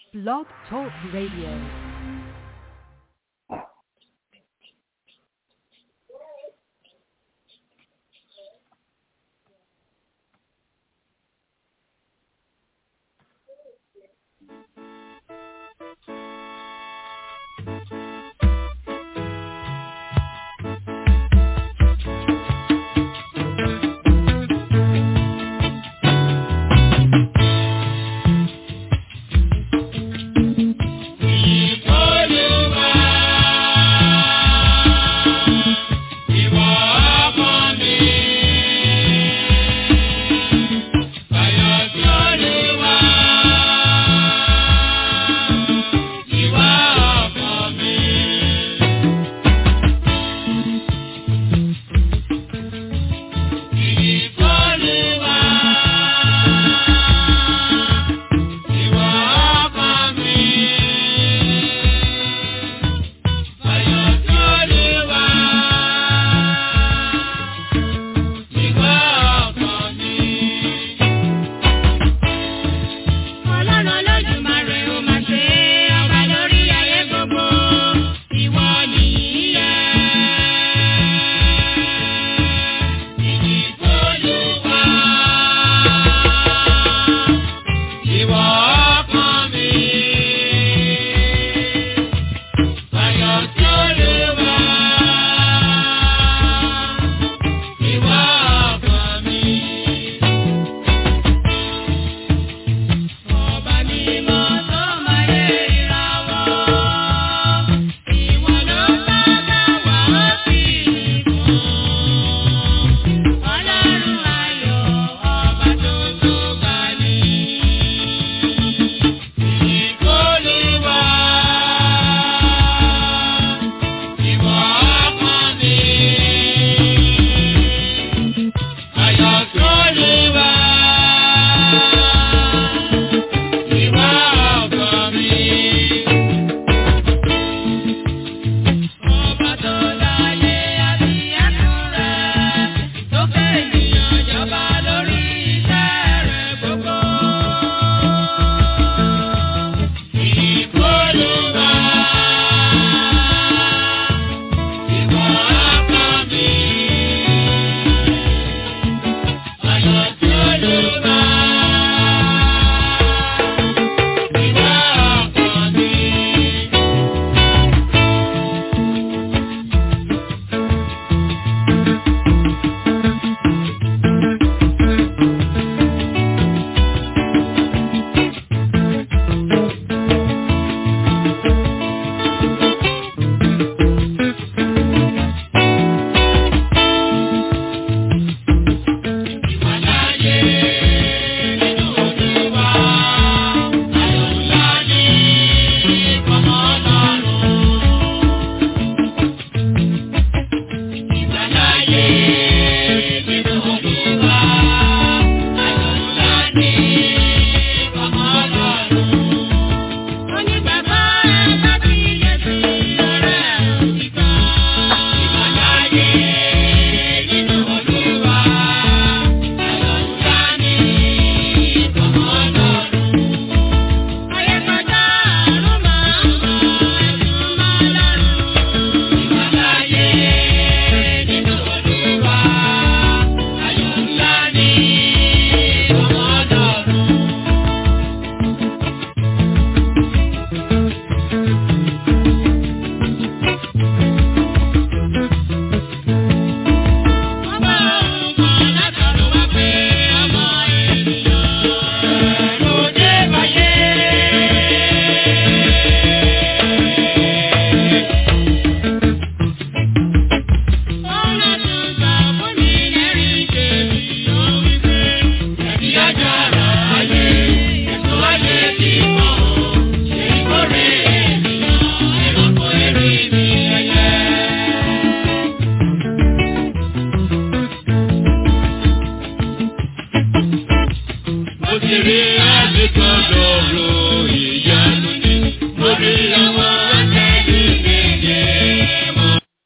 Blog Talk Radio.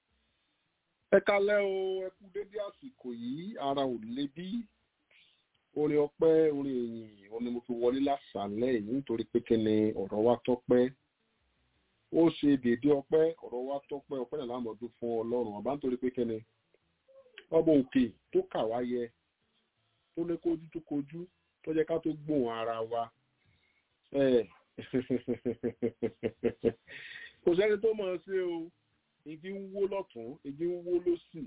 ẹ kalẹ́ o ẹ kú dédé àsìkò yìí ara ò le bí orin ọpẹ́ orin èyìn òun ni mo fi wọlé lásàálẹ̀ yìí nítorí pé kí ni ọ̀rọ̀ wa tọ́pẹ́ ó ṣe déédé ọpẹ́ ọ̀rọ̀ wa tọ́pẹ́ ọpẹ́ náà lámọ̀dún fún ọlọ́run ọba nítorí pé kí ni ọba òkè tó kà wá yẹ tó lé kójú tó kojú tó jẹ́ ká tó gbóhùn ara wa kò sẹ́ni tó mọ̀ ọ́ sí o igi ń wó lọ́tún igi ń wó lósì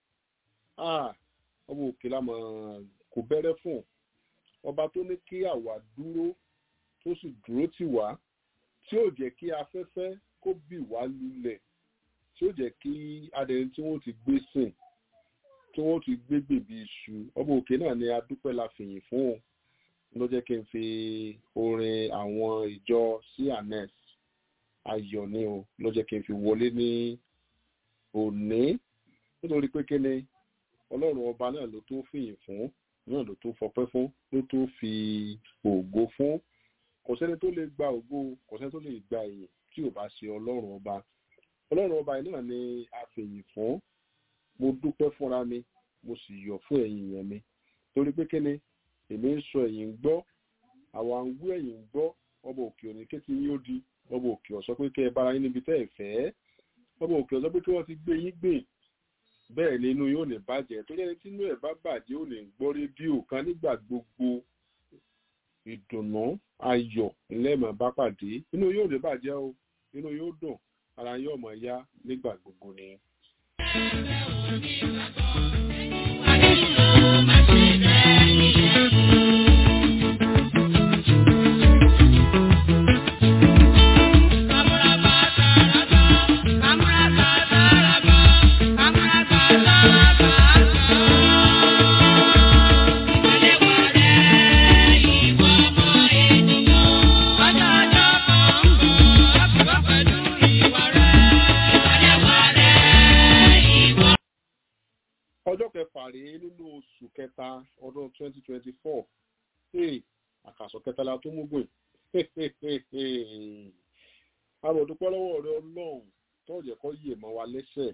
ọba òkè lámọ̀ kò bẹ̀rẹ̀ fún ọba tó ní kí àwa dúró tó sì dúró tì wá tí ó jẹ́ kí afẹ́fẹ́ kó bì wá lulẹ̀ tí ó jẹ́ kí adẹni tí wọ́n ti gbé sìn tí wọ́n ti gbé gbèbí iṣu ọba òkè náà ni adúpẹ́ la fìyìn fún un ló jẹ́ kí n fi orin àwọn ìjọ cns ayọ̀ ni o ló jẹ́ kí n fi wọlé ní òní nítorí pé kí ni ọlọ́run ọba náà ló tó fìyìn fún náà ló tó fọpẹ́ fún ló tó fi ògo fún kò sẹ́ni tó lè gba ògo kò sẹ́ni tó lè gba ìyìn tí ò bá ṣe ọlọ́run ọba ọlọ́run ọba yìí náà ni a fìyìn fún mo dúpẹ́ fúnra mi mo sì yọ̀ fún ẹ̀yin yẹn mi torí pé kíni èmi ń sọ ẹ̀yin ń gbọ́ àwa ń wú ẹ̀yin ń gbọ́ ọba òkè òní kétí yín ó di ọba òkè ọ̀sọ́ pé kẹ́ ẹ bára yín níbi tẹ́ ẹ fẹ́ ọba òkè ọ̀sọ́ pé kí wọ́n ti gbé yín gbìn bẹ́ẹ̀ ni inú yóò ní bàjẹ́ tó jẹ́ tí inú ẹ̀ bá bàjẹ́ ò ní gbọ́ rédíò kan nígbà gbogbo ìdùnnú ayọ̀ ńlẹ́mọ̀ bá pàdé inú yóò ní bàjẹ́ o inú yóò dùn ara yóò mọ̀ yá nígbà gbogbo ni. ọjọ́ kẹfà rèé nínú oṣù kẹta ọdún twenty twenty four àkàsọ kẹtàlá tó mú gbìn àròdúpẹ́ lọ́wọ́ rẹ ọlọ́run tó jẹ́ kó yè mọ́ wa lẹ́sẹ̀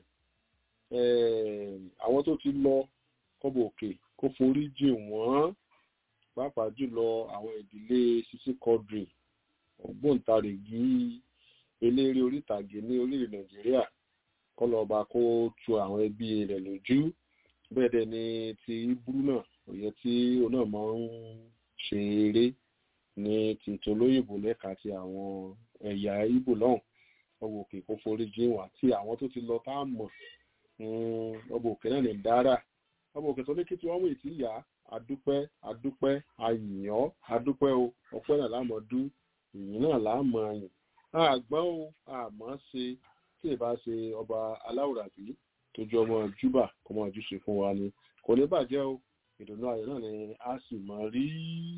àwọn tó ti lọ kọ́bọ̀ òkè kó forí jì wọ́n pàápàá jùlọ àwọn ìdílé sisi quadri ògbóǹtarìgì eléré orítàgé ní orílẹ̀ nàìjíríà kọlọba kó tu àwọn ẹbí rẹ̀ lójú bẹ́ẹ̀ dẹ̀ ni ti iburu náà òye tí òun náà máa ń ṣe eré ní ti tolóyìnbó lẹ́ka ti àwọn ẹ̀yà ibo lọ́hùn ọba òkè kó forí jìn wá tí àwọn tó ti lọ tá a mọ̀ ọba òkè náà ní dára ọba òkè tó ní kí tí wọ́n mú ìtì yá adúpẹ́ adúpẹ́ ayìyàn adúpẹ́ o ọpẹ́ náà lámọ̀dú ìyìn náà láàmọ̀ ayìn àgbọ̀n o àmọ́ ṣe tí ì bá ṣe ọba aláwùrábí tó jọ ọmọ júbà ọmọ ojúṣe fún wa ni kò ní bàjẹ́ o ìdùnnú ayọ̀ náà ni a sì mọ̀ rí.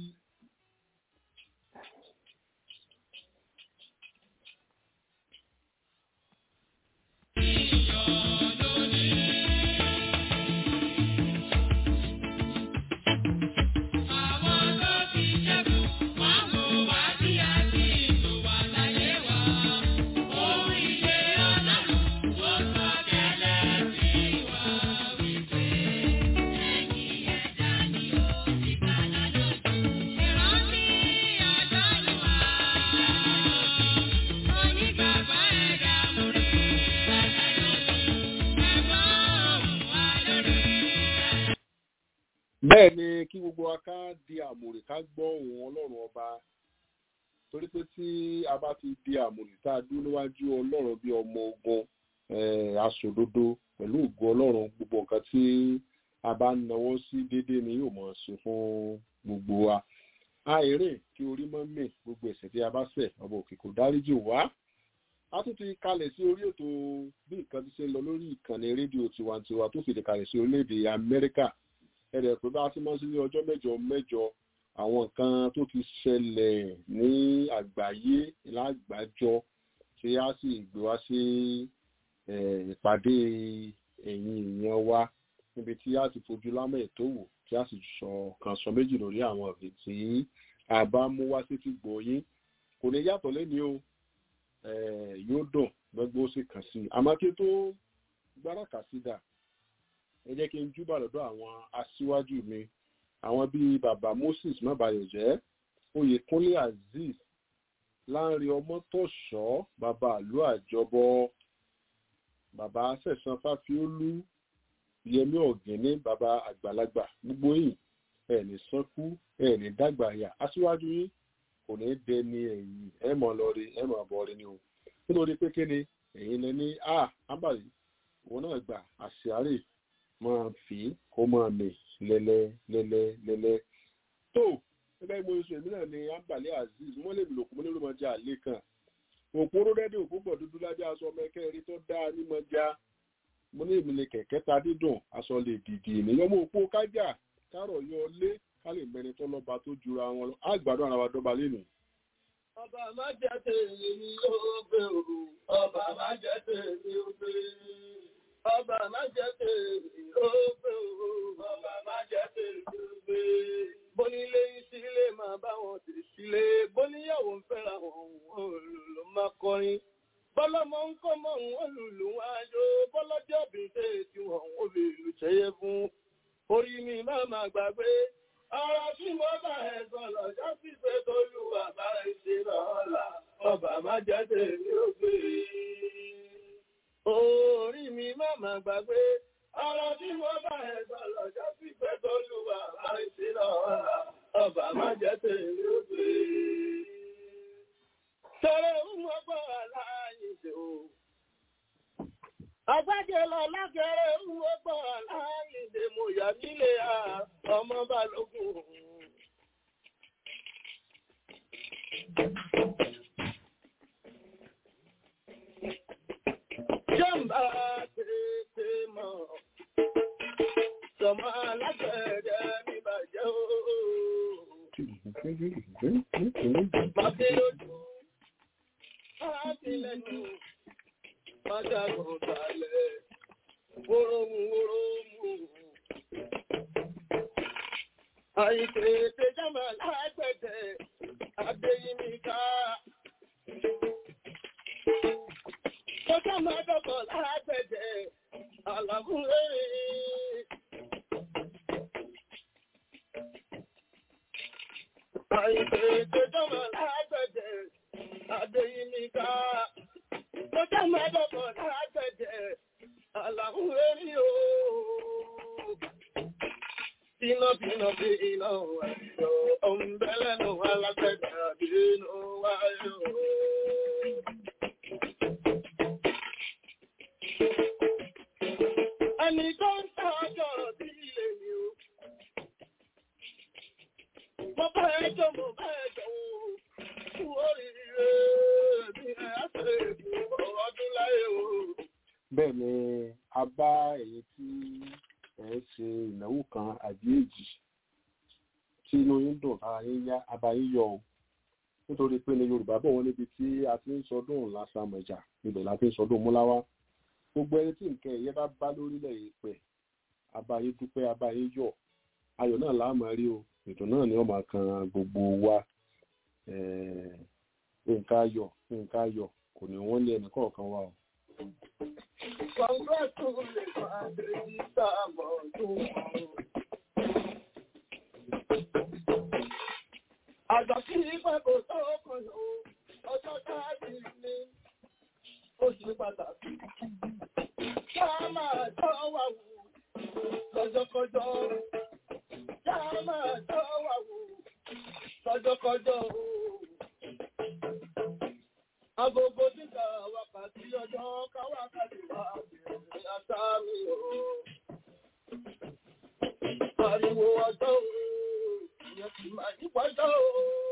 bẹ́ẹ̀ ni kí gbogbo wa ká di àmùrè ká gbọ́ ohùn ọlọ́run ọba torí pé tí a bá ti di àmùrè tá a dúró níwájú ọlọ́run bí ọmọ ogun aṣòdodo pẹ̀lú ògo ọlọ́run gbogbo nǹkan tí a bá ń nawọ́ sí déédéé ni yóò mọ̀ ṣe fún gbogbo wa àìrè kí orí mọ́ mì gbogbo ẹ̀ṣẹ̀ tí a bá ṣẹ̀ ọba òkè kò dáríjì wá a tún ti kalẹ̀ sí orí ètò bí nǹkan ti ṣe ń lọ lórí ìkànnì rédíò tiwantiwa tó fìdí kalẹ̀ sí orílẹ̀-èdè amẹ́ríkà ẹ̀rẹ̀ pé bá ti máa ń sí ní ọjọ́ mẹ́jọ mẹ́jọ àwọn nǹkan tó ti ṣẹlẹ̀ ní àgbáyé lágbàjọ tí a sì gbé wá sí ìpàdé ẹ̀yìn ìyẹn wa níbi tí a ti fojú lámẹ̀ ètò wò tí a sì sọ kan sọ méjì lórí àwọn ọ̀rẹ́ tí a bá mú wá sí ti gbòyìn kò ní yàtọ̀ lẹ́ni o yóò dùn gbẹ́gbẹ́ ó sì kàn sí i àmọ́ kí tó gbára kà sí dà ẹ jẹ́ kí n júbà lọ́dọ̀ àwọn aṣíwájú mi àwọn bíi bàbá moses mábàyọ̀jẹ́ oyèkúnlé azeez láńre ọmọtọ̀ṣọ́ bàbá àlú àjọbọ bàbá sẹ̀sán fáfiólú yẹmí ọ̀gẹ́ni bàbá àgbàlagbà gbogbo yìí ẹ̀ẹ́nì sọ́kú ẹ̀ẹ́nì dàgbà yà aṣíwájú yìí kò ní dẹni ẹ̀yìn ẹ̀ mọ̀ lọ́rí ẹ̀ mọ̀ bọ́ọ̀rí ni o nítorí pé kéde ẹ̀yin lẹ ní a ábàlí òun náà gbà àṣìárè máa fi kó máa mì lẹ́lẹ́ lẹ́lẹ́ lẹ́lẹ́ tó gẹ́gẹ́ bí mo sọ èmi náà ní ábàlí azeez wọ́n lè lòkù mọ́ lórí ọmọdé àlè kan òpóró rẹ́díò púpọ̀ dúdú lábẹ́ aṣọ ọmọ ẹ̀kẹ́ rí tó dáa ní mọ́já mo ní èmi lè kẹ̀kẹ́ ta dídùn aṣọ lè dìdì ènìyàn mọ́ òpó kájà kárọ̀ yọ lé ká lè mẹni tó lọ́ba tó jura wọn lọ àgbàdo ara wa dọ́ba lẹ́nu. Ọba má jẹ́ tèmi ní ògbé òru, ọba má jẹ́ tèmi ògbé. Ọba má jẹ́ tèmi ògbé òru, ọba má jẹ́ tèmi ògbé. Bónílé ìsílé máa bá wọn sì sílé, bóníyàwó ń fẹ́ra wọn òòlù ló máa kọrin. Bọ́lọ́mọ ń kọ́ mọ́ òun olùlù wọn ayọ̀, bọ́lọ́jọ́ bìí tí wọ́n ń lè lù ṣẹ́yẹ fún. Orí mi máa máa gbàgbé, Ọ̀rọ̀ tí mo bá ẹ̀ sọ lọ́jọ́ sí pé tolúwa bá ẹ ṣe lọ́la, ọba má jẹ́ tèmi ó gbé. Orí mi má mà gbàgbé, ọ̀rọ̀ tí mo bá ẹ̀ sọ lọ́jọ́ sí pé tolúwa bá ẹ ṣe lọ́la, ọba má jẹ́ tèmi ó gbé. Tọ́rọ ń mọ́ bọ́ aláàyè ṣe o. Agbájẹ́ lọ lágẹ̀rẹ́ ń wọ́pọ̀ aláìlè mo yà nílé à ọmọ balógun. Jọ́mbà tètè mọ̀, sọmọ alágbẹ̀dẹ mi bàjẹ́ o. Màbí lójú, máa lẹ́nu májàgùn balẹ̀ wórómù wórómù. Àìsè tẹjámà lágbẹ̀dẹ̀ Adéyínmíká. Kọjá máa dọ̀bọ̀ lágbẹ̀dẹ̀ Àlàmúlẹ̀. Àìsè tẹjámà lágbẹ̀dẹ̀ Adéyínmíká. Kọjá máa dọ̀bọ̀ lágbẹ̀dẹ̀ Àlàmúlẹ̀ o. Bínú bínú bí iná wáyé ọ̀nbẹ́lẹ́nu alágbẹ̀dẹ̀ bínú wáyé Ẹni tó ń tọ́jọ́ bí ilé mi o. Mo bá ẹjọ́ mo bá ẹjọ́ o. Fún oríire bí ẹ á ṣe fún ọdún láyé o. bẹ́ẹ̀ ni a bá èyí tí ẹ̀ ń ṣe ìnáwó kan àbí èjì tí inú yín dùn ara yín yá abá yín yọ o nítorí pé ní yorùbá bọ̀ wọ́n níbi tí a ti ń sọdún lásàmọ̀jà ibẹ̀ la ti ń sọdún múláwá gbogbo ẹni tí nǹkan ẹ̀yẹ bá bá lórílẹ̀ yìí pẹ̀ abá yín dúpẹ́ abá yín yọ̀ ayọ̀ náà láàmú rí o ètò náà ni wọ́n máa kan gbogbo wa Eh, nǹkan ayọ̀ nǹkan ayọ̀ kò ní wọ́n lé ẹnì kọ̀ọ̀kan wa o. Congratulations, Adéyíká Mọ̀ọ́dún. Àjọ kí pẹ́ kò tó kàn ó, ọjọ́ táàbí ní oṣù pàtàkì. Ká máa tọ́ wà wù lọ́jọ́kọjọ́. Ká máa tọ́ wà wù lọ́jọ́kọjọ́. Agogo dídá wákàtí ọjọ́ káwákàtí wà bẹ̀rẹ̀ àtàmì o. Ariwo ọjọ́ o, ìyẹn kì máa yí pọ́jọ́ o.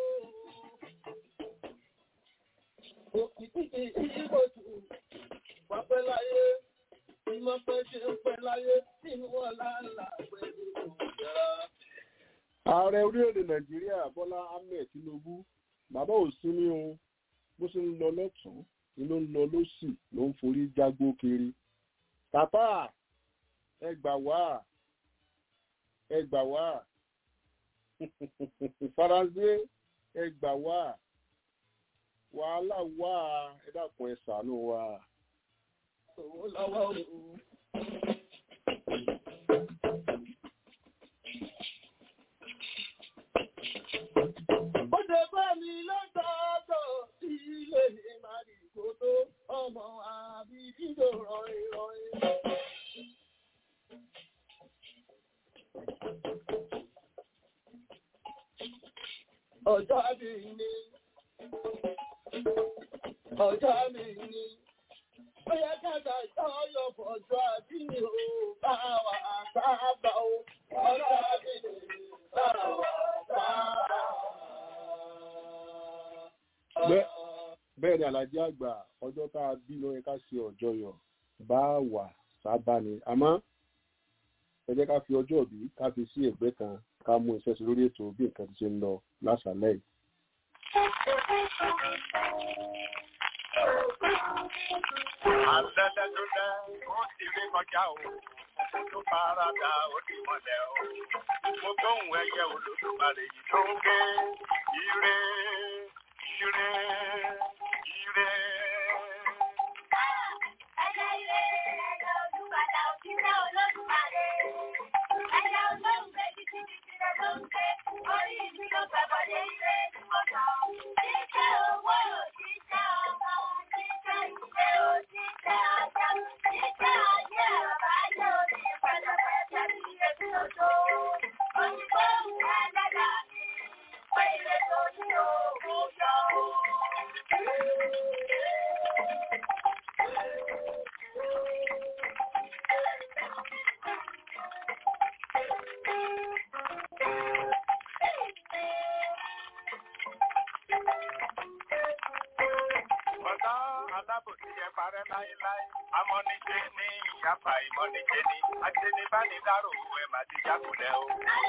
Òkìtì ìbò tù wá pẹ́ láyé, ìmọ̀ pẹ́ ṣe ń pẹ́ láyé, tí wọ́n láńlá pẹ̀lú òjá. ààrẹ orílẹ̀-èdè nàìjíríà bọ́lá ahmed tinubu bàbá ò sí ní o bó ṣe ń lọ lọ́tún ni ló ń lọ lọ́sì ló ń forí jágbó kiri tàpá ẹ gbà wá ẹ gbà wá faransé ẹ gbà wá wàhálà wá ẹ dákun ẹ ṣàánú wa. Owó lọ́wọ́ o. Ó ṣe bá mi lọ́tọ̀ọ̀tọ̀ sí ilé ìmàlì kò tó ọmọ àbí dídò rọrin rọrin. Ọjọ́ mi ni, ọjọ́ mi ni, ó yẹ káta ìtọ́yọ̀ fọ̀jọ́ àbí mi ò bá wà sábà o. Ọjọ́ mi ni, bá wà sábà. Bẹ́ẹ̀ bẹ́ẹ̀ ni alájí àgbà ọjọ́ tá a bí ló yẹ ká ṣe ọjọ́yọ̀ bá wà sábà ni àmọ́ ẹ jẹ́ ká fi ọjọ́ òbí ká fi sí ẹ̀gbẹ́ kan ká mú iṣẹ́ sí lórí ètò bí nǹkan ti ṣe ń lọ lásàálẹ̀ yìí. Àlẹ́lẹ́lúlẹ́ ó ti rí kọjá o, tó fara dà ó ti mọ̀lẹ́ o. Mo gbóhùn ẹyẹ olódùmarè yìí tó ń ké. Ire, ire, ire. Ọ̀tá alábòsí ẹ parẹ́ láéláé. Amọ́nijé ní ìyáfa ìmọ̀nijé ní. Ajẹ́nibánidárò ẹ̀ má ti jákulẹ̀ o.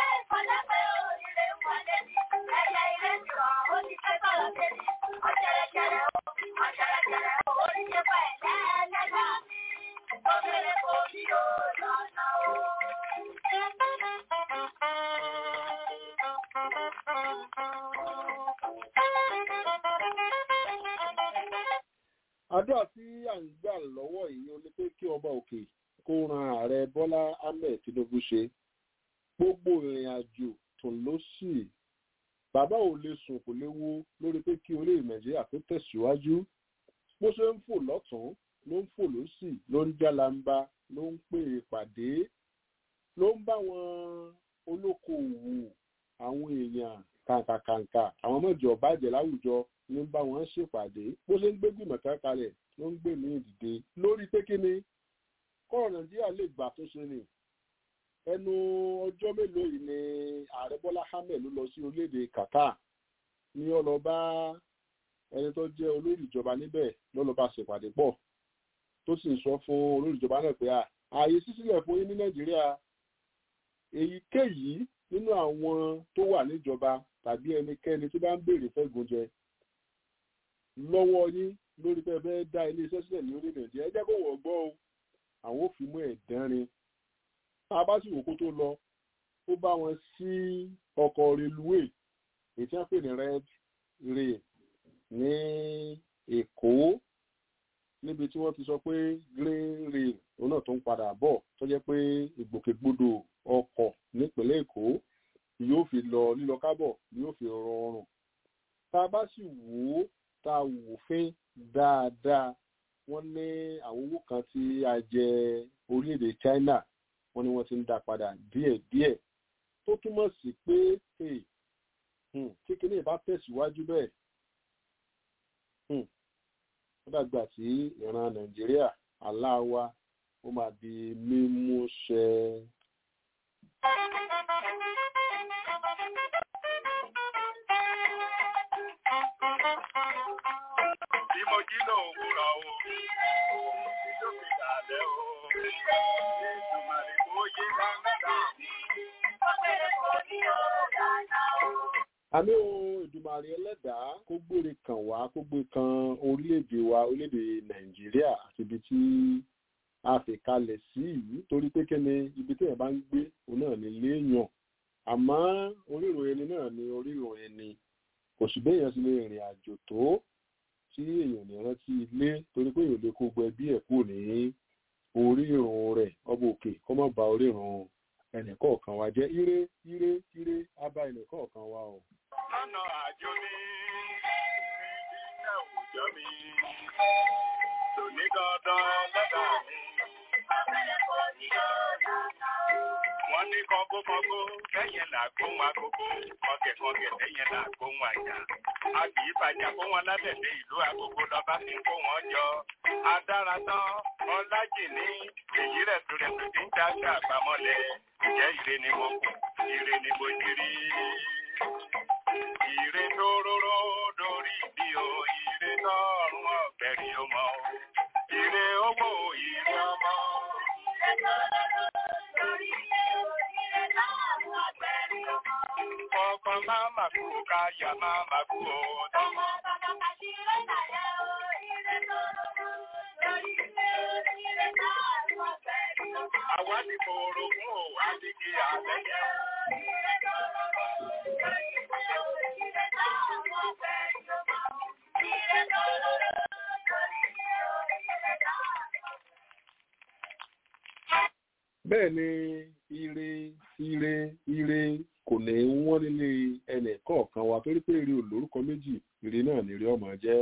àdúrà tí à ń gbà lọ́wọ́ yìí ó ní pé kí ọba òkè kó ran ààrẹ bọ́lá ahmed tinubu ṣe gbogbo ìrìn àjò tó ló sì bàbá ò lè sùn kò lè wo lórí pé kí orílẹ̀ nàìjíríà tó tẹ̀síwájú bó ṣe ń fò lọ́tún ló ń fò lọ́sì ló ń jálamba ló ń pè é pàdé ló ń bá wọn olókoòwò àwọn èèyàn kàǹkàkàǹkà àwọn mọ̀jọ̀ bàjẹ́ láwùjọ ló ń bá wọn ṣèpàdé bó ṣe ń gbé gbìmọ̀ kan kalẹ̀ ló ń gbé ní ìdìde lórí pé kíni kọ́ọ̀ nàìjíríà lè gbà tó ṣe ni ẹnu ọjọ́ mélòó yìí ni ààrẹ bọ́lá ahmed ló lọ sí orílẹ̀-èdè qatar ní ó lọ bá ẹni tó jẹ́ olórí ìjọba níbẹ̀ ló lọ bá ṣèpàdé pọ̀ tó sì ń sọ fún olórí ìjọba náà pé ààyè sísílẹ̀ fún yín ní nàìjíríà èyíkéyìí nínú àwọn tó wà níjọba tàbí ẹnikẹ́ni tó bá ń béèrè fẹ́gun jẹ lọ́wọ́ yín lórí pé ẹ fẹ́ dá iléeṣẹ́ sílẹ̀ ní orílẹ̀ nàìjíríà ẹ jẹ́ kó wọ́n gbọ́ o àwọn ò fi mú ẹ̀dánrin tá a bá sì wò kó tó lọ ó bá wọn sí ọkọ̀ reluwé èyí tí wọ́n pè ní red rail ní èkó níbi tí wọ́n ti sọ pé green rail òun náà tó ń padà bọ̀ tó jẹ́ pé ìgbòkègbodò ọkọ̀ nípínlẹ̀ èkó yóò fi lọ lílọ kábọ̀ yóò fi rọrùn tá a bá sì wò ó tá a wò fín dáadáa wọ́n ní àwọn owó kan tí a jẹ orílẹ̀-èdè china wọ́n ní wọ́n ti ń dá padà díẹ̀díẹ̀ tó túmọ̀ sí pé kékeré bá tẹ̀síwájú bẹ́ẹ̀ ó dàgbà tí ìran nàìjíríà aláwa ó máa di mímú ṣẹ. Bí mo jí lòwúrọ̀ o, tí tó fi dàlẹ́ o, Èdùmàrè kó yé dáadáa. àmì ohun ìdùmarè ẹlẹ́dàá kó gbére kàn wá kó gbé kan orílẹ̀-èdè wa orílẹ̀-èdè nàìjíríà àti ibi tí a fi kalẹ̀ sí yìí torí pé kíni ibi tí èèyàn bá ń gbé òun náà ní léèyàn àmọ́ orírò ẹni náà ní orírò ẹni kò sì béèyàn sì lè rìnrìn àjò tó tí èèyàn ní rántí ilé torí pé èèyàn lè kó gbẹ bí ẹ̀ kú ní orírun rẹ̀ ọba òkè kó má ba orírun ẹnìkọ̀ọ̀kan wa jẹ́ ire ire ire á bá ẹnìkọ̀ọ̀kan wa o. lọ́nà àjò mi níbi iṣẹ́ òòjọ́ mi lòní dandan lọ́dà mi. wọ́n ní kọ́ńgókọ́ńgó kẹ́yìn là gbóhùn agogo kọ́gẹ̀kọ́gẹ̀ lẹ́yìn là gbóhùn àjà. a kì í bàjá kó wọn lábẹ̀dẹ̀ ìlú agogo lọ́ba fi ń kó wọn jọ. adára tán ọlájìní èyí rẹ̀ tó rẹ̀ tó ti ń dáṣà àgbàmọ́lẹ̀ ìjẹ́ ire ni mo kù ire ni mo jírí. ire tó róró lórí bí o ire tọrùn ọ̀gbẹ̀rì ó mọ o. ire owó ire ọmọ. Kọ̀ọ̀kan máa mà kú káyà máa mà kú o. Àwa ti kòrò fún o, a ti kí àlẹ́yẹ. bẹ́ẹ̀ ni ire ire ire kò ní wọ́n nílé ẹnì kọ̀ọ̀kan wa torí pé ire ò lórúkọ méjì ire náà ni ire ọmọ jẹ́.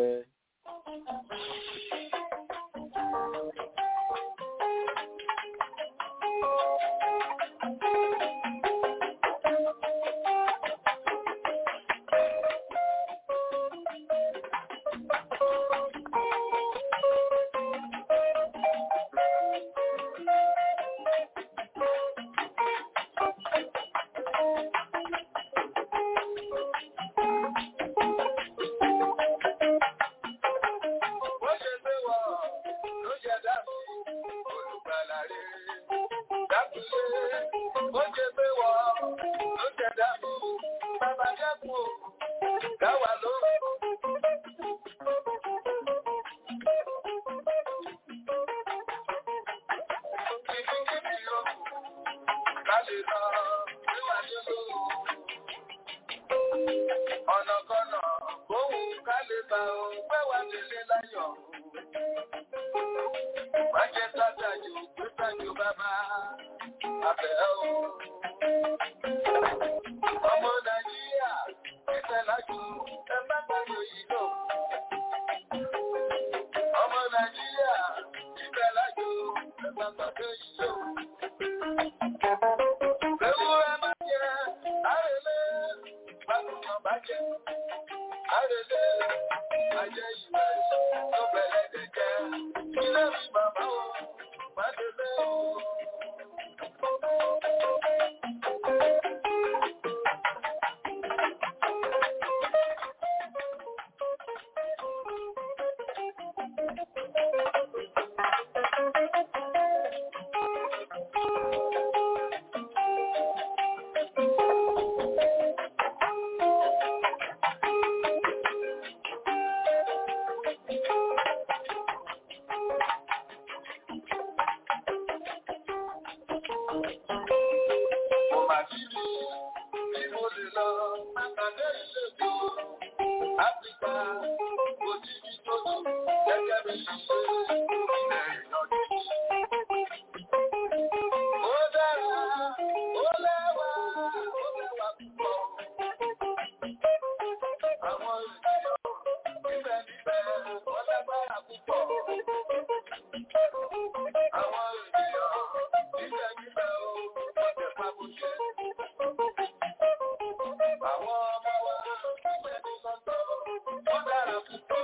Bó ṣe gbé wọ̀ ló jẹ dábò olùgbàlà rere. Dábùlé bó ṣe gbé wọ̀ ló jẹ dábò bàbá dẹ́kun o. Dáwà ló. Kìkìkìkì o, ká lè lọ níwà nílò. Ọ̀nàkọ̀nà bóun ká lè bá o pẹ́ wá délé láyọ̀. Májẹ́ sátájú pé sájú bàbá abẹ́ o. Ọmọ Nàìjíríà ìfẹ́ lájú ẹ bá gbàgbọ́ yìí lò. Ọmọ Nàìjíríà ìfẹ́ lájú ẹ bá gbàgbọ́ yìí lò. Ewúrẹ́ máa jẹ àrèlé, gbàgbọ́ bá jẹ àrèlé, ajẹ́ ìwé tó bẹ̀rẹ̀ dẹ̀jẹ́. Ilé mi bàbá o, má délé o. Mo máa ti rí bí mo lè lọ, àtàdé ìṣèjọ. Áfíríkà, kò tí bí tó tó, gẹ́gẹ́ bí ṣíṣe ilẹ̀ ìyọ̀dí. Ó dára, ó lẹ́wà, ó lẹ́wà púpọ̀. Àwọn ènìyàn níbẹ̀ níbẹ̀ wọ́n lágbára púpọ̀. Àwọn ènìyàn níbẹ̀ níbẹ̀ ó wọ́n jẹ́ pàbùṣẹ́. Àwọn ọmọ wa níbẹ̀ ní sọ́tọ̀ wọ́n dára púpọ̀.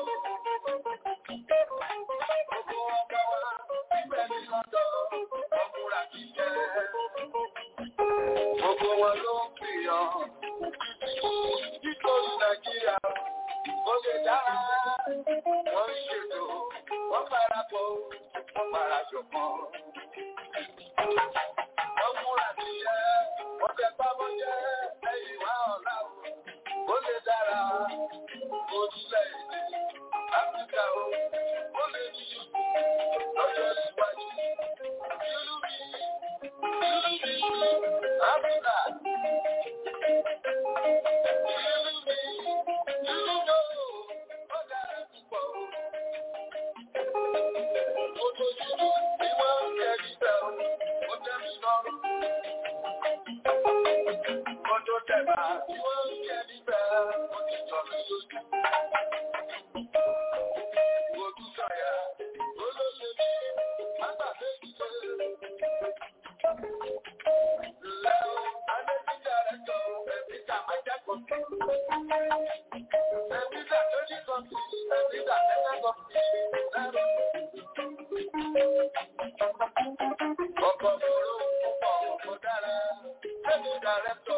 Gbogbo ọmọ wa níbẹ̀ ní sọ́tọ̀ wọ́n múra kí jẹ́. Gbogbo wọn ló ń gbìyàn nítorí Nàìjíríà ó lè dára. Wọ́n ń ṣètò, wọ́n parapọ̀, wọ́n parajọpọ̀. Wọ́n múra níṣẹ́, wọ́n fẹ́ pamọ́ jẹ́ lẹ́yìn wá ọ̀la o. Ó lè dára, orílẹ̀-èdè Áfíríkà o. Ó lè ní lọ́jọ́ síwájú. Ìlú mi, ìlú mi, Áfíríkà. Ìlú mi, ìlú mi o. Ó dára púpọ̀ o. Ojoojúmọ́ ni wọ́n ń kẹ́rí bẹ́ẹ̀ o. Ó jẹ́ mi lọ́rùn. nígbà tẹ́lẹ̀ sọ fún mi lẹ́rù. Ọkọ̀ òru púpọ̀ ọkọ̀ dára, ẹ̀mí dàrẹ́tọ̀.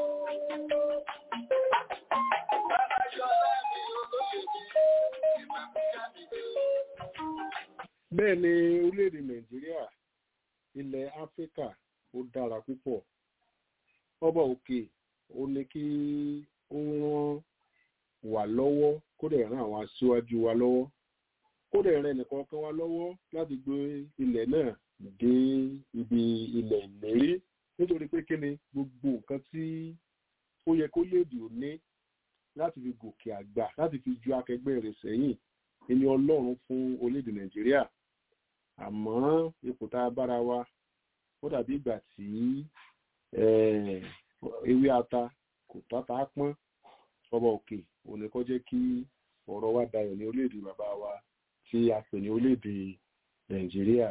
Bàbá Ṣọlá mi olóyè mi, ìmàkújá mi dé. bẹ́ẹ̀ ni orílẹ̀-èdè nàìjíríà ilẹ̀ áfíríkà ó dára púpọ̀ ọba òkè ó ní kí ó ràn wá lọ́wọ́ kó dẹ̀ ràn àwọn aṣíwájú wa lọ́wọ́ kó dẹ̀ ràn ẹnìkọ̀ọ̀kan wa lọ́wọ́ láti gbé ilẹ̀ náà dé ibi ilẹ̀ ìlérí nítorí pé kí ni gbogbo nǹkan tí ó yẹ kó léèdè ò ní láti fi gòkè àgbà láti fi ju akẹgbẹ́ rẹ̀ sẹ́yìn ẹni ọlọ́run fún orílẹ̀-èdè nàìjíríà àmọ́ ipò tá a bára wa ó dàbí ìgbà tí eh, ewé ata kò tata pọ́n ọba òkè òní kọ́ jẹ́ kí ọ̀rọ̀ wa dayọ̀ ní orílẹ̀-èdè bàbá wa tí a pè ní orílẹ̀-èdè nàìjíríà.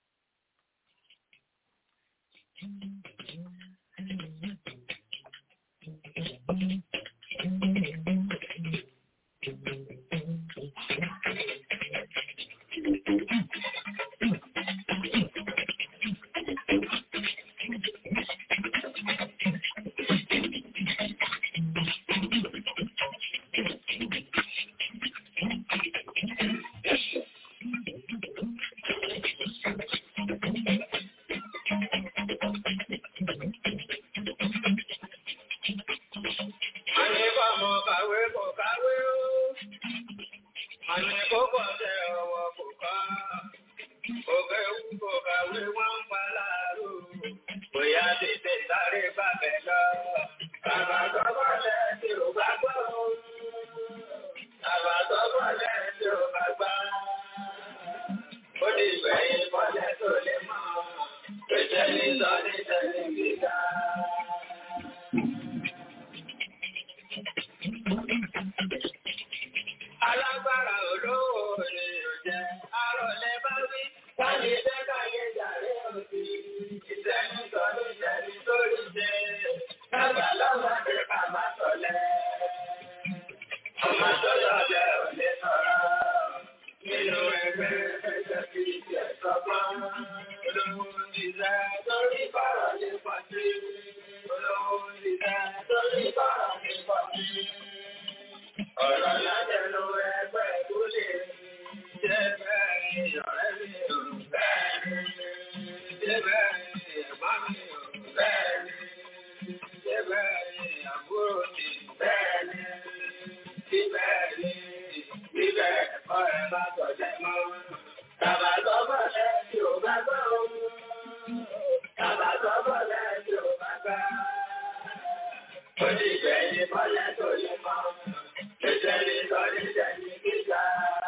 Àní bọ́mọ kàwé kò kàwé o. Àní kókò tẹ ọwọ́ kò kọ́. Òkè wú kò kàwé wọ́n ń pa láàrú. Bóyá tètè sáré bàbẹ̀ lọ. Bàbá sọ́kọ̀ lẹ̀ tí ò bá gbọ́. Bàbá sọ́kọ̀ lẹ̀ tí ò bá gbà. Ó ní ìgbẹ̀yìn bọ́lẹ̀ tó lè mọ̀. Pèsè ní sọ ní tẹ̀lé gíga. Alágbára olówó ni ò jẹ́, arọ̀lẹ́ bá wí, káyé jẹ́ káyé jàre òsì, ìṣẹ́ni sọ ní ìṣẹ́ni tó rí jẹ́, lágbà lọ́mọdé bàbá sọ̀lẹ̀. Ọmọ tó lọ́lẹ̀ ò lè sọ̀rọ̀, nínú ẹgbẹ́ ẹgbẹ́ fi ìjẹ́ sọ́gbọ́n, olówó ìṣẹ́ torí bọ̀rọ̀ ní pọ̀jù, olówó ìṣẹ́ torí bọ̀rọ̀ ní pọ̀jù. Ọ̀rọ̀ lájẹ̀lú ẹgbẹ́ ìkúlé jẹ́ bẹ́ẹ̀ ni ọ̀rẹ́ mi ò bẹ́ẹ̀ ni. Jẹ́ bẹ́ẹ̀ ni ẹ̀gbọ́n mi ò bẹ́ẹ̀ ni. Jẹ́ bẹ́ẹ̀ ni àbúrò mi bẹ́ẹ̀ ni. Bí bẹ́ẹ̀ ni bí bẹ́ẹ̀ kọ́ ẹ bá sọ̀jẹ́ mọ́. Bàbá sọ́bọ̀ lẹ́ tí ò bá gbọ́ o. Bàbá sọ́bọ̀ lẹ́ tí ò bá gbà. Ó ní ìgbẹ̀yìn bọ́lẹ̀ tó lè mọ́. Ìjẹ́ni sọ ní ìjẹ́ni gíga.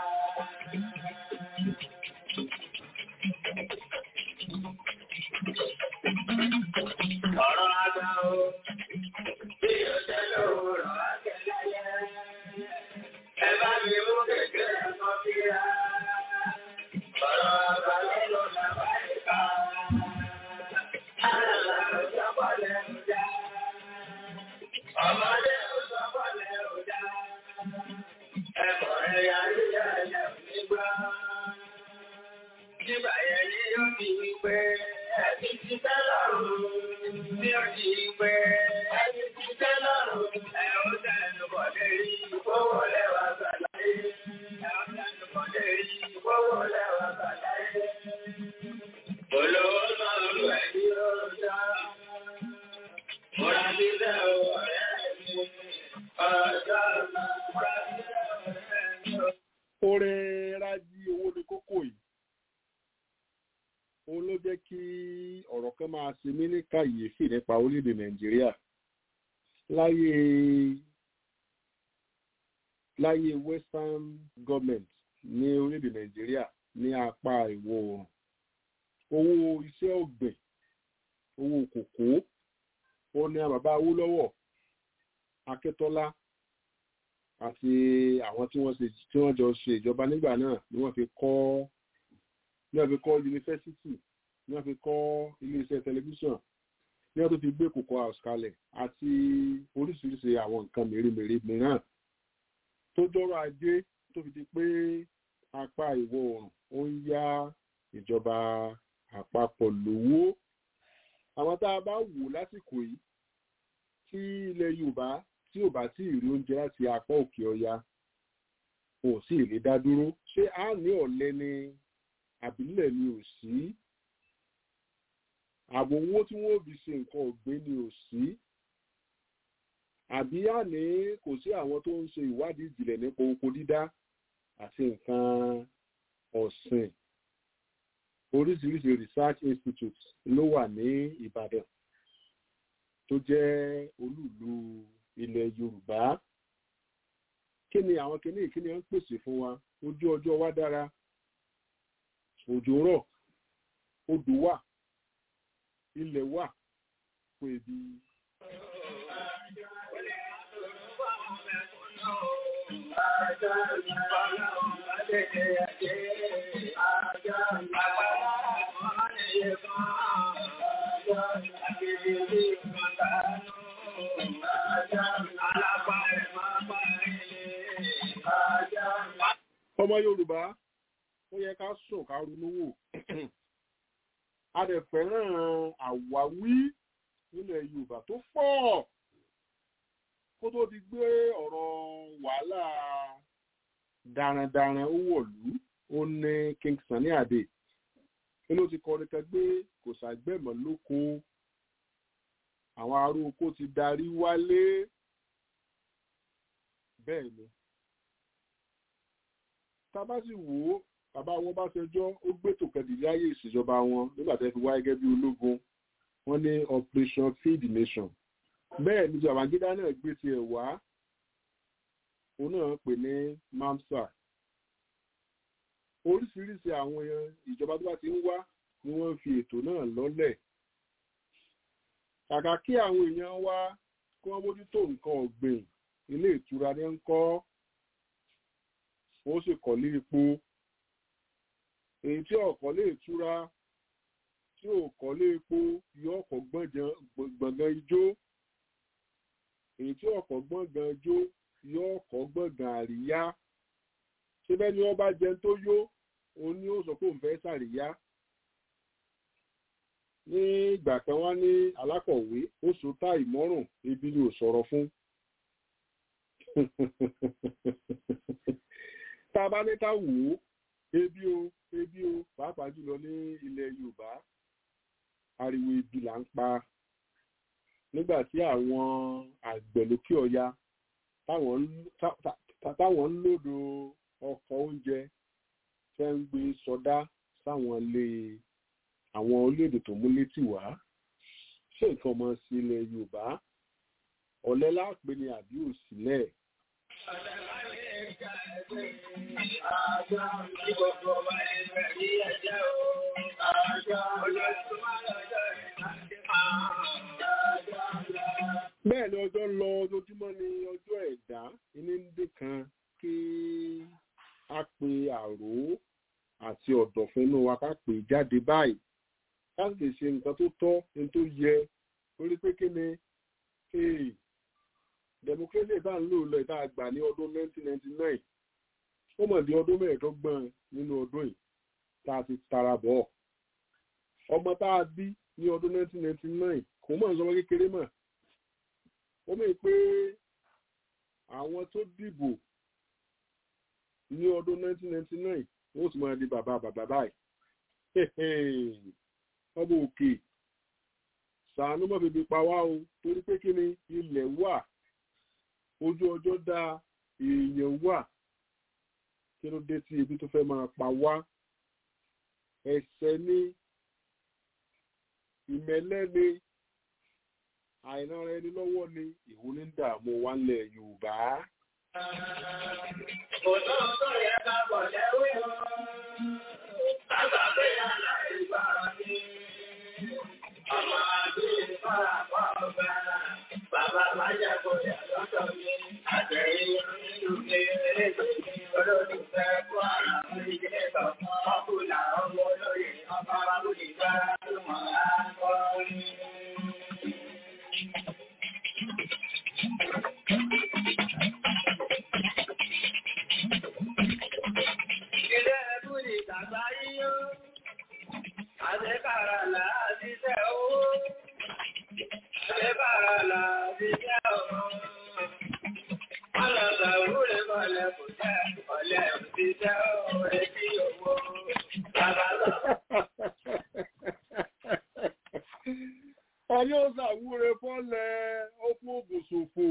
Ọ̀rọ̀ àgbà o, bí o jẹ́ lóòrọ̀ akẹ́lẹ́yẹ. Ẹ bá mi mú kékeré mọ́ kíra. Ọ̀rọ̀ àgbà lẹ́nu làbá ìka. Àlàlà ò sọ́kọ̀ lẹ́nu já. Ọmọdé ò sọ́kọ̀ lẹ́nu já. Ẹ̀kọ́ ẹ̀yà nílẹ̀ ẹ̀yà nígbà. Nígbà yẹn ni yóò di wípé ẹbí ti tẹ́ lọ́rùn. Ní ó di wípé ẹbí ti tẹ́ lọ́rùn. Ẹ ó tẹnu bọ̀ lérí ìfowó lẹ́wà gbàláyé. Ẹ ó tẹnu bọ̀ lérí ìfowó lẹ́wà gbàláyé. Olówó náà lù ẹ́ ní ọjà. Múra sílẹ̀ ọ̀rẹ́ mi. Ọjọ́ náà múra sílẹ̀ ọ̀rẹ́ mi. oore rájí owó ní kókó yìí òun ló jẹ́ kí ọ̀rọ̀ kan máa ṣe mí ní kàyéfì nípa orílẹ̀-èdè nàìjíríà láyé láyé western government ní orílẹ̀-èdè nàìjíríà ní apá ìwọ̀ oòrùn owó iṣẹ́ ọ̀gbìn owó kòkó ó ní bàbá Awólọ́wọ̀ Akíntọ́lá àti àwọn tí wọ́n ṣe tí wọ́n jọ ṣe ìjọba nígbà náà ni wọ́n fi kọ́ ní wọ́n fi kọ́ yunifásitì ní wọ́n fi kọ́ iléeṣẹ́ tẹlifíṣàn ní wọ́n tó fi gbé Cocoa House kalẹ̀ àti oríṣiríṣi àwọn nǹkan mèremère mìíràn tó jọrọ̀ ajé tó fi di pé apá ìwọ̀ oòrùn ó ń yá ìjọba àpapọ̀ lówó àwọn tá a bá wò lásìkò yìí tí ilẹ̀ yorùbá tí ò bá tí ì rí oúnjẹ láti apá òkè ọya kò sí ìlé dá dúró ṣé a ní ọ̀lẹ ni àbílẹ̀ ni ò sí àbò owó tí wọ́n fi ṣe nǹkan ọ̀gbìn ni ò sí àbí àní kò sí àwọn tó ń ṣe ìwádìí ìjìnlẹ̀ nípa oko dídá àti nǹkan ọ̀sìn oríṣiríṣi research institute ló wà ní ìbàdàn tó jẹ́ olúùlú ilẹ̀ yorùbá kí ni àwọn kìíní ìkíni ń pèsè fún wa ojú ọjọ́ wa dára òjò rọ̀ odò wà ilẹ̀ wà fún ebi. ọmọ yorùbá ó yẹ ká sùn ká ronú wò a dẹ̀ fẹ́ràn àwáwí nílẹ̀ yorùbá tó pọ̀ kó tó di gbé ọ̀rọ̀ wàhálà darandaran ó wọ̀lú ó ní king Sunny Adé inú ti kọrin kan gbé kò ṣàgbẹ̀mọ̀ lóko àwọn ará oko ti darí wálé bẹ́ẹ̀ ni tá a bá sì wò ó bàbá wọn bá ṣẹjọ́ ó gbé tòkẹ́dì láyé ìṣèjọba wọn nígbà tẹ́ fi wá gẹ́gẹ́ bí ológun wọ́n ní operation feed the nation bẹ́ẹ̀ ni Babangida náà gbé tiẹ̀ wá òun náà pè ní mamsa oríṣiríṣi àwọn ìjọba tó bá ti ń wá ni wọ́n fi ètò náà lọ́lẹ̀ kàkà kí àwọn èèyàn wá kí wọ́n mójútó nǹkan ọ̀gbìn ilé ìtura ní ń kọ́ ó sì kọ́lé epo èyí tí ọ̀kọ́ lè túra tí ò kọ́lé epo yọ ọkọ̀ gbọ̀ngàn ijó èyí tí ọkọ̀ gbọ̀ngàn ijó yọ ọkọ̀ gbọ̀ngàn àríyá ṣé bẹ́ẹ̀ ni wọ́n bá jẹun tó yó òun ni ó sọ pé òun fẹ́ ṣàríyá ní ìgbà kan wá ní alákọ̀wé ó so tá ìmọ̀rùn ebi ni ò sọ̀rọ̀ fún tá a bá ní ká wò ó ebi o ebi o pàápàá jùlọ ní ilẹ̀ yorùbá ariwo ibi là ń pa nígbà tí àwọn àgbẹ̀ lókè ọya táwọn ń lòdò ọkọ̀ oúnjẹ fẹ́ ń gbé sọdá sáwọn ilé àwọn orílẹ̀-èdè tó mú létí wá ṣé nǹkan ọmọ sí ilẹ̀ yorùbá ọ̀lẹ láàpẹ ni àbí òsílẹ̀. bẹ́ẹ̀ ni ọjọ́ lọ ojoojúmọ́ ni ọjọ́ ẹ̀dá iní ń dé kan kí a pe àrò àti ọ̀dọ̀fin inú wa ká pè jáde báyìí ká sì lè ṣe nǹkan tó tọ́ ní tó yẹ orí pé kí ni democracy tá à ń lò lọ ìta àgbà ní ọdún 1999 ó mọ̀ di ọdún mẹ́ẹ̀ẹ́dọ́gbọ̀n nínú ọdún yìí tá a ti tara bọ̀ ọmọ tá a bí ní ọdún 1999 kò mọ̀ sọmọ kékeré mọ̀ ó mọ̀ pé àwọn tó dìbò ní ọdún 1999 wọ́n sì máa di bàbá bàbá báyìí ọmọ òkè sàánú mọ́ bèbè pa wá o torí pé kí ni ilẹ̀ wà ojú ọjọ́ dá èèyàn wà kí ló dé tí ebi tó fẹ́ máa pa wá ẹ̀ṣẹ̀ ní ìmẹ̀lẹ́ ni àìnára ẹni lọ́wọ́ ni ìwú ní dààmú wa ńlẹ̀ Yorùbá. Òtọ́ tó yẹ ká bọ̀ lẹ́wé o, bàbá pé aláìgbà ni, ọmọ àbí ìfọ́ra pọ̀ ọ̀gbà, bàbá máa jẹ́ kó yẹ lọ́tọ̀ mi, àtẹ̀yìn nínú ilé olólùfẹ́ fún ara orílẹ̀ kọ̀ọ̀kan, ọkùnrin ọmọ olóyè ọba abúlé bá tó mọ̀ á kọ́ ní. jẹ́ òwe bí owó. Bàbá lọ. Ọní ó ṣàwúre fọ́lẹ̀ ó fún ògùn ṣòfò.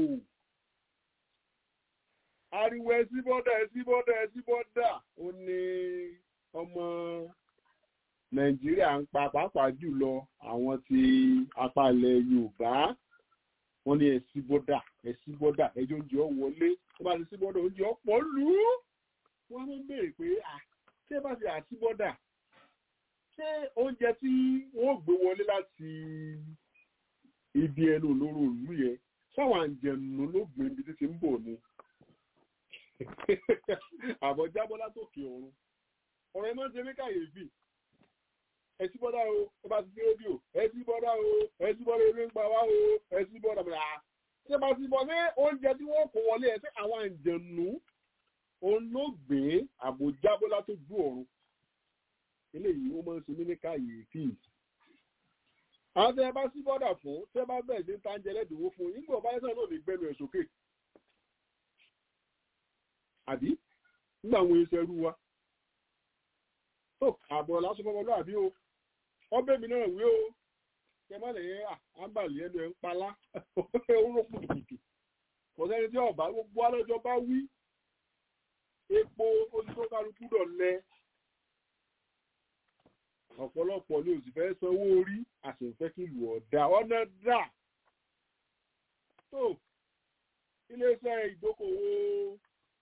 Ariwo ẹsí bọ́dà ẹsí bọ́dà ẹsí bọ́dà ó ní ọmọ Nàìjíríà ń pa pàápàá jùlọ àwọn tí apalẹ̀ Yorùbá wọ́n ní ẹsí bọ́dà ẹsí bọ́dà ẹjọ́ oúnjẹ ọ wọlé tó bá ti sí bọ́dà oúnjẹ ọ̀pọ̀ lù ú. Wọ́n máa ń béèrè pé à ṣé bá ti àti bọ́dà ṣé oúnjẹ tí wọ́n gbé wọlé láti ibi ẹnu olóró ìlú yẹn sáwọn àǹjẹ̀nù ló gbé ibi tí ti ń bọ̀ ni àbọ̀ jábọ́ látòkè ọ̀run ọ̀rọ̀ ẹ máa ń ṣe mí kàyéfì ẹ sí bọ́dá o ẹ bá ti sí rédíò ẹ sí bọ́dá o ẹ sí bọ́dá eré ń pa wá o ẹ sí bọ́dá bọ́dá ṣé bá ti bọ́ ní oúnjẹ tí wọ́n kó wọlé ẹ sí àwọn àǹjẹ̀nù òun ló gbé àbò jábọ́ látòjú ọ̀run eléyìí ó máa ń ṣe mí ní kàyéfì àwọn tẹ bá sí bọ́dà fún tẹ bá bẹ̀rẹ̀ sí ta ń jẹ lẹ́dínwó fún nígbà ọba ẹ̀sán náà lè gbẹnu ẹ̀ sókè àbí nígbà àwọn iṣẹ́ rú wa tó àbọ̀ lásán fọmọ lóàbí o ọbẹ̀ mi náà wí o kẹ má lè yẹn àǹbàlì ẹnu ẹ̀ ń palá oró kùtùkùtù kò sẹ́ni tí ọba gbogbo alẹ́jọ́ bá wí epo oṣù kálukú dọ̀lẹ́ ọ̀pọ̀lọpọ̀ ni òsì fẹ́ sanwó orí àṣẹ̀fẹ́ kí lù ọ̀dà ọ̀nà dà tó iléeṣẹ́ ìdókòwò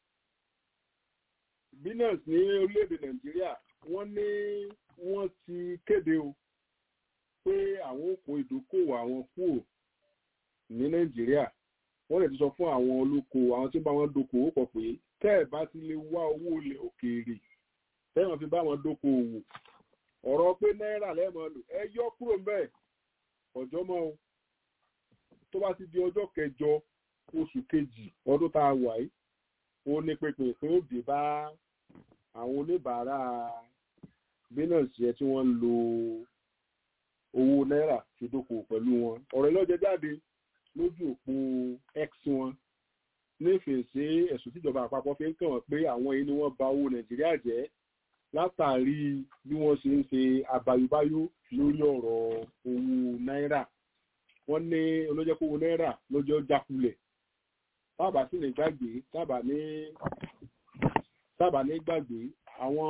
binance ní orílẹ̀-èdè nàìjíríà wọ́n ní wọ́n ti kéde o pé àwọn òkò ìdókòwò àwọn kúrò ní nàìjíríà wọ́n lè ti sọ fún àwọn olóko àwọn tí ó bá wọn dókòwò pọ̀ pé tẹ́ ẹ̀ bá ti lè wá owó ilẹ̀ òkèèrè tẹ́ wọn fi bá wọn dókòwò ọ̀rọ̀ pé náírà lẹ́mọ̀ lò ẹ yọ kúrò mbẹ́ ọjọ́ mọ́ o tó bá ti di ọjọ́ kẹjọ oṣù kejì ọdún tá a wà yìí ó ní pépè pé ó dé bá àwọn oníbàárà binance yẹn tí wọ́n ń lo owó náírà fi dókòwò pẹ̀lú wọn ọ̀rọ̀ ìlọ́jẹ jáde lójú òpó x wọn nífẹ̀ẹ́sí ẹ̀sùn tíjọba àpapọ̀ fi ń kàn wọ́n pé àwọn yìí ni wọ́n bà owó nàìjíríà jẹ́ látàrí bí wọ́n ṣe ń ṣe àbáyúbáyú lórí ọ̀rọ̀ owó náírà wọ́n ní olójẹ́kówó náírà lọ́jọ́ jákulẹ̀ tábà sì lè gbàgbé tábà ní tábà ní gbàgbé àwọn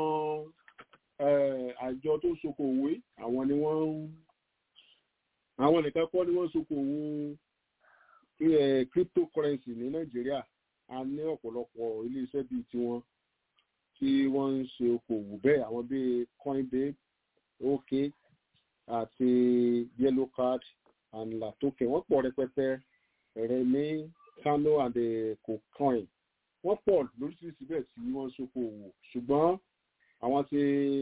àjọ tó soko òwe àwọn ni wọ́n ń àwọn nìkan kọ́ ni wọ́n soko òwò cryptocurrency ní nàìjíríà a ní ọ̀pọ̀lọpọ̀ iléeṣẹ́ bíi tiwọn tí wọ́n ń ṣe okòwò bẹ́ẹ̀ àwọn bíi coinbase ok àti yellow card and latoke wọ́n pọ̀ rẹpẹtẹ rẹ ní kano and cocoin wọ́n pọ̀ lóríṣiríṣi bẹ́ẹ̀ tí wọ́n ń ṣokòwò ṣùgbọ́n àwọn tí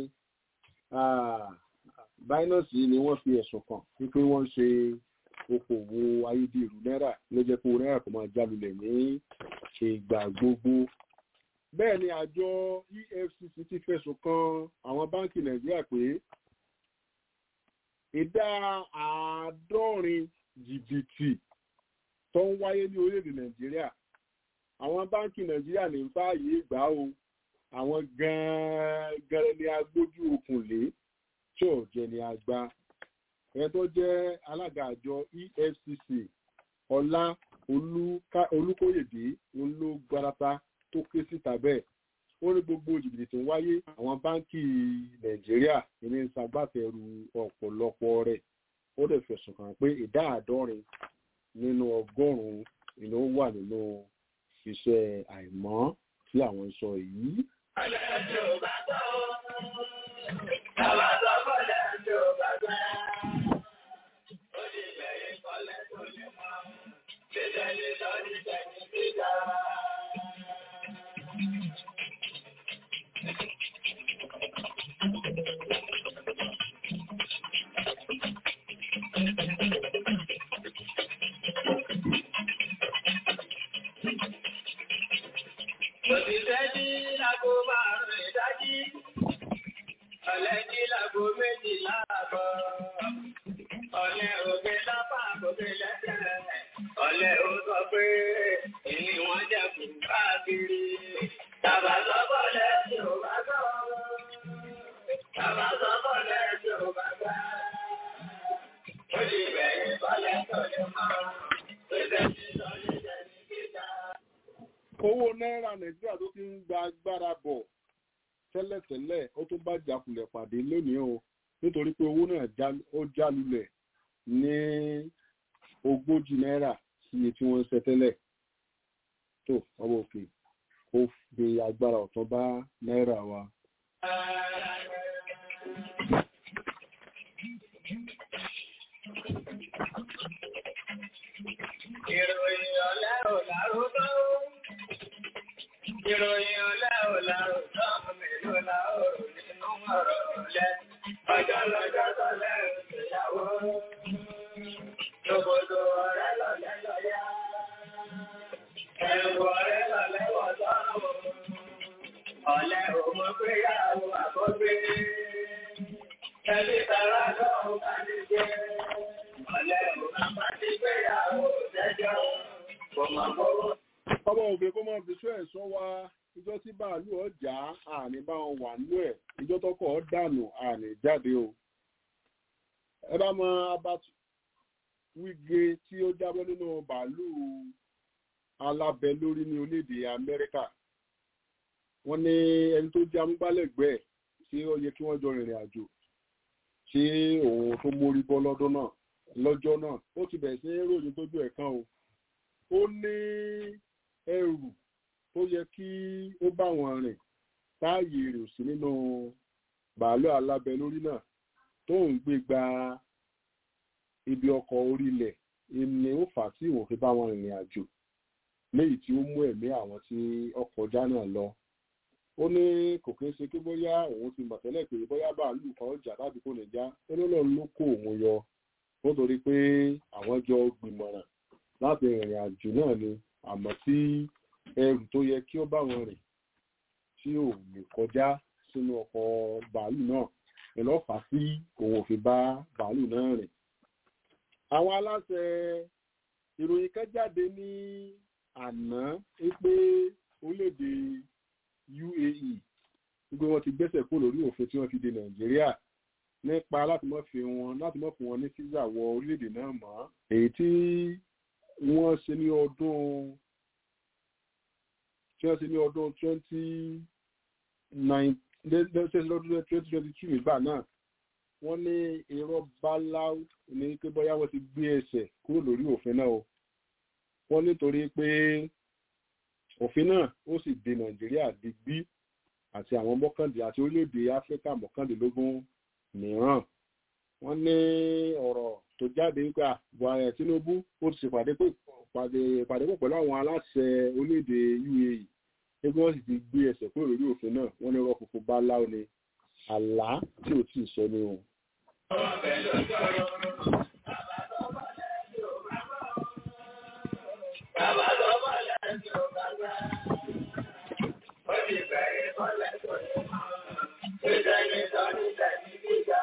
binance yìí ni wọ́n fi ẹ̀sùn kàn wípé wọ́n ń ṣe okòwò ayédèrú náírà ló jẹ́ kó náírà kó máa jálulẹ̀ ní ìgbà gbogbo bẹ́ẹ̀ ni àjọ efcc ti fẹ̀sùn kan àwọn báńkì nàìjíríà pé ìdá àádọ́rin jìbìtì tó ń wáyé ní orílẹ̀-èdè nàìjíríà àwọn báńkì nàìjíríà ní fààyè gbà o àwọn gan-an ni agbójú okùn lé tí ò jẹ́ ni àgbà ẹni tó jẹ́ alága àjọ efcc ọlá olúkóyèdè ló gbarata tó ké síta bẹ́ẹ̀ ó ní gbogbo jìbìtì tó ń wáyé àwọn báńkì nàìjíríà ní ń ṣagbátẹrù ọ̀pọ̀lọpọ̀ rẹ̀ ó lè fẹ̀sùn kàn pé ìdá àádọ́rin nínú ọgọ́rùn-ún ìlú wà nínú iṣẹ́ àìmọ́ tí àwọn sọ yìí. Mo ti fẹ́ bí lágbo márùn-ún ìdájí. náírà nàìjíríà tó ti ń gba agbára bọ̀ tẹ́lẹ̀tẹ́lẹ̀ ó tún bá jàkulẹ̀ pàdé lónìí o nítorí pé owó náà ó jálulẹ̀ ní ogójì náírà sí iye tí wọ́n ń ṣe tẹ́lẹ̀ tó ọmọ òkè ó fi agbára ọ̀tọ̀ bá náírà wa. Ìròyìn ọ̀lẹ́ ò lárúbá ó. Ìròyìn ọ̀lẹ́ ò lárúbá mélòó la ó rò nínú ọ̀rọ̀ ọ̀lẹ́. Ọjọ́ lọ́jọ́ tọ́lẹ̀ ìgbéyàwó. Lóbodò ọ̀rẹ́ lọ́lẹ́ lọ́yà. Ẹ̀rù ọ̀rẹ́ lọ́lẹ́ wọ̀ sọ́run. Ọ̀lẹ́ ò mọ̀ pé yàwó àkọ́gbé. Ẹbí tara lọ́hùn ká ní jẹ́. Ọ̀lẹ́ ò máa bá ti gbéyàwó jẹ́jọ́. Kò mọ̀ kówó. ọmọ òkè kó máa fi sọ ẹ̀sọ́ wa ìjọ tí báàlú ọjà àní bá wọn wà nú ẹ̀ ìjọ tọkọ̀ ọ́ dànù àní jáde o. ẹ bá mọ abatu wíge tí ó jábọ́ nínú bàálù alábẹ lórí ní orílẹ̀-èdè amẹ́ríkà wọ́n ní ẹni tó jẹ́ amúgbálẹ́gbẹ̀ẹ́ tí ó yẹ kí wọ́n jọ rìnrìn àjò tí òun tó mórí bọ́ lọ́dún náà lọ́jọ́ náà ó ti bẹ̀rẹ̀ sí ròyìn tójú ẹ̀ kan o ó ní ẹrù tó yẹ kí ó bá wọn rìn táàyè rè sí nínú bàálù alábẹ lórí náà tó ń gbé gba ibi ọkọ̀ orílẹ̀ ìní ó fà á tí ìwọ̀n fi bá wọn rìnrìn àjò léyìí tí ó mú ẹ̀mí àwọn tí ọkọ̀ ọjà náà lọ ó ní kò kí ń ṣe pé bóyá òun ti mọ̀ tẹ́lẹ̀ pé bóyá bàálù kan ọjà tàbí kò ní já ó ní lọ́n ló kó òun yọ nítorí pé àwọn jọ gbìmọ̀ràn láti rìnrìn àjò náà ni àmọ́ tí ẹrù tó yẹ kí ó bá wọn rìn tí ò lè kọjá sínú ọkọ̀ bàálù náà ìlọ́fà sí òun ò fi bá bàálù náà rìn. àwọn aláṣẹ ìròyìn kan jáde ní àná pé orílẹ̀-èdè UAE wípé wọ́n ti gbẹ́sẹ̀ kó lórí òfin tí wọ́n fi de Nàìjíríà nípa láti mọ́ fi wọn láti mọ́ fún wọn ní físà wọ orílẹ̀-èdè náà mọ́ èyí tí wọ́n ṣe ní ọdún tí wọ́n ṣe ní ọdún twenty nine lọ́dún twenty twenty two nígbà náà wọ́n ní irọ́ báláú ní pé bóyá wọ́n ti gbé ẹsẹ̀ kúrò lórí òfin náà o wọ́n nítorí pé òfin náà ó sì de Nàìjíríà digbí àti àwọn mọ́kàndín àti orílẹ̀-èdè Áfíríkà mọ́kàndínlógún mìíràn wọ́n ní ọ̀rọ̀ tó jáde nípa buhari Tinubu ó ti ṣèpàdé pàdé pọ̀ pẹ̀lú àwọn aláṣẹ orílẹ̀-èdè UAE ẹgbẹ́ wọn sì ti gbé ẹsẹ̀ kúrò lórí òfin náà wọ́n ní rọ́ọ̀ funfun bá láwọn ni àlá tí ò tí ì sọ ní wọn. Bàbá tó bá lẹ́sìn ò bá gbà. Ó ti bẹ̀rẹ̀ bọ́lẹ̀ tó lè mọ̀. Ṣé ní sọ ní tẹ̀sí gíga?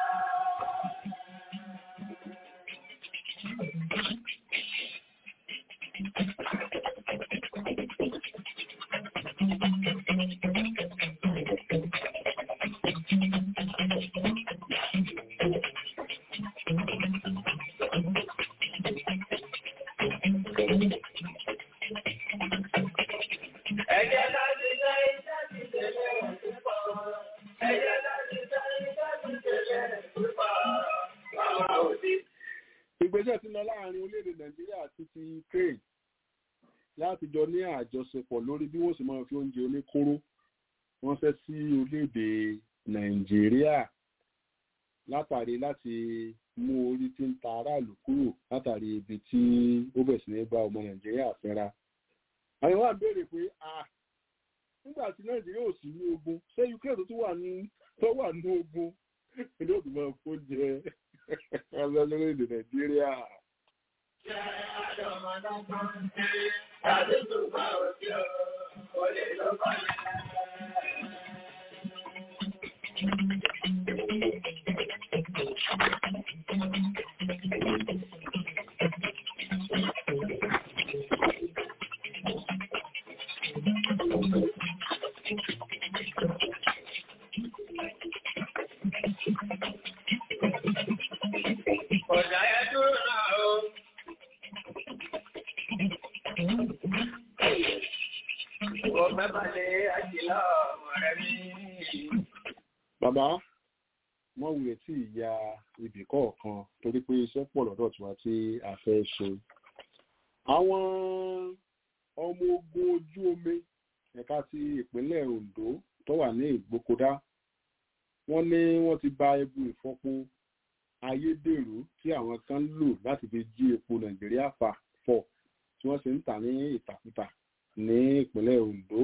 Ẹ̀jẹ̀ láti ṣe iṣẹ́ ti tẹ̀lé ìpọ̀. Ẹ̀jẹ̀ láti ṣe iṣẹ́ ti tẹ̀lé ìpọ̀. Àwọn òbí. ìgbésẹ̀ ti lọ láàrin orílẹ̀-èdè Nàìjíríà àti ti Ukraine láti jọ ní àjọṣepọ̀ lórí bí wọ́n sì máa fi oúnjẹ oníkóró wọ́n fẹ́ sí orílẹ̀-èdè Nàìjíríà látàrí láti mú orí tí ń ta aráàlú kúrò látàrí ibi tí ó bẹ̀ sí ní bá ọmọ Nàìjíríà fẹ́ra. àwọn wà béèrè pé ah nígbà tí Nàìjíríà ò sí ní ogun ṣé Ukraine tó tún wà ní tó wà ní ogun ilé òdùn máa kó jẹ ọlọ́ lórílẹ̀-èdè Nàìjíríà. Ṣé àdọ̀mọdọ́gbọ́n ń ṣe àdúgbò òkè ò lè lọ́kọ̀ Ọ̀dà ẹ̀ dúró náà o. Ọ̀gbẹ́ bá bàbá wọ́n wulẹ̀ tí ìyá ibì kọ̀ọ̀kan torí pé iṣẹ́ pọ̀ lọ́dọ̀ tiwa tí a fẹ́ ṣe. àwọn ọmọ ogun ojú omi ẹ̀ka ti ìpínlẹ̀ Ondo tó wà ní Ìgbókòdá wọ́n ní wọ́n ti ba ebu ìfọpo ayédèrú tí àwọn kan ń lò láti fi jí epo Nàìjíríà fà fọ̀ tí wọ́n sì ń tà ní ìtàkùtà ní ìpínlẹ̀ Ondo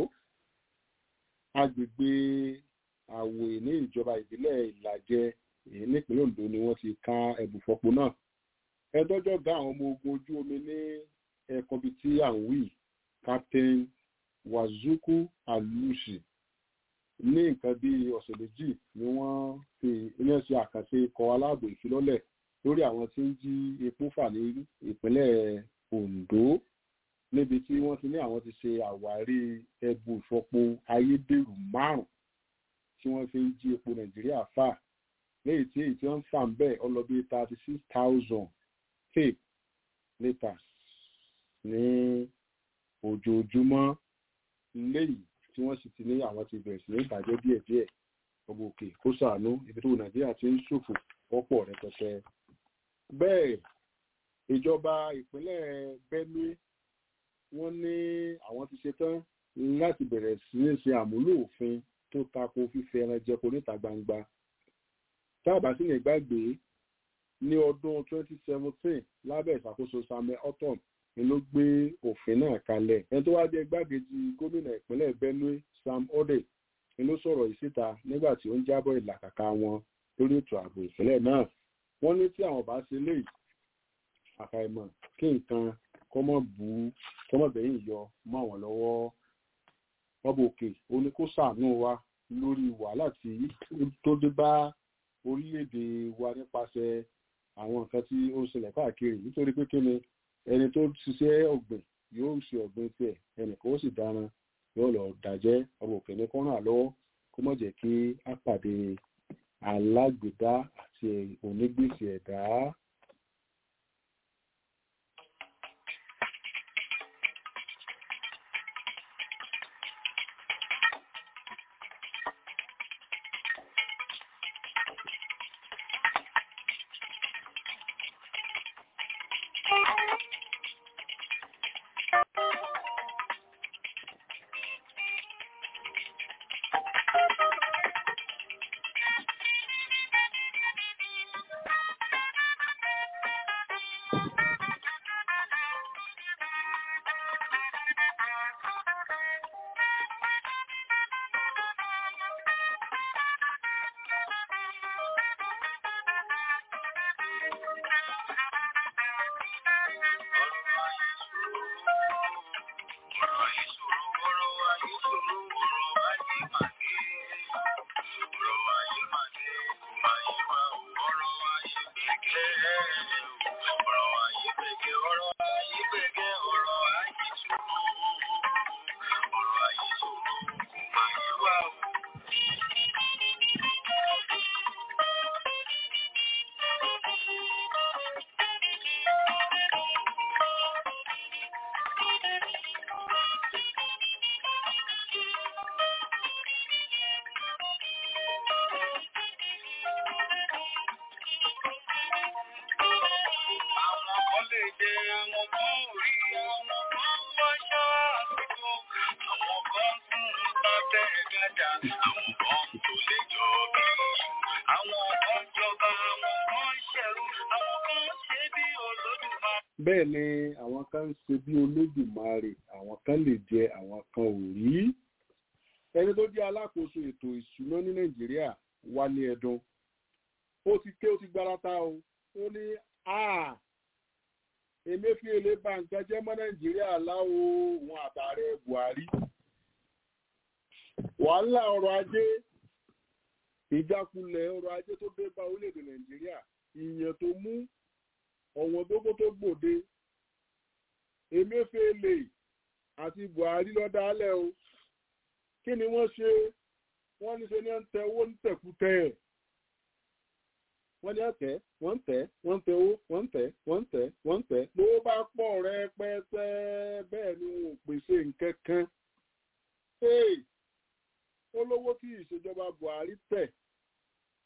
agbègbè àwòye ní ìjọba ìbílẹ̀ ìlàjẹ èyí nípínlẹ̀ Ondo ni wọ́n ti ká ẹ̀bùfọ́po náà ẹ̀dọ́jọ́ ga àwọn ọmọ ogun ojú omi ní ẹ̀kan bíi tí à ń wí Captain Wazuku Alushi ní nǹkan bíi ọ̀sẹ̀ méjì ni wọ́n fi iná ṣe àkànṣe ikọ̀ aláàbò ìfilọ́lẹ̀ lórí àwọn tí ń jí epo fà ní ìpínlẹ̀ Ondo níbi tí wọ́n ti ní àwọn ti ṣe àwárí ẹbu ìfọpo ayédèrú márùn tí wọ́n fi ń jí epo Nàìjíríà fà léyìí tí èyí tí wọ́n ń fà ń bẹ̀ ọlọ́bí thirty six thousand cape litres ní ojoojúmọ́ léyìí tí wọ́n sì ti ní àwọn ti bẹ̀rẹ̀ sí ní ìbàjẹ́ díẹ̀díẹ̀ ọgbọ òkè kó ṣàánú ibi tó Nàìjíríà ti ń ṣòfò wọ́pọ̀ rẹpẹtẹ. bẹ́ẹ̀ ìjọba ìpínlẹ̀ Benue wọ́n ní àwọn ti ṣetán láti bẹ̀rẹ̀ sí ní ṣe àmúlò òfin tó tako fífẹ́ ẹran jẹko níta gbangba. táàbà sí ní gbàgbé ní ọdún 2017 lábẹ́ ìṣàkóso Samuel Ortom ni ló gbé òfin náà kalẹ̀. ẹni tó wá jẹ́ igbákejì gómìnà ìpínlẹ̀ Benue Sam Ode ni ló sọ̀rọ̀ yìí síta nígbà tí ó ń jábọ̀ ìlàkàkà wọn lórí ètò ààbò ìpínlẹ̀ náà. wọ́n ní tí àwọn bá ṣe léyìí àfàìmọ̀ kí nǹkan kọ́mọ̀ bú kọ́mọ̀ bẹ̀yìn yọ mọ́ àwọn lọ́wọ́ ọba òkè ó ní kó ṣàánú wa lórí wàhálà tí tó dé bá orílẹ̀-èdè wa nípasẹ̀ àwọn nǹkan tí ó ń ṣẹlẹ̀ káàkiri nítorí pé kí ni ẹni tó ṣiṣẹ́ ọ̀gbìn yóò ṣe ọ̀gbìn tiẹ̀ ẹnì kan ó sì dáná yóò lọ dàjẹ́ ọba òkè ní kọ́nà lọ́wọ́ kó má jẹ́ kí á pàdé alágbèdá àti onígbèsè ẹ̀dá. bẹ́ẹ̀ ni àwọn kan ń ṣe bí olódùmarè àwọn kan lè jẹ àwọn kan ò rí ẹni tó jẹ́ alákòóso ètò ìṣúná ní nàìjíríà wálé ẹdun ó ti ké ó ti gbárata o ó ní a emefiele bá nǹkan jẹ́ mọ́ nàìjíríà láwo òun àtàrẹ buhari wàhálà ọrọ̀ ajé ìjákulẹ̀ ọrọ̀ ajé tó dé bá orílẹ̀-èdè nàìjíríà ìyẹn tó mú ọ̀wọ́n gbogbo tó gbòde emefiele àti buhari ló dálẹ̀ o kí ni wọ́n ṣe wọ́n ní ṣe ní ń tẹ owó ń tẹ̀kútẹ̀ wọ́n ní ọ̀tẹ̀ wọ́n ń tẹ̀ wọ́n ń tẹ owó wọ́n ń tẹ̀ wọ́n ń tẹ̀ wọ́n ń tẹ̀ ló bá pọ̀ rẹpẹtẹ bẹ́ẹ̀ ni wọn ò pèsè nǹkan kan olówó tí ìṣèjọba buhari tẹ̀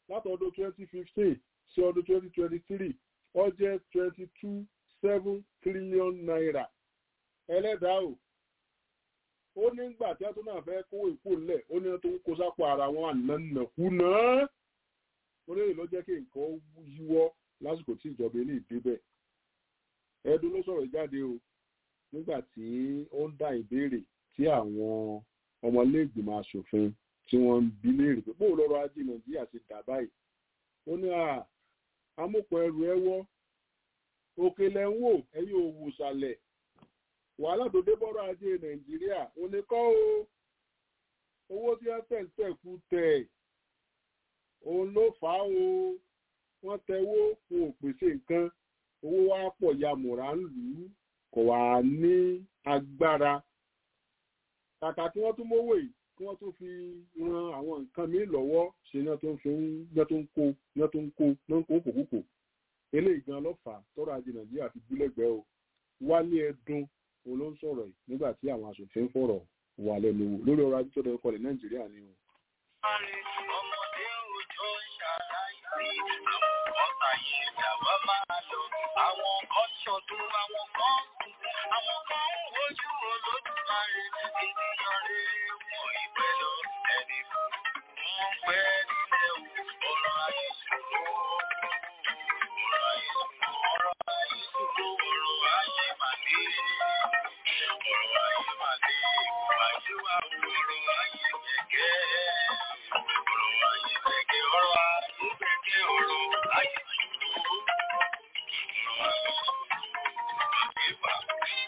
látọdún twenty fifteen sí ọdún twenty twenty three ó jẹ́ twenty two seven trillion naira ẹlẹ́dàá o ó nígbà tí wọ́n tún náà fẹ́ kówó ìkó lẹ̀ ó ní wọ́n tó ń kó sápò ara wọn ànánàkúnà orí èyí ló jẹ́ kí nǹkan yíwọ́ lásìkò tí ìjọba ilé ìdíbẹ̀ ẹdun ló sọ̀rọ̀ jáde o nígbà tí ó ń dá ìbéèrè tí àwọn ọmọlẹ́gbìmọ̀ asòfin tí wọ́n ń bi léèrè pé bóun lọ́rọ̀ ajé nàìjíríà ti dà báyìí ó ní à amúpọ̀ ẹrù ẹ wọ́ òkè lẹ̀ ń wò ẹ̀yin òwò sàlẹ̀ wàhálà tó dé bọ́rọ̀ ajé nàìjíríà ò ní kọ́ o owó tí wọ́n tẹ̀ ń tẹ̀ kú tẹ̀ òun ló fà á o wọ́n tẹwó fún òpèsè nǹkan owó wa pọ̀ ya mùrà ń lù ú kò wá ní agbára kàkà kí wọ́n tún mówó yìí kí wọ́n tún fi ran àwọn nǹkan míì lọ́wọ́ ṣe ní wọ́n tó ń fi ní wọ́n tó ń kó ní wọ́n tó ń kó ní wọ́n kó kòkòkò eléyìí gan lọ́fà tọ́rọ ajé nàìjíríà fi gbúlẹ̀gbẹ́ o wálé ẹdun òun ló ń sọ̀rọ̀ yìí nígbà tí àwọn aṣòfin fọ̀rọ̀ wà lẹ́nu wò lórí ọrọ̀ ajé tó dẹ̀ kọlẹ̀ nàìjíríà ni o. ọmọdé òjò ṣàlàyé àwọn ọ̀tá yìí dàwọ́ máa lọ àwọn kan ṣọdún àwọn kan àwọn kan ń wojú olódùmarè ènìyàn rere wọn ìpẹ́ lọ ẹni fún wọn pẹ́ nílẹ̀ o ọ̀rọ̀ ayé ṣòro ọ̀rọ̀ ayé ṣòro ọ̀rọ̀ ayé ṣòro ọ̀rọ̀ ayé màdé ọ̀rọ̀ ayé màdé ayé wa ọ̀rọ̀ ayé gẹ́gẹ́ ọ̀rọ̀ ayé gẹ́gẹ́ ọ̀rọ̀ ayé gẹ́gẹ́ ọ̀rọ̀ ayé ṣòro ọ̀rọ̀ ayé ṣòro àgbébà.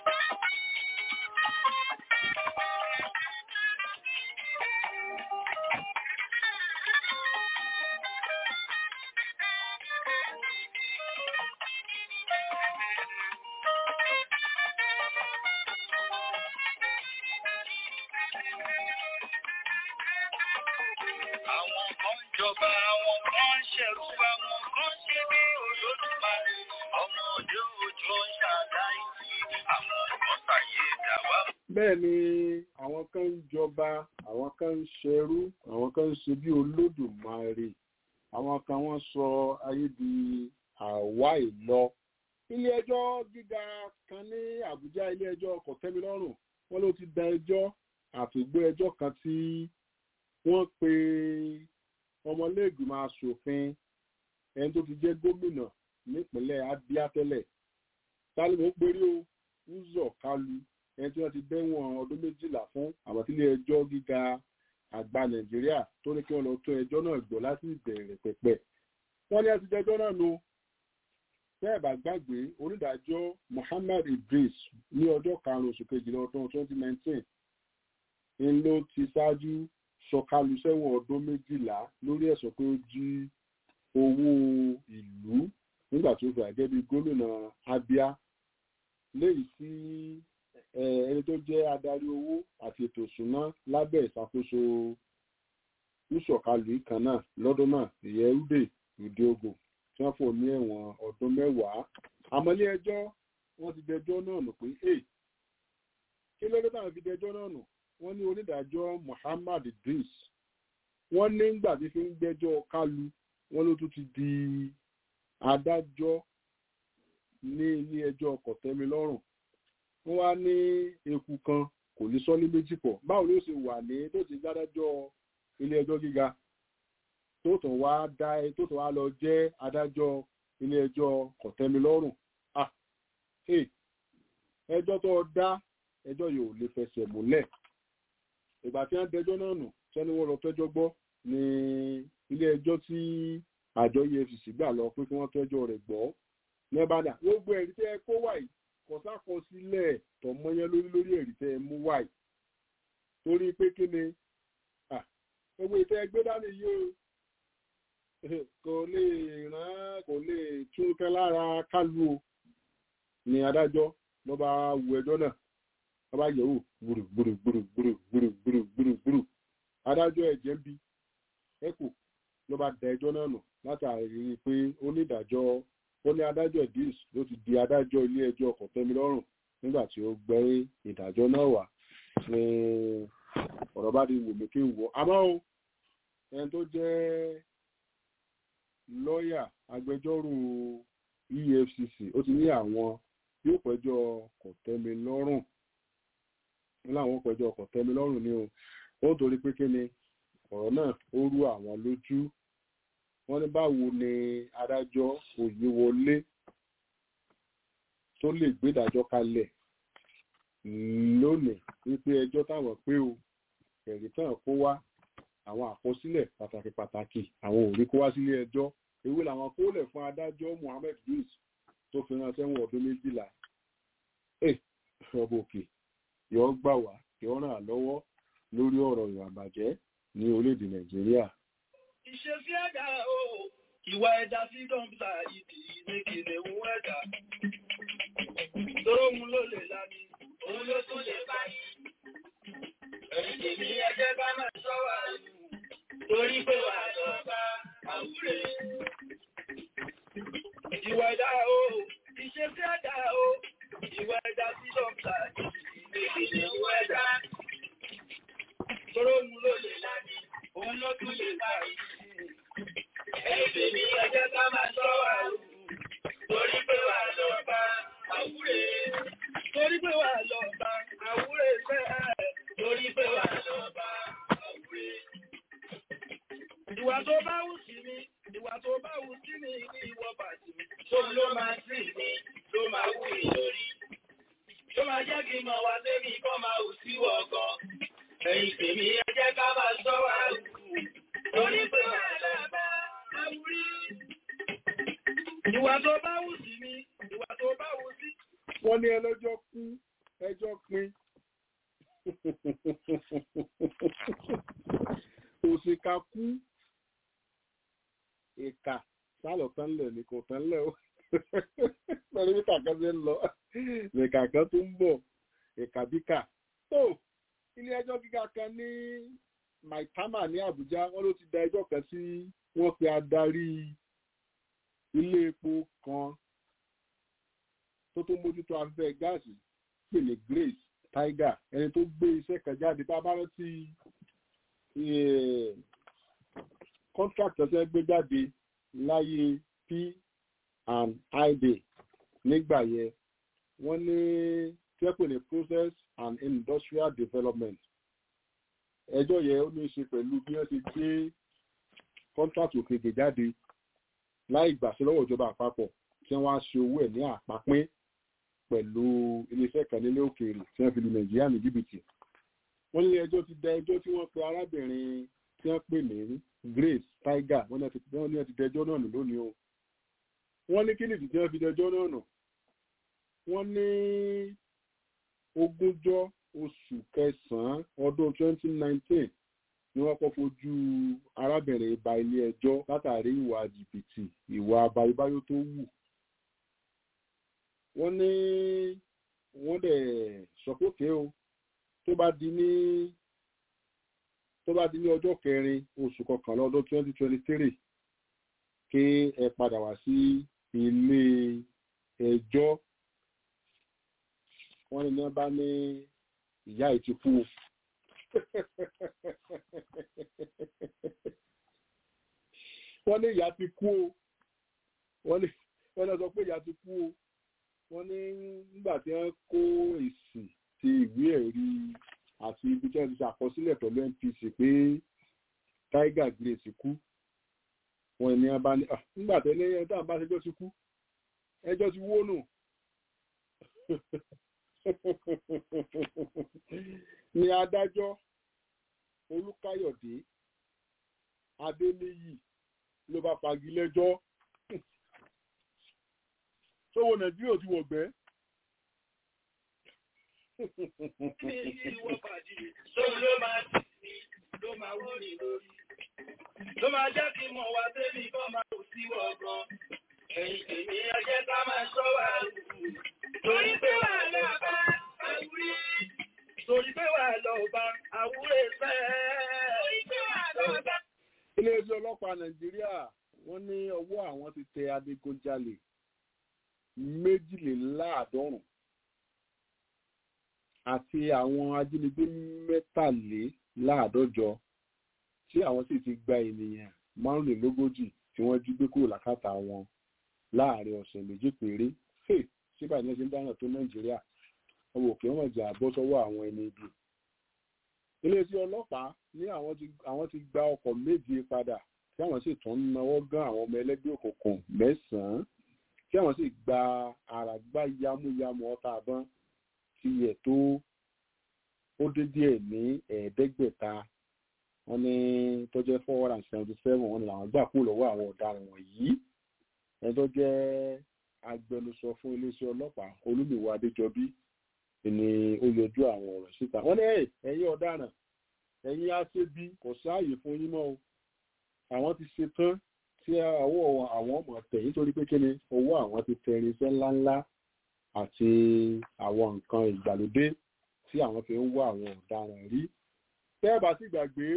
Àwọn kan jọba, àwọn kan ṣẹ̀rú, àwọn kan ṣe bí olódùmarè. Ọmọdé òjò ń ṣàdáìsí, àwọn kan ṣàyè dàwà. bẹ́ẹ̀ ni àwọn kan ń jọba àwọn kan ń ṣẹrú àwọn kan ń ṣe bí olódùmarè àwọn kan wọ́n sọ ayé di àwa ìlọ. ilé ẹjọ́ gíga kan ní àbújá ilé ẹjọ́ kòtẹ́milọ́rùn wọ́n ló ti da ẹjọ́ àfìgbé ẹjọ́ kan tí wọ́n pe ọmọlẹ́gbìmọ̀ asòfin ẹni tó ti jẹ́ gómìnà nípínlẹ̀ abia tẹ́lẹ̀ tálímọ̀ péré o uzọ kalu ẹni tí wọ́n ti dẹ́wọ̀n ọdún méjìlá fún àwọn tí ilé ẹjọ́ gíga àgbà nàìjíríà tó ní kí wọ́n lọ tó ẹjọ́ náà gbọ́ láti ìbẹ̀rẹ̀ pẹ̀pẹ̀ wọ́n ní ẹtí jẹjọ́ náà nu bẹ́ẹ̀ bá gbàgbé onídàájọ́ muhammad idris ní ọjọ́ karùn-ún oṣù kejìlá ọdún twenty nineteen ń ló ti ṣáájú sọ̀kalù sẹ́wọ̀n ọdún méjìlá lórí ẹ̀sùn pé ó jí owó ìlú nígbà tó fi àgẹ́ bí gómìnà abia léyìí tí ẹni tó jẹ́ adarí owó àti ètò ìṣúná lábẹ́ ìṣàkóso ìṣọ̀kalù kan náà lọ́dún náà ìyẹn ude udeogo tí wọ́n fò ní ẹ̀wọ̀n ọdún mẹ́wàá àmọ́ ilé ẹjọ́ wọ́n ti dẹjọ́ náà nù pé hey kí ló dé táwọn fi dẹjọ́ náà nù wọ́n ní onídàájọ́ muhammad idris wọ́n ní nígbà tí fi ń gbẹ́jọ́ kálu wọ́n ló tún ti di adájọ́ ní ilé ẹjọ́ kọ̀tẹ́milọ́rùn wọ́n wá ní eku kan kò ní sọ́lé méjì pọ̀ báwo ló ṣe wà ní tó ti dádájọ́ ilé ẹjọ́ gíga tó tún wá dá tó tún wá lọ jẹ́ adájọ́ ilé ẹjọ́ kọ̀tẹ́milọ́rùn ah ẹjọ́ tó dá ẹjọ́ yìí ò lè fẹsẹ̀ múlẹ̀ ìgbà tí wọ́n dẹjọ́ náà nù sẹ́ni wọ́n lọ fẹ́jọ́ gbọ́ ní ilé ẹjọ́ tí àjọ efcc gbà lọ pé kí wọ́n fẹ́jọ́ rẹ̀ gbọ́ nẹ́bàdà gbogbo ẹ̀rí tẹ́ ẹ kó wáyé kò sákọsílẹ̀ tọmọyán lórí lórí ẹ̀rí tẹ́ ẹ mú wáyé torí pé kí ni gbogbo ìtẹ́ ẹgbẹ́ dání yìí o kò lè ràn kò lè tún kẹ́ lára kálù o ní adájọ́ ló bá wo ẹjọ́ náà wọ́n bá yẹ̀wò gbùrù gbùrù gbùrù gbùrù gbùrù gbùrù gbùrù gbùrù adájọ́ ẹ̀jẹ̀ ń bi ẹ̀kọ́ ló bá da ẹjọ́ náà nù látàrí pé onídàájọ́ ó ní adájọ́ idris ló ti di adájọ́ ilé ẹjọ́ kọ̀tẹ́milọ́rùn nígbà tí ó gbé ìdájọ́ náà wá ní ọ̀rọ̀ bá di wò mí kí n wò àmọ́ o ẹni tó jẹ́ lọ́ọ̀yà agbẹjọ́rò efcc ó ti ní àwọn yóò pẹjọ́ kòtẹ́milọ́rùn ní láwọn pẹjọ́ kòtẹ́milọ́rùn ni o ó torí pé kí ni ọ̀rọ̀ náà ó rú àwọn lójú wọ́n ní báwo ni adájọ́ òyìnwọlé tó lè gbédàjọ́ kalẹ̀ lónìí wípé ẹjọ́ táwọn pé o ẹ̀rí tán kó wá àwọn àkọsílẹ̀ pàtàkì pàtàkì àwọn ò rí kó wá sílé ẹjọ́ èwe làwọn kó lẹ̀ fún adájọ́ Muhammed Yunus tó fi rán sẹ́wọ̀n ọdún méjìlá ẹ ọba òkè yọ gbà wá yọ ràn án lọ́wọ́ lórí ọ̀rọ̀ ìwà àbàjẹ́ ní orílẹ̀-èdè Nàìjíríà. Ìṣesí ẹ̀dá o, ìwà ẹ̀dá sí dọ́ńtà ìdí ní kìnìún ẹ̀dá. Tóun ló lè lani, òun ló tún lè báyìí. Ẹ̀yìn tèmi ẹjẹ́ bá máa ṣọ́wà ẹ̀yìn, torí pé wà lọ bá àwúrè. Ìwà ẹ̀dá o, ìṣesí ẹ̀dá o, ìwà ẹ̀dá sí dọ́ńtà ìdí ní kìnìún ẹ̀dá. Tóun ló lè lani, òun ló tún lè báyìí. Ẹ̀yìn tèmi ẹjẹ́ bá máa ṣọ́wà ẹ̀yìn, torí pé wà lọ bá àwúrè. Torí pé wà lọ bá àwúrè fẹ́ torí pé wà lọ bá àwúrè. Ìwà tó bá wù sí mi, ìwà tó bá wù sí mi ní ìwọ bàtì mi. Tó ló máa sí mi, ló máa wù mí lórí. Tó máa jẹ́ kí n mọ̀ wá débi kọ́ máa wù sí wọ̀ gan. Ẹ̀yìn tèmi ẹ jẹ́ ká máa sọ wá wù. Torí pé wà lọ bá àwúrè. Ìwà tó bá wù sí mi, ìwà tó bá wù sí wọ́n ní ẹlẹ́jọ́ kú ẹjọ́ pin òṣìkà kú ìkà sálọ tán lẹ̀ ní kò tán lẹ̀ ó pẹ̀lú bí kàkà ṣe ń lọ ìkà kan tó ń bọ̀ ìkà bíkà tó ilé ẹjọ́ gíga kan ní maitama ní Àbújá wọ́n ló ti da ẹjọ́ kan sí wọ́n pe adarí ilé epo kan tó tó mójútó afẹ́fẹ́ gáàsì pè ní Grace Tiger ẹni tó gbé iṣẹ́ kan jáde tá a bá rántí contract ọ̀sẹ̀ gbé jáde láyé p and id nígbà yẹn wọ́n ní tí wọ́n pè ní process and industrial development ẹjọ́ yẹn ó ní í ṣe pẹ̀lú bí wọ́n ti gbé contract òkèèkè jáde láì gbàṣẹ lọ́wọ́ ìjọba àpapọ̀ tí wọ́n á ṣe owó ẹ̀ ní àpapín pẹ̀lú iléeṣẹ́ kan nílé òkèèrè tí wọ́n fi lu nàìjíríà ní jìbìtì wọ́n ní ẹjọ́ ti da ẹjọ́ tí wọ́n pe arábìnrin tí wọ́n pè ní Grace Tiger wọ́n ní wọ́n ti dẹjọ́ náà nù lónìí o wọ́n ní kíni tí wọ́n fi dẹjọ́ náà nù wọ́n ní ogúnjọ́ oṣù kẹsàn-án ọdún 2019 ni wọ́n kọ́ fojú arábìnrin ba ilé ẹjọ́ látàrí ìwà jìbìtì ìwà abayébáyó tó wù wọ́n ní wọ́n dẹ̀ sọ́kòkè o tó bá di ní tó bá di ní ọjọ́ kẹrin oṣù kọkànlá ọdún twenty twenty three kí ẹ padà wá sí ilé ẹjọ́ wọ́n ní wọ́n bá ní ìyá yìí ti kú o wọ́n ní ìyá ti kú o wọ́n ní wọ́n ní sọ pé ìyá ti kú o wọ́n ní nígbà tí wọ́n kó èsì ti ìwé ẹ̀rí àti ibi tí wọ́n ti ṣàkọsílẹ̀ pẹ̀lú NPC pé Tiger Grace kú wọ́n ní wọ́n bá ní nígbà tẹ́lẹ̀ ẹni táwọn bá ṣẹjọ́ ti kú ẹjọ́ ti wó nù ní adájọ́ Olúkáyọ̀dé Adéníyì ló bá fagilẹ́jọ́ sówó nàìjíríà ti wọ̀gbẹ́. Ló máa jẹ́ kí mọ̀ wá débi kọ́ máa kò sí ọgbọ́n. Ẹ̀yìn tèmi ẹjẹ́ ká máa ṣọ́ wà lù. Torí pé wà lọ bá àwúrí. Torí pé wà lọ bá àwúrẹ́ fẹ́. Torí pé wà lọ bá. Ilé-ẹjọ́ ọlọ́pàá Nàìjíríà wọ́n ní ọwọ́ àwọn ti tẹ adigunjalè méjìléláàádọ́rùn àti àwọn ajínigbé mẹ́tàléláàádọ́jọ tí àwọn sì ti gba ènìyàn márùnlélógójì tí wọ́n jí gbé kúrò lákàtà wọn láàrin ọ̀sẹ̀ méjì péré hey síbà ní ẹsẹ̀ ń dáná tó nàìjíríà ọmọ òkè wọn jà bọ́ sọ́wọ́ àwọn ẹni ibi iléeṣẹ́ ọlọ́pàá ní àwọn ti àwọn ti gba ọkọ̀ méje padà tí àwọn sì tún ń náwó gán àwọn ọmọ ẹlẹ́gbẹ́ òkùnkùn mẹ́sàn-án tí àwọn sì gba àràgbá yamuyamu ọta àbọ̀n ti yẹ tó ó dé díẹ̀ ní ẹ̀ẹ́dẹ́gbẹ̀ta wọ́n ní tó jẹ́ four hundred and seventy seven wọ́n ní làwọn gbà kú lọ́wọ́ àwọn ọ̀daràn wọ̀nyí ẹni tó jẹ́ agbẹnusọ fún iléeṣẹ́ ọlọ́pàá olúmiwá adéjọbí ni ó yọjú àwọn ọ̀rọ̀ síta wọ́n ní ẹ̀yin ọ̀daràn ẹ̀yin aṣebi kò sáàyè fún yín mọ́ o àwọn ti ṣe tán tí ọwọ́ àwọn ọmọ tẹ̀ nítorí pé kí ni owó àwọn ti tẹ irinṣẹ́ ńláńlá àti àwọn nǹkan ìgbàlódé tí àwọn fi ń wá àwọn ọ̀daràn rí tẹ́ ẹ bá sì gbàgbé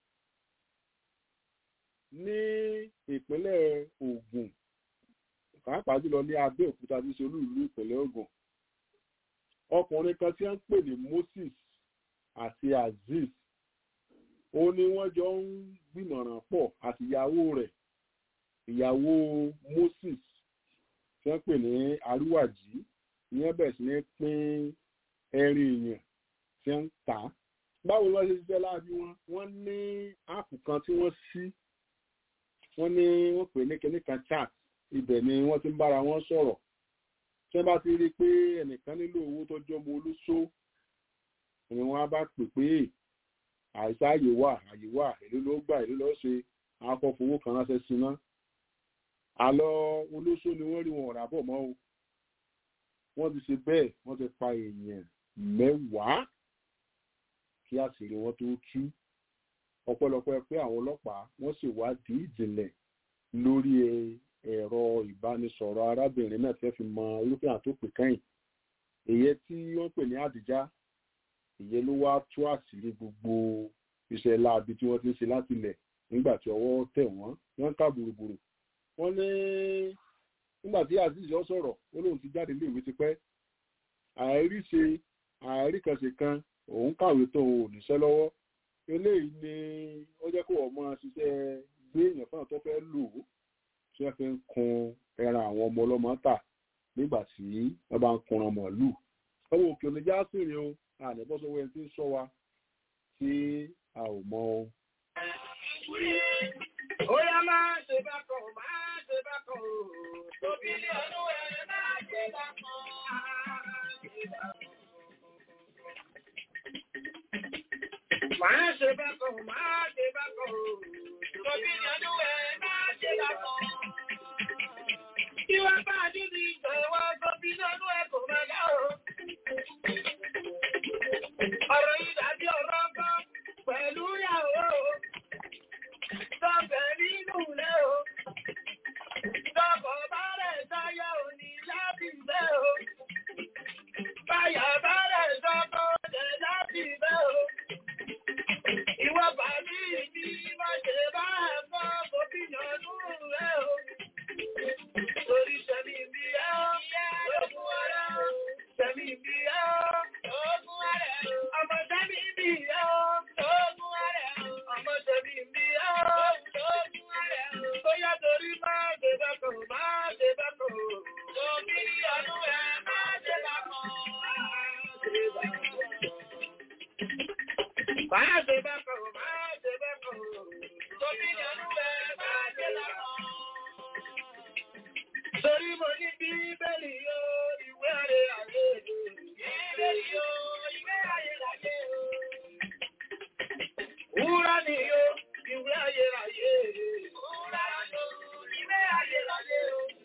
ní ìpínlẹ̀ Ògùn pàápàá jùlọ ní Abẹ́òkúta tí ṣe olú ìlú ìpínlẹ̀ Ògùn ọkùnrin kan tí wọ́n ń pè ní Moses àti Azeez ó ní wọ́n jọ ń gbìmọ̀ràn pọ̀ àti ìyàwó rẹ̀ ìyàwó Moses tí wọ́n pè ní Arúwàjí ìyẹn bẹ̀rẹ̀ sí ní pín ẹrin èèyàn tí wọ́n ń tà á báwo ni wọ́n ṣe ṣiṣẹ́ láàbí wọn wọ́n ní áàpù kan tí wọ́n ṣí wọ́n ní wọ́n pè ní kíní kan chat ibẹ̀ ni wọ́n ti ń bára wọn sọ̀rọ̀ tí wọ́n bá ti rí i pé ẹnìkan nílò owó tó jọmọ olóṣó ni wọ́n á bá pè pé àìsá àyè wà àyè wà èló ló gbà èló ló ṣe akọfowó kan ránṣẹ́ sí ná àlọ́ olóṣó ni wọ́n rí wọn ọ̀rà bọ̀ mọ́ o wọ́n ti ṣe bẹ́ẹ̀ wọ́n ti pa èèyàn mẹ́wàá kí àṣírí wọn tó tú ọ̀pọ̀lọpọ̀ pé àwọn ọlọ́pàá wọ́n sì wádìí ìjìnlẹ̀ lórí ẹ̀rọ ìbánisọ̀rọ̀ arábìnrin náà fẹ́ fi mọ irúfẹ́ àtòpè kẹ́yìn èyẹ tí wọ́n pè ní àdìjá ìyẹn ló wá tú àṣírí gbogbo iṣẹ́ láabi tí wọ́n ti ń ṣe láti ilẹ̀ nígbà tí ọwọ́ tẹ̀ wọ́n wọ́n ń ká gbùrùgbùrù wọ́n ní nígbà tí azeez yọ sọ̀rọ̀ ó lóun ti jáde léèwé tipẹ́ àìríṣe àìríkànṣe kan òun kàwé tó òun ò níṣẹ́ lọ́wọ́ eléyìí ni ó jẹ́ kó ọmọ ṣiṣẹ́ gbé èèyàn fún àwọn tó fẹ́ lò ó tí wọ́n fi ń kun ẹran àwọn ọmọ ọlọ́mọ tà nígbà tí wọ́n bá ń kunran màálù ọmọ òkè oníjà sì rìn o àníbọ́sọ̀wọ́ ẹni tí ń sọ wa tí a ò mọ o. Ó yá máa ṣe bákan, máa ṣe bákan o. Tóbi ní ọdún ẹ̀ máa ṣe bákan. Máa ṣe bákan, máa ṣe bákan o. Tóbi ní ọdún ẹ̀ máa ṣe bákan. Ìwà bá a dín ní ìgbà ìwà tóbi ní ọdún ẹ̀ kò máa dá o. Ọ̀rọ̀ yìí dàbí ọ̀rọ̀ kan pẹ̀lú ìyàwó. Sọ̀bẹ̀ nínú ilé o. Sọ̀bọ̀ bá rẹ̀ sáyà òní láti bẹ́ o. Báyà bá rẹ̀ sọ́kọ̀ ọ̀dẹ̀ láti bẹ́ o. Ìwọ bàbí mi má ṣe bá ẹ̀fọ́ gómìnà nínú rẹ̀ o. Torí ṣẹ̀mí bí ẹ́ o. Lókun ara o. Ṣẹ̀mí bí ẹ́ o. Lókun ara o. Ọmọ ṣẹ̀mí bí ẹ́ o. Lókun ara o. Ọmọ ṣẹ̀mí bí ẹ́ o. Lókun ara o. Bóyá torí máa ṣe bẹ́kọ̀ máa ṣe bẹ́kọ̀. Tóbi ọdún ẹ̀ máa ṣe bẹ́kọ̀. Máa ṣe bẹ́kọ̀ máa ṣe bẹ́kọ̀. Tóbi ọdún ẹ̀ máa ṣe bẹ́kọ̀. Torí mo ní bíbélì yó, ìwé ayé ayé. Bíbélì yó, ìwé ayé ayé. Wúrà ni yó, ìwé ayé ayé. Wúrà ni yó, ìwé ayé ayé.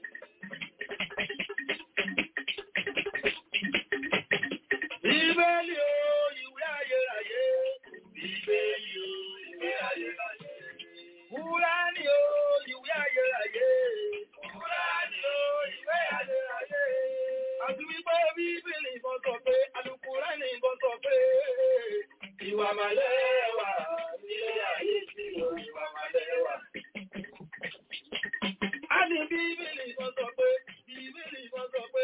Bíbélì yó, ìwé ayé ayé. Bíbélì yó, ìwé ayé ayé. Wúrà ni yó, ìwé ayé ayé. Wúrà ni yó, ìwé ayé ayé. Àti wípé bíbélì kan sọ pé, Àlùkùránì kan sọ pé, ìwà màlẹ́ wà nílé ayé tí ó ìwà màlẹ́ wà. A ní bíbélì kan sọ pé, bíbélì kan sọ pé,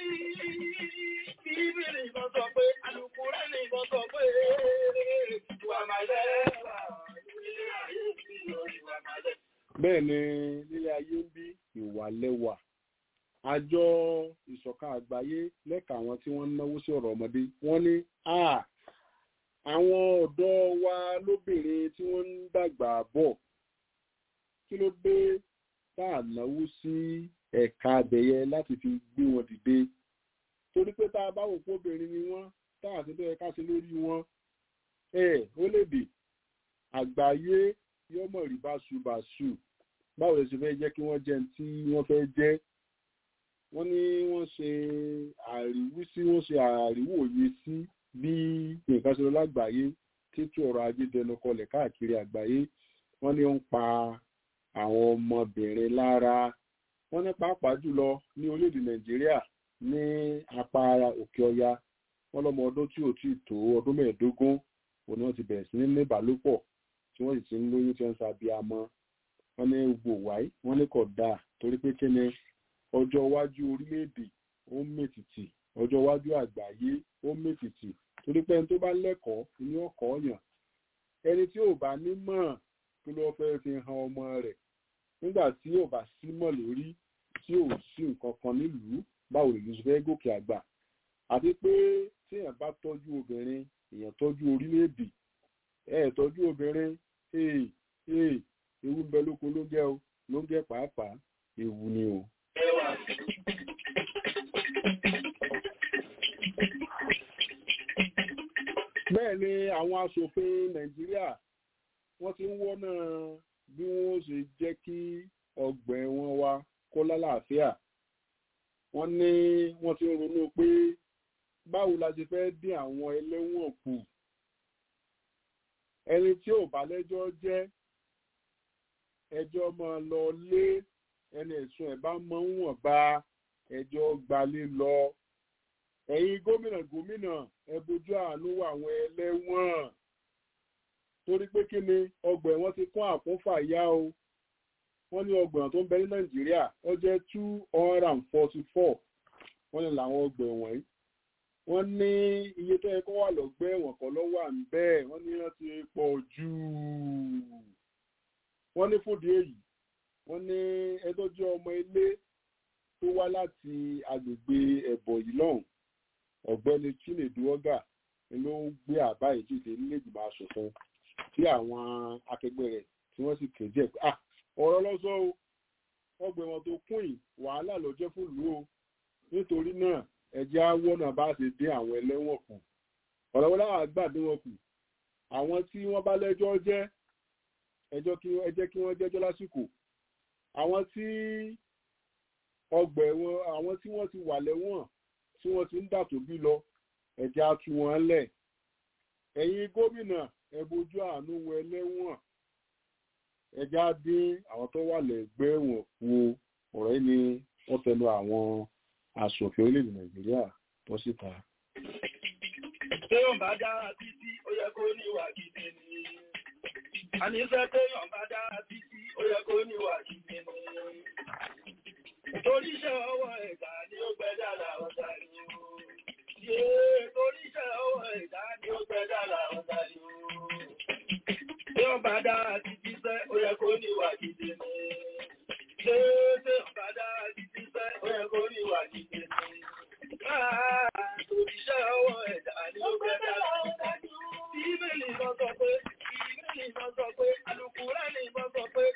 bíbélì kan sọ pé, Àlùkùránì kan sọ pé, ìwà màlẹ́ wà nílé ayé tí ó ìwà màlẹ́. bẹ́ẹ̀ ni nílé ayé ń bí ìwà lẹ́wà àjọ ìṣọ̀kan àgbáyé lẹ́ka àwọn tí wọ́n ń náwó sí ọ̀rọ̀ ọmọdé wọ́n ní a àwọn ọ̀dọ́ wa lóbìnrin tí wọ́n ń dàgbà bọ̀ kí ló dé tá à náwó sí ẹ̀ka abẹ̀yẹ láti fi gbé wọn dìde torí pé tá a bá wò pé obìnrin ni wọ́n tá àti bẹ́ẹ̀ ká ṣe lórí wọn ẹ̀ ó lè dè àgbáyé yọmọ rí báṣubàṣu báwo lè ṣe fẹ́ jẹ́ kí wọ́n jẹ́ tí wọ́n fẹ́ jẹ́ wọ́n ní wọ́n ṣe àríwísí wọ́n ṣe àríwòye sí bí nǹkan ṣe lọ lágbàáyé títú ọrọ̀ ajé dẹnu kọlẹ̀ káàkiri àgbáyé wọ́n ní ó ń pa àwọn ọmọbìnrin lára wọ́n ní pàápàá jùlọ ní orílẹ̀-èdè nàìjíríà ní apá òkè ọya wọ́n lọ́mọ ọdún tí ò tí ì tó ọdún mẹ́ẹ̀ẹ́dógún òun ni wọ́n ti bẹ̀rẹ̀ sí ní ní ìbálòpọ̀ tí wọ́n sì ti ń lóyún tí wọ́n ń ṣàbíamọ wọ́n ní gbogbo wáyé wọ́n ní kò dáa torí pé kí ni ọjọ́ iwájú orílẹ̀-èdè ó ń mètìtì ọjọ́ iwájú àgbáyé ó ń mètìtì torí pé ẹni tó bá lẹ́kọ̀ọ́ ní ọkọ̀ yàn ẹni tí ò bá ní mọ̀ kí ló fẹ́ fi han ọmọ rẹ̀ nígbà tí ò bá sí mọ̀ lórí tí ò sí nǹkan kan nílùú báwo lè lóṣù fẹ́ gòkè àgbà àti pé tí èèyàn bá tọ́jú obìnrin èèyàn tọ́jú orílẹ̀-èdè ẹ̀ tọ́jú obìnrin ee ee ewu ń bẹ lóko ló ń jẹ́ o ló ń jẹ́ pàápàá ewu ni o. bẹ́ẹ̀ ni àwọn aṣòfin nàìjíríà wọ́n ti ń wọ́nà bí wọ́n ṣe jẹ́ kí ọgbà ẹ̀wọ̀n wa kó lálàáfíà wọ́n ní wọ́n ti ń ronú pé báwo la ṣe fẹ́ dín àwọn ẹlẹ́wọ̀n kù ẹni tí ò bá lẹ́jọ́ jẹ́ ẹjọ́ máa lọ lé ẹni ẹ̀sùn ẹ̀ bá mọ́ wọ̀n bá ẹjọ́ gbalé lọ ẹ̀yin gómìnà gómìnà ẹ bójú àánú àwọn ẹlẹ́wọ̀n torí pé kí ni ọgbà ẹ̀wọ̀n ti kún àkúnfà yá o wọ́n ní ọgbà tó ń bẹ ní nàìjíríà ó jẹ́ two hundred and forty four wọ́n ní làwọn ọgbà ẹ̀wọ̀n yìí wọ́n ní iye tó yẹ kó wà lọ́gbẹ́ ẹ̀wọ̀n kan ló wà ń bẹ́ẹ̀ wọ́n ní wọ́n ti pọ̀ jù wọ́n ní fúdi èyí wọ́n ní ẹjọ́ jẹ́ ọmọ ilé tó wá láti agbègbè ẹ̀bọ̀ yìí lọ́hùn ọ̀gbẹ́ni chinedu ọgà ló ń gbé àbá yìí dìde nílẹ̀gbìmọ̀ asòfin tí àwọn akẹgbẹ́ rẹ̀ tí wọ́n sì kéde ẹ̀ pé ah ọ̀rọ̀ lọ́sọ́ o ọgbẹ́ wọn tó kún yìí wàhálà ló jẹ́ fún ìlú o nítorí náà ẹjẹ́ awọ́nà bá ṣe dín àwọn ẹlẹ́wọ̀n kù ọ̀rọ̀ wọn láwọn àgbà dín wọn kù àwọn tí wọ́n bá lẹ́jọ́ jẹ́ ẹjọ́ kí ẹ jẹ́ kí wọ́n jẹ́jọ́ lásìkò àwọn tí ọgbà ẹ̀wọ̀n àwọn tí wọ́n ti wà lẹ́wọ̀n tí wọ́n ti ń dà tó bí lọ ẹ̀jẹ̀ á tú wọn lẹ̀ ẹ̀yin gómìnà ẹ bójú àánú wọ ẹlẹ́wọ̀n ẹ̀jẹ̀ á dín àwọn tó wà lẹ́gbẹ́ ẹ̀wọ̀n wo ọ̀rọ̀ yìí ni wọ́n tẹnu àwọn aṣòfin orílẹ̀-èdè nàìjíríà bọ́ síta. téèyàn bá dára títí ó yẹ kó níwà gidi ni àníṣe téèyàn bá dára títí ó yẹ kó níwà gidi ni torí iṣẹ́ ọwọ́ ẹ̀dá ni ó gbẹ́dà làwọn dàrí o yéé torí iṣẹ́ ọwọ́ ẹ̀dá ni ó gbẹ́dà làwọn dàrí o téèyàn bá dára títí sẹ́ ó yẹ kó níwà gidi ni téèyàn bá dára títí sẹ́ ó yẹ kó níwà gidi ni òṣìṣẹ́ ọwọ́ ẹ̀dá ni ó gbẹ́ dára. Bíbélì kan sọ pé, Bíbélì kan sọ pé, Alùkùránì kan sọ pé,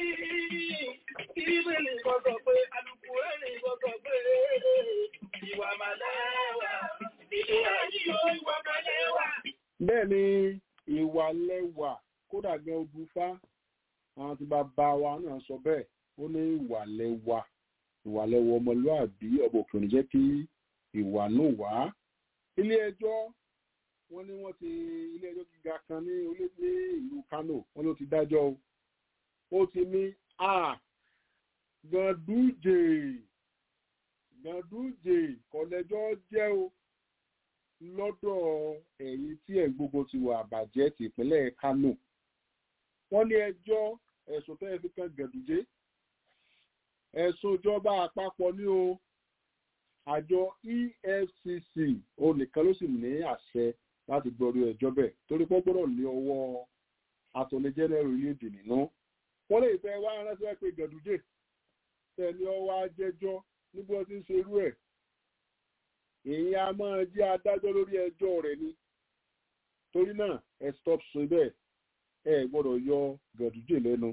Bíbélì kan sọ pé, Alùkùránì kan sọ pé, ìwà màlẹ́wà, ilé ayé ìwà màlẹ́wà. bẹ́ẹ̀ ni ìwà lẹ́wà kódà gan odùfá àwọn tí bàbá wa náà sọ bẹ́ẹ̀ ó ní ìwà lẹ́wà ìwà lẹ́wà ọmọlúàbí ọ̀bọ̀ òkè òní jẹ́ kí ìwà náà wá. ilé ẹjọ́ wọ́n ní wọ́n ti ilé ẹjọ́ gíga kan ní orílẹ̀ ìlú Kano wọ́n ló ti dájọ́ o. ó ti ní a Ganduje Ganduje kọ̀lẹ́jọ́ jẹ́ o lọ́dọ̀ ẹ̀yìn tí ẹ̀ gbogbo ti wà àbàjẹ́ ti ìpínlẹ̀ Kano. wọ́n ní ẹjọ́ ẹ̀sùn tẹ́ ẹ fi kan Ganduje ẹ̀sùn ìjọba àpapọ̀ ní o àjọ EFCC onìkan ló sì ní àṣẹ láti gbọ́rú ẹjọ́ bẹ́ẹ̀ torí pé gbọ́dọ̀ ní ọwọ́ attorney general orílẹ̀-èdè nínú wọ́n lè fẹ́ wá ránṣẹ́ pé gàdújè tẹ̀lé ọwọ́ ajẹ́jọ́ níbi wọ́n ti ń ṣerú ẹ̀ èyí a máa jẹ́ adájọ́ lórí ẹjọ́ rẹ̀ ni torí náà ẹ stop ṣe bẹ́ẹ̀ ẹ gbọ́dọ̀ yọ gàdújè lẹ́nu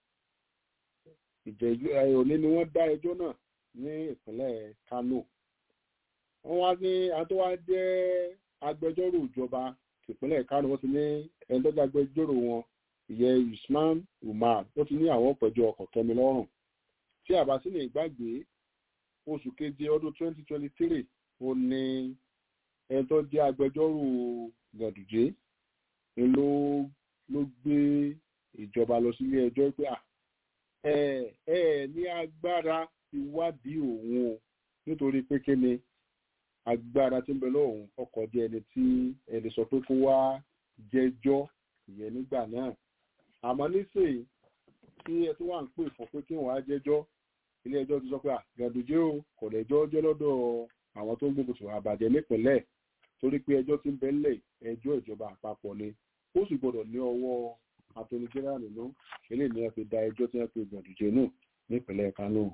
ìjẹ́jọ́ òní ni wọ́n dá ẹjọ́ náà ní ìpínlẹ̀ Kano wọ́n wá ní àtọ́wá jẹ́ agbẹjọ́rò ìjọba ìpínlẹ̀ Kano wọ́n ti ní ẹni tó jẹ́ agbẹjọ́rò wọn ìyẹn Usman Umar ó ti ní àwọn pẹ̀jọ́ ọkọ̀ kẹmi lọ́rùn tí àbá sí ní ìgbàgbé oṣù keje ọdún 2023 ó ní ẹni tó jẹ́ agbẹjọ́rò Gàdùjé ni ló ló gbé ìjọba lọ sílé ẹjọ́ pé ẹ ẹ ní agbára ìwádìí òun o nítorí pé kí ni agbára tí ń bẹ lọ́hùn ọkọ̀ di ẹni tí ẹni sọ pé kó wá jẹ́jọ́ ìyẹn nígbà náà àmọ́ nísìnyí tí ẹ tó wà ń pè fún pé kí wọ́n á jẹ́jọ́ ilé ẹjọ́ ti sọ pé Gàdùjé o kò lẹ́jọ́ jẹ́ lọ́dọ̀ àwọn tó ń gbógun tì àbàjẹ́ nípìnlẹ̀ torí pé ẹjọ́ tí ń bẹ ńlẹ̀ ẹjọ́ ìjọba àpapọ̀ ni ó sì gbọ́dọ̀ ní ọwọ́ attorney general nínú eléyìí ni wọ́n fi da ẹjọ́ tí wọ́n pe Gàdùjé nù nípìnlẹ̀ Kánò.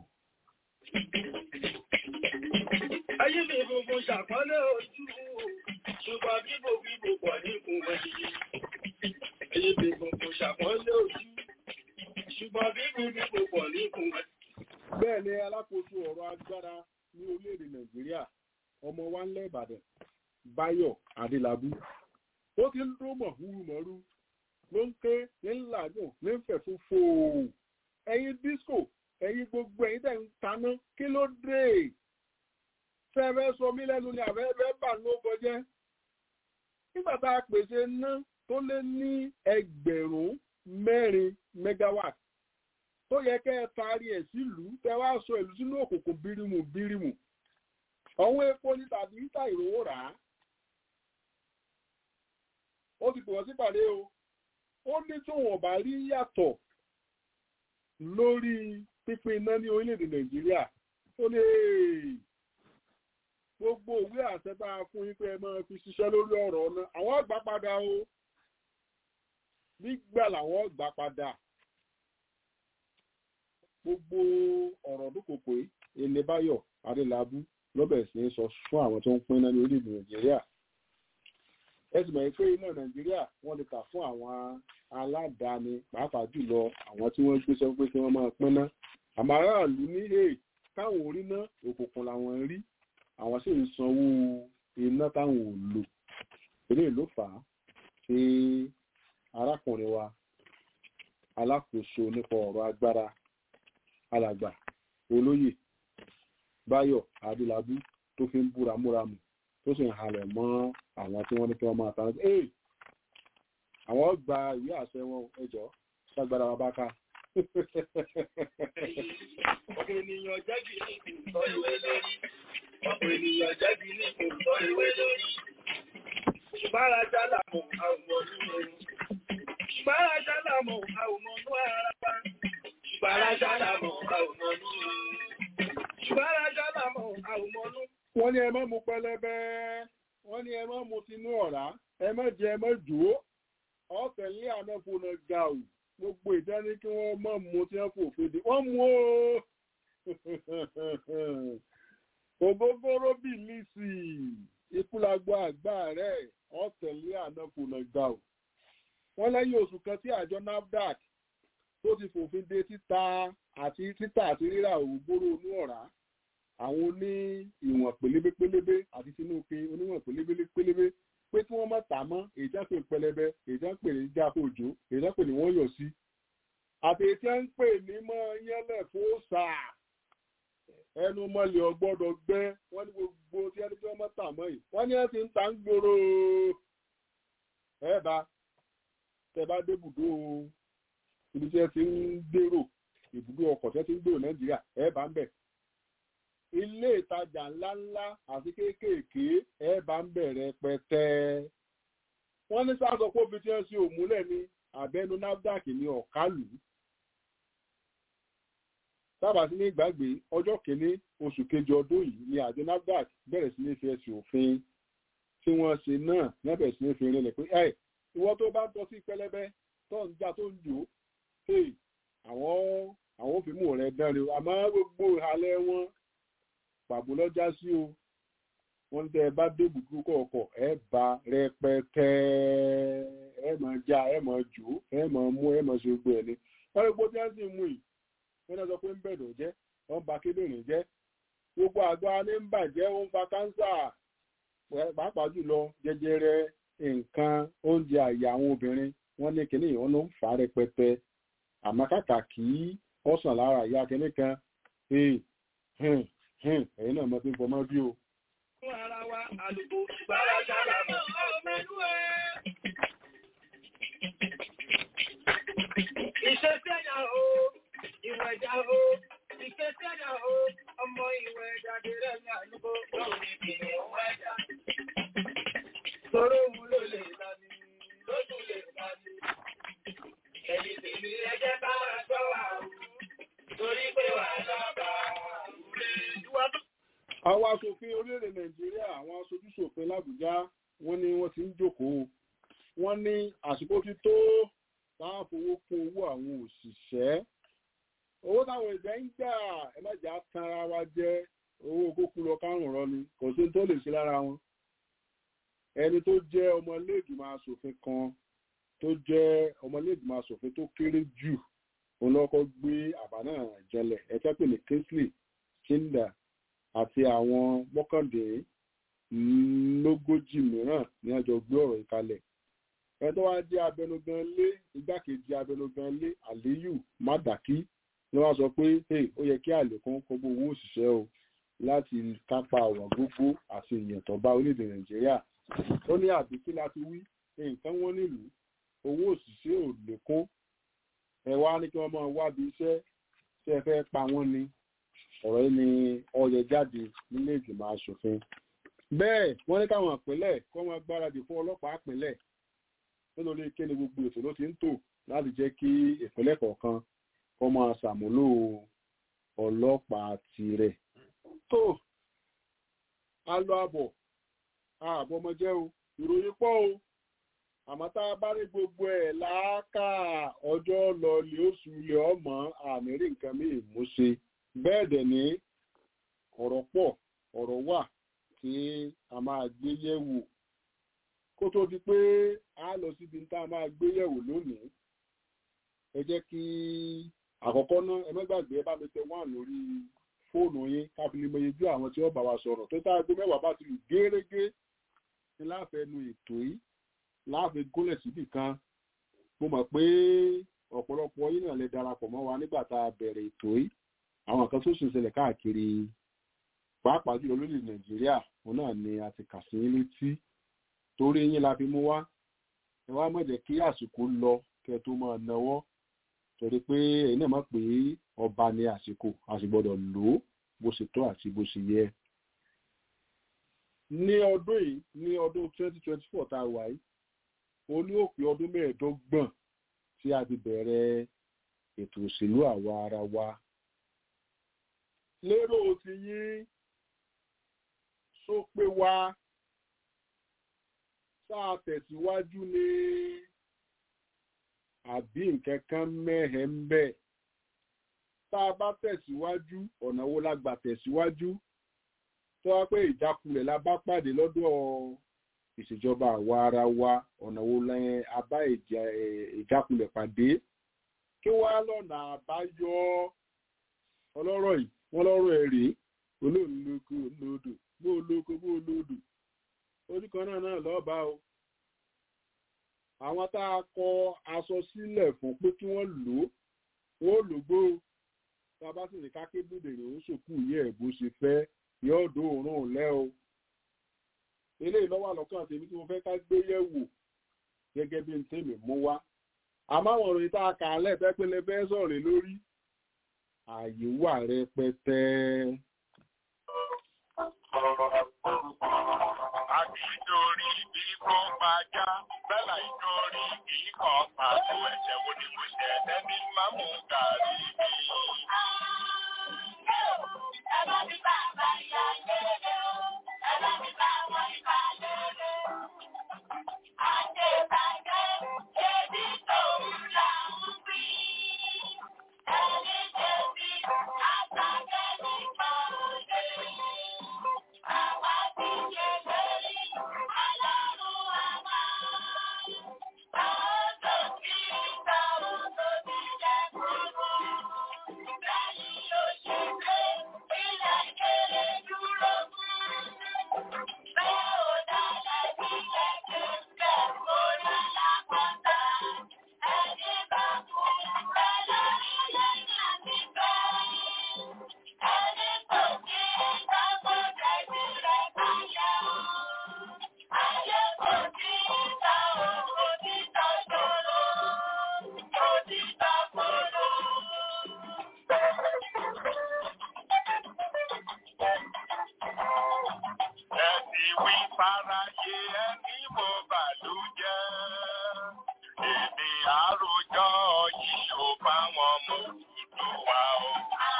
Ayé mi gbogbo ṣàpọ́nlé ojú, ṣùgbọ́n bíbò bíbò pọ̀ níkùn wẹ̀yí. Ayé mi gbogbo ṣàpọ́nlé ojú, ṣùgbọ́n bíbò bíbò pọ̀ níkùn wẹ̀yí. bẹ́ẹ̀ ni alákòóso ọ̀rọ̀ agbára ní orílẹ̀-èdè Nàìjíríà ọmọ wa ńlẹ̀ Ìbàdàn Báyọ̀ Adélábù ó ti ń dún mọ̀húrú mọ̀rú ló ń ké ní ńlágùn ní fẹ̀fún fòó ẹ̀yin disco ẹ̀yin gbogbo ẹ̀yin tẹ̀ ń taná kí ló dé fẹ́fẹ́ sọ mí lẹ́nu ni àfẹ́fẹ́ bà ló kọjẹ́ nígbà tá a pèsè ná tó lé ní ẹgbẹ̀rún mẹ́rin megawatt tó yẹ kẹ́ ẹ taari ẹ̀ sílùú tẹ wá sọ ìlú sínú òkùnkùn bírímù bírímù ọ̀hún epo ní tàbí ìta ìrówó rà á ó ti pè wọ́n sípàdé o ó ní tóun ọ̀bà rí yàtọ̀ lórí pínpín iná ní orílẹ̀-èdè Nàìjíríà ó ní gbogbo òwe àṣẹ tá a fún yín pé ẹ máa fi ṣiṣẹ́ lórí ọ̀rọ̀ ọ̀nà àwọn ọgbà padà o nígbà làwọn ọgbà padà gbogbo ọ̀rọ̀ dúkòkò Elébáyọ̀ Adélábù lọ́bẹ̀ sí sọ fún àwọn tó ń pín iná ní orílẹ̀-èdè Nàìjíríà ẹ sì mọ̀ pé iná Nàìjíríà wọ́n lè tà fún àwọn aládàáni pàápàá jùlọ àwọn tí wọ́n gbé sọ pé kí wọ́n máa pín ná àmọ́ aráàlú ní èè káwọn orí ná òkùnkùn làwọn ń rí àwọn sì ń sanwó iná táwọn ò lò eléyìí ló fà á tí arákùnrin wa alákòóso nípa ọ̀rọ̀ agbára alàgbà olóyè Báyọ̀ Adélábù tó fi ń búra múramù tó sì ń halẹ̀ mọ́ àwọn tí wọ́n ní kí wọ́n máa tán ẹ́ àwọn gba ìwé àṣẹ wọn ẹjọ́ ságbára wa bá ká. Ọ̀pọ̀ ènìyàn jẹ́bi ní ìtọ́ ìwé lórí. Ọ̀pọ̀ ènìyàn jẹ́bi ní ìtọ́ ìwé lórí. Ṣùgbára làmọ̀ àwòmọ̀ nínú ẹ̀rù. Ṣùgbára làmọ̀ àwòmọ̀ nínú ara wa. Ṣùgbára làmọ̀ àwòmọ̀ nínú ẹ̀rù. Ṣùgbára làmọ̀ àwòmọ̀ nínú. wọ́n ní ẹ má mu pẹlẹbẹ wọ́n ní ẹ má mu tinú ọ̀rá ẹ má jẹ ẹ má jò ó ọ̀tẹ̀lé ànáfóná ga ò gbogbo ìdání kí wọ́n má mu tí wọ́n fòfin dé wọ́n mú o ògógóró bì lísì ikúlagbọ àgbà rẹ̀ ọ̀tẹ̀lé ànáfóná ga ò wọ́n lẹ́yìn oṣù kan tí àjọ NAFDAC tó ti fòfin de títa àti títà àti rírà ògógóró inú ọ̀rá àwọn oní ìwọ̀n pélébé pélébé àti tinúke oníwọ̀n pélébé pélébé pé tí wọ́n má tà mọ́ èyí tí wọ́n pè ní pẹlẹbẹ èyí tí wọ́n pè ní jáfó òjò èyí tí wọ́n pè ní wọ́n yọ̀ sí àti èyí tí wọ́n pè ní mọ́ yẹ́lẹ̀ fóòsà ẹnu mọ́lẹ̀ ọgbọ́dọ̀ gbẹ́ wọ́n ní gbogbo tí wọ́n ní kí wọ́n má tà mọ́ yìí wọ́n ní ẹ ti ń ta ń gbòòrò ẹ bá tẹ bá dé ibùdó ibi tí ẹ ti ń gbèrò ibùdó ọkọ̀ tí ẹ ti ń gbèrò Nàìjíríà ẹ bá ń bẹ̀ ilé ìtajà ńláńlá àti kéékèèké ẹ bá ń bẹ̀rẹ̀ pẹ́tẹ́. wọ́n ní sáà sọ pé obì tí wọ́n ṣe òmúlẹ̀ ní abẹ́nu NAFDAC ní ọ̀kálù. sábà sí ní ìgbàgbé ọjọ́ kìíní oṣù kejì ọdún yìí ni àjọ NAFDAC bẹ̀rẹ̀ sí ní fi ẹ̀sùn òfin tí wọ́n ṣe náà ní bẹ̀rẹ̀ sí ní fi rinlẹ̀ pé ẹ̀ ìwọ tó bá ń tọ́ sí pẹlẹbẹ tó ń já tó ń jò àwọn àwọn òfìmù rẹ̀ dán ni àmọ́ gbogbo ìhàlẹ̀ wọn pàbó lọ́jà sí o wọ́n tẹ́ ẹ bá dé ibùdó kọ̀ọ̀kọ̀ ẹ bá rẹpẹtẹ ẹ mọ̀ já ẹ mọ̀ jò ẹ mọ̀ mú ẹ mọ̀ ṣe gbogbo ẹ̀ ni wọ́n lè gbójú ẹ̀ sì mú yìí wọ́n náà sọ pé ń bẹ̀rẹ̀ jẹ́ wọ́n ba kíndìnrín jẹ́ gbogbo àgbà ní ń bàjẹ́ ó ń fa káńsà pàápàá jùlọ jẹjẹrẹ nǹkan oúnjẹ àyà àwọn obìnrin wọ́n ní kíní ìwọ́n ló ń fà á rẹpẹtẹ àmọ́ kàkà kí ọ̀sán lára ìyá kíní kan ẹ̀yin náà mọ̀ tí ń fọmọ́ bí o. Fún ara wa, àlùkò ìgbàlá ṣára mọ́ ọmọlú ẹ̀. Ìṣesí ẹ̀yà o, ìwẹ̀ ẹ̀dá o, ìṣesí ẹ̀yà o, ọmọ ìwẹ̀ ẹ̀dá dèrè ní àlùkò lórí ìpìlẹ̀ òun ẹ̀dá. Sọ̀rọ̀ òun ló lè lani, lójú lè lani. Ẹ̀yìn tèmi ẹjẹ́ bá wa sọ wà o, torí pé wà lọ́ba ìwà tó. àwọn aṣòfin orílẹ̀-èdè nàìjíríà àwọn aṣojúṣòfin làbújá wọ́n ní wọ́n ti ń jókòó wọ́n ní àsìkò ti tó táwọn fowó kún owó àwọn òṣìṣẹ́ owó táwọn ìjẹ́ ń gbà ẹ má jà tanra wa jẹ́ owó kókó lọ kárùn rọ ni kò sí tó lè ṣe lára wọn ẹni tó jẹ́ ọmọlẹ́gbìmọ̀ aṣòfin kan tó jẹ́ ọmọlẹ́gbìmọ̀ aṣòfin tó kéré jù òun lọ́kọ́ gbé àbá náà jẹlẹ̀ ẹ̀fẹ́ pè ní kingsley kinder àti àwọn mọ́kàndínlógójì mìíràn ní àjọ gbé ọ̀rọ̀ ìkalẹ̀ ẹni tó wá jẹ́ abẹnugan lé igbákejì abẹnugan lé aliyu madaki ló wá sọ pé hey ó yẹ kí àlékún kó gbó owó òṣìṣẹ́ o láti kápá ọ̀rọ̀ gbogbo àti ìyẹn tó bá orílẹ̀-èdè nàìjíríà ó ní àbí kí láti wí nǹkan wọn nílùú owó òṣìṣẹ́ ò lékún ẹ wá ní kí wọ́n máa wábi iṣẹ́ tí ẹ fẹ́ pa wọ́n ni ọ̀rọ̀ yìí ni ọyẹ jáde nílé ìgbìmọ̀ asòfin bẹ́ẹ̀ wọ́n ní káwọn ìpínlẹ̀ kọ́ wọn gbáradì fún ọlọ́pàá ìpínlẹ̀ nítorí kéde gbogbo ètò ló ti ń tò láti jẹ́ kí ìpínlẹ̀ kọ̀ọ̀kan kọ́ máa ṣàmúlò ọlọ́pàá tirẹ̀ tó a lọ àbọ̀ ààbọ̀ ọmọ jẹ́ o ìròyìn pọ̀ o àmọ́ tá a bá rí gbogbo ẹ̀ láàkà ọjọ́ lọlẹ̀ oṣù ilẹ̀ ọmọ àmì rí nǹkan mí ìmúṣe bẹ́ẹ̀ dẹ̀ ní ọ̀rọ̀ pọ̀ ọ̀rọ̀ wà tí a máa gbé yẹ̀wò kó tó di pé a lọ síbi tá a máa gbé yẹ̀wò lónìí ẹ jẹ́ kí àkọ́kọ́ náà ẹ má gbàgbé ẹ bá mi tẹ wọ́n lórí fóònù yín káfílì mọyejú àwọn tí wọ́n bá wa sọ̀rọ̀ tó tá a gbé mẹ́wàá bá ti lù gérégé ní láfẹnu ètò yìí láàfin gúnlẹ̀ síbì kan mo mọ̀ pé ọ̀pọ̀lọpọ̀ yín náà lè darapọ̀ mọ́ wa nígbà tá a bẹ̀rẹ̀ ètò yìí àwọn kan tó sì ń ṣẹlẹ̀ káàkiri pàápàá jùlọ lórí nàìjíríà òun náà ni a ti kà sí létí torí yín la fi mú wá ẹ wá má jẹ́ kí àsìkò lọ kẹ́ tó máa náwó torí pé ẹ̀yin náà mọ̀ pé ọba ni àsìkò a sì gbọ́dọ̀ lò ó bó ṣe tó àti bó ṣe yẹ ní ọdún yìí ní ọdún 2024 tá a wà yìí ó ní òpin ọdún mẹ́ẹ̀ẹ́dọ́gbọ̀n tí a ti bẹ̀rẹ̀ ètò òṣèlú àwa ara wa lérò ti yín só pé wá sáà tẹ̀síwájú ní àbí nǹkan kan mẹ́hẹ̀ ń bẹ̀ tá a bá tẹ̀síwájú ọ̀nà wo la gbà tẹ̀síwájú tó wá pé ìjákulẹ̀ la bá pàdé lọ́dọ̀ ìṣèjọba àwa ara wa ọ̀nà wo lẹ́yìn abá ìjákulẹ̀ pàdé kí wá lọ́nà àbáyọ ọlọ́rọ̀ yìí wọ́n lọ́rọ̀ ẹ̀ rèé olóòlóko olódò bó olóko bó olódò ojú kan náà náà lọ́ọ̀bá o àwọn tá a kọ aṣọ sílẹ̀ fún pé kí wọ́n lò ó wọ́n lò gbó tá a bá sì ní kákébùdè rè ó ṣòkú yẹ ẹ̀ bó ṣe fẹ́ yóò dó òórùn lẹ́ o eléyìí lọ́wọ́ àlọ́kàn tèmi tí mo fẹ́ ká gbé yẹ̀wò gẹ́gẹ́ bí n tèmi mú wá àmọ́ àwọn òròyìn tá a kà á lẹ́ẹ̀fẹ́ pé lè fẹ́ sọ̀rọ̀ lórí ààyè wà rẹpẹtẹ. Àkìdórí bí kò pàjá, bẹ́là ìdórí kì í kàn pàtó ẹ̀jẹ̀ wo ni mo ṣe ẹ̀dẹ́ ní mámú gàrí mi. wí fáráyé ẹni mo bàlújẹ́. Èmi àròjọ yìí ò bá wọn mú dúdú wa o.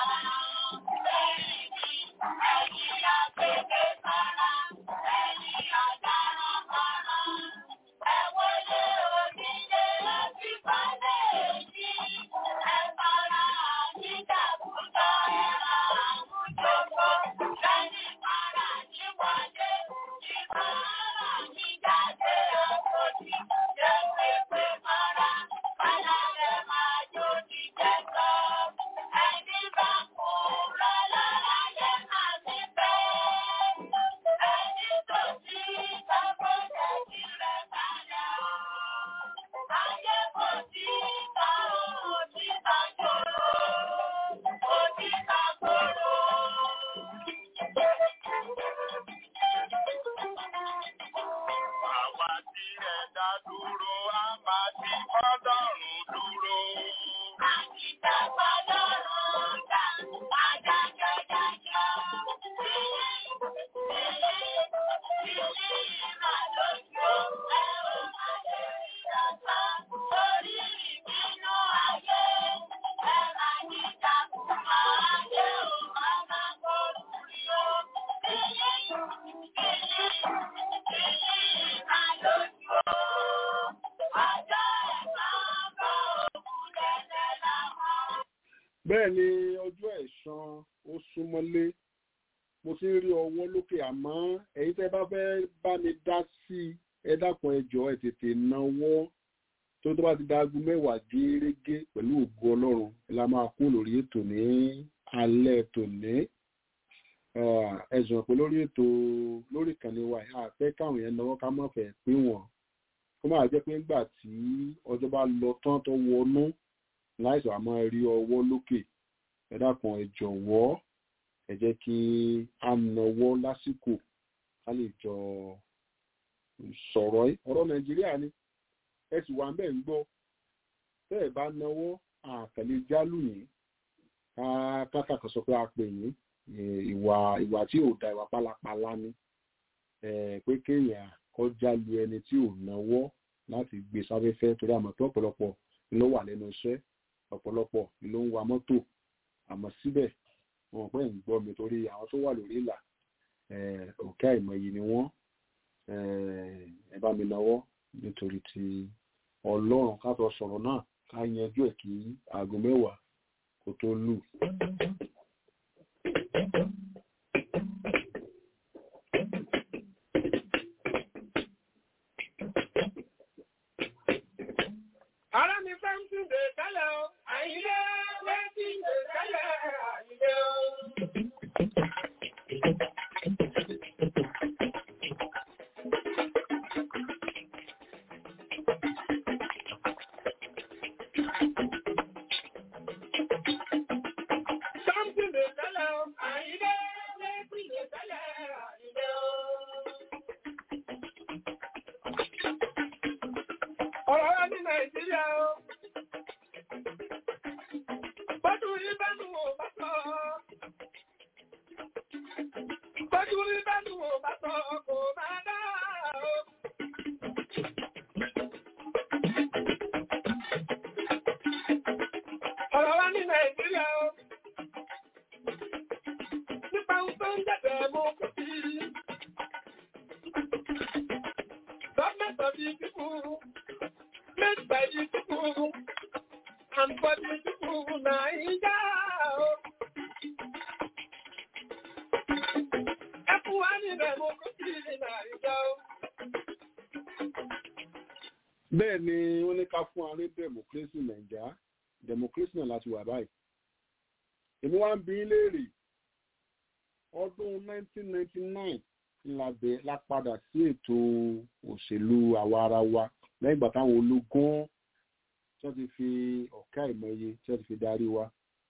Àwa tí ẹ̀dá dúró, a máa ti fọ́dọ̀rùn dúró. bẹ́ẹ̀ ni ọjọ́ ẹ̀san ó súnmọ́lé mo ti ń rí ọwọ́ lókè àmọ́ ẹ̀yin tẹ́ bá fẹ́ bá mi dá sí i ẹ dákun ẹ jọ̀ọ́ ẹ tètè náwó tó tó bá ti dáago mẹ́wàá gẹ́rẹ́gẹ́ pẹ̀lú ògo ọlọ́run ẹ la máa kú lórí ètò ní alẹ́ tòní ẹ jọ̀ọ́ pé lórí ètò lórí ìkànnì wa yìí àfẹ́ káwọn yẹn náwó ká má fẹ́ pín wọn kó máa jẹ́ pé ńgbà tí ọjọ́ bá lọ tán tó wọnú láìsàn àmọ́ rí ọwọ́ lókè ẹ dákun ẹ jọ̀wọ́ ẹ jẹ́ kí a nawọ́ lásìkò ká lè jọ sọ̀rọ̀ yìí ọ̀rọ̀ nàìjíríà ni ẹ sì wà bẹ́ẹ̀ ń gbọ́ tẹ́ ẹ bá nawọ́ àkàlẹ̀ jálù yìí káàkà kan sọ pé a pè yín ìwà ìwà tí ò da ìwà pálapàla ni pé kéèyàn kọjá lu ẹni tí ò nawọ́ láti gbé sáfẹ́fẹ́ torí àmọ́ pé ọ̀pọ̀lọpọ̀ ló wà lẹ́nu iṣẹ́ ọ̀pọ̀lọpọ̀ ló ń wa mọ́tò àmọ́ síbẹ̀ wọn pẹ́ ń gbọ́ mi torí àwọn tó wà lórí ìlà òkè àìmọye ni wọ́n ẹ bá mi lọ́wọ́ nítorí ti ọlọ́run ká tó sọ̀rọ̀ náà ká yanjú ẹ̀ kí aago mẹ́wàá kó tó lù. Ara mi fẹ́ ń tún dè tẹ́lẹ̀ o, àyílé fẹ́ tí ń dè tẹ́lẹ̀ àyílé o. Something dè tẹ́lẹ̀ o, àyílé fẹ́ tí ń dè tẹ́lẹ̀ àyílé o. Ọ̀rọ̀ wa ní Nàìjíríà o. Bọ́dú rí bẹ́nu ò bá sọ. Bọ́dú rí bẹ́nu ò bá sọ kò máa dá o. Ọ̀rọ̀ wa ní Nàìjíríà o. Nípa ohun tó ń jẹ̀bẹ̀ mú kò sí. Government of the people made by the people and for the people Naija o. Ẹ fún wa ní democracy ní Naija o. bẹ́ẹ̀ ni wọ́n ní ká fún ààrẹ democracy nàìjà democracy náà láti wà báyìí èmi wá ń bi í léèrè ọdún 1999 la bẹ̀ la padà sí ètò òṣèlú àwa ara wa lẹ́yìn ìgbà táwọn ológun tí wọ́n ti fi ọ̀kẹ́ àìmọye tí wọ́n ti fi darí wa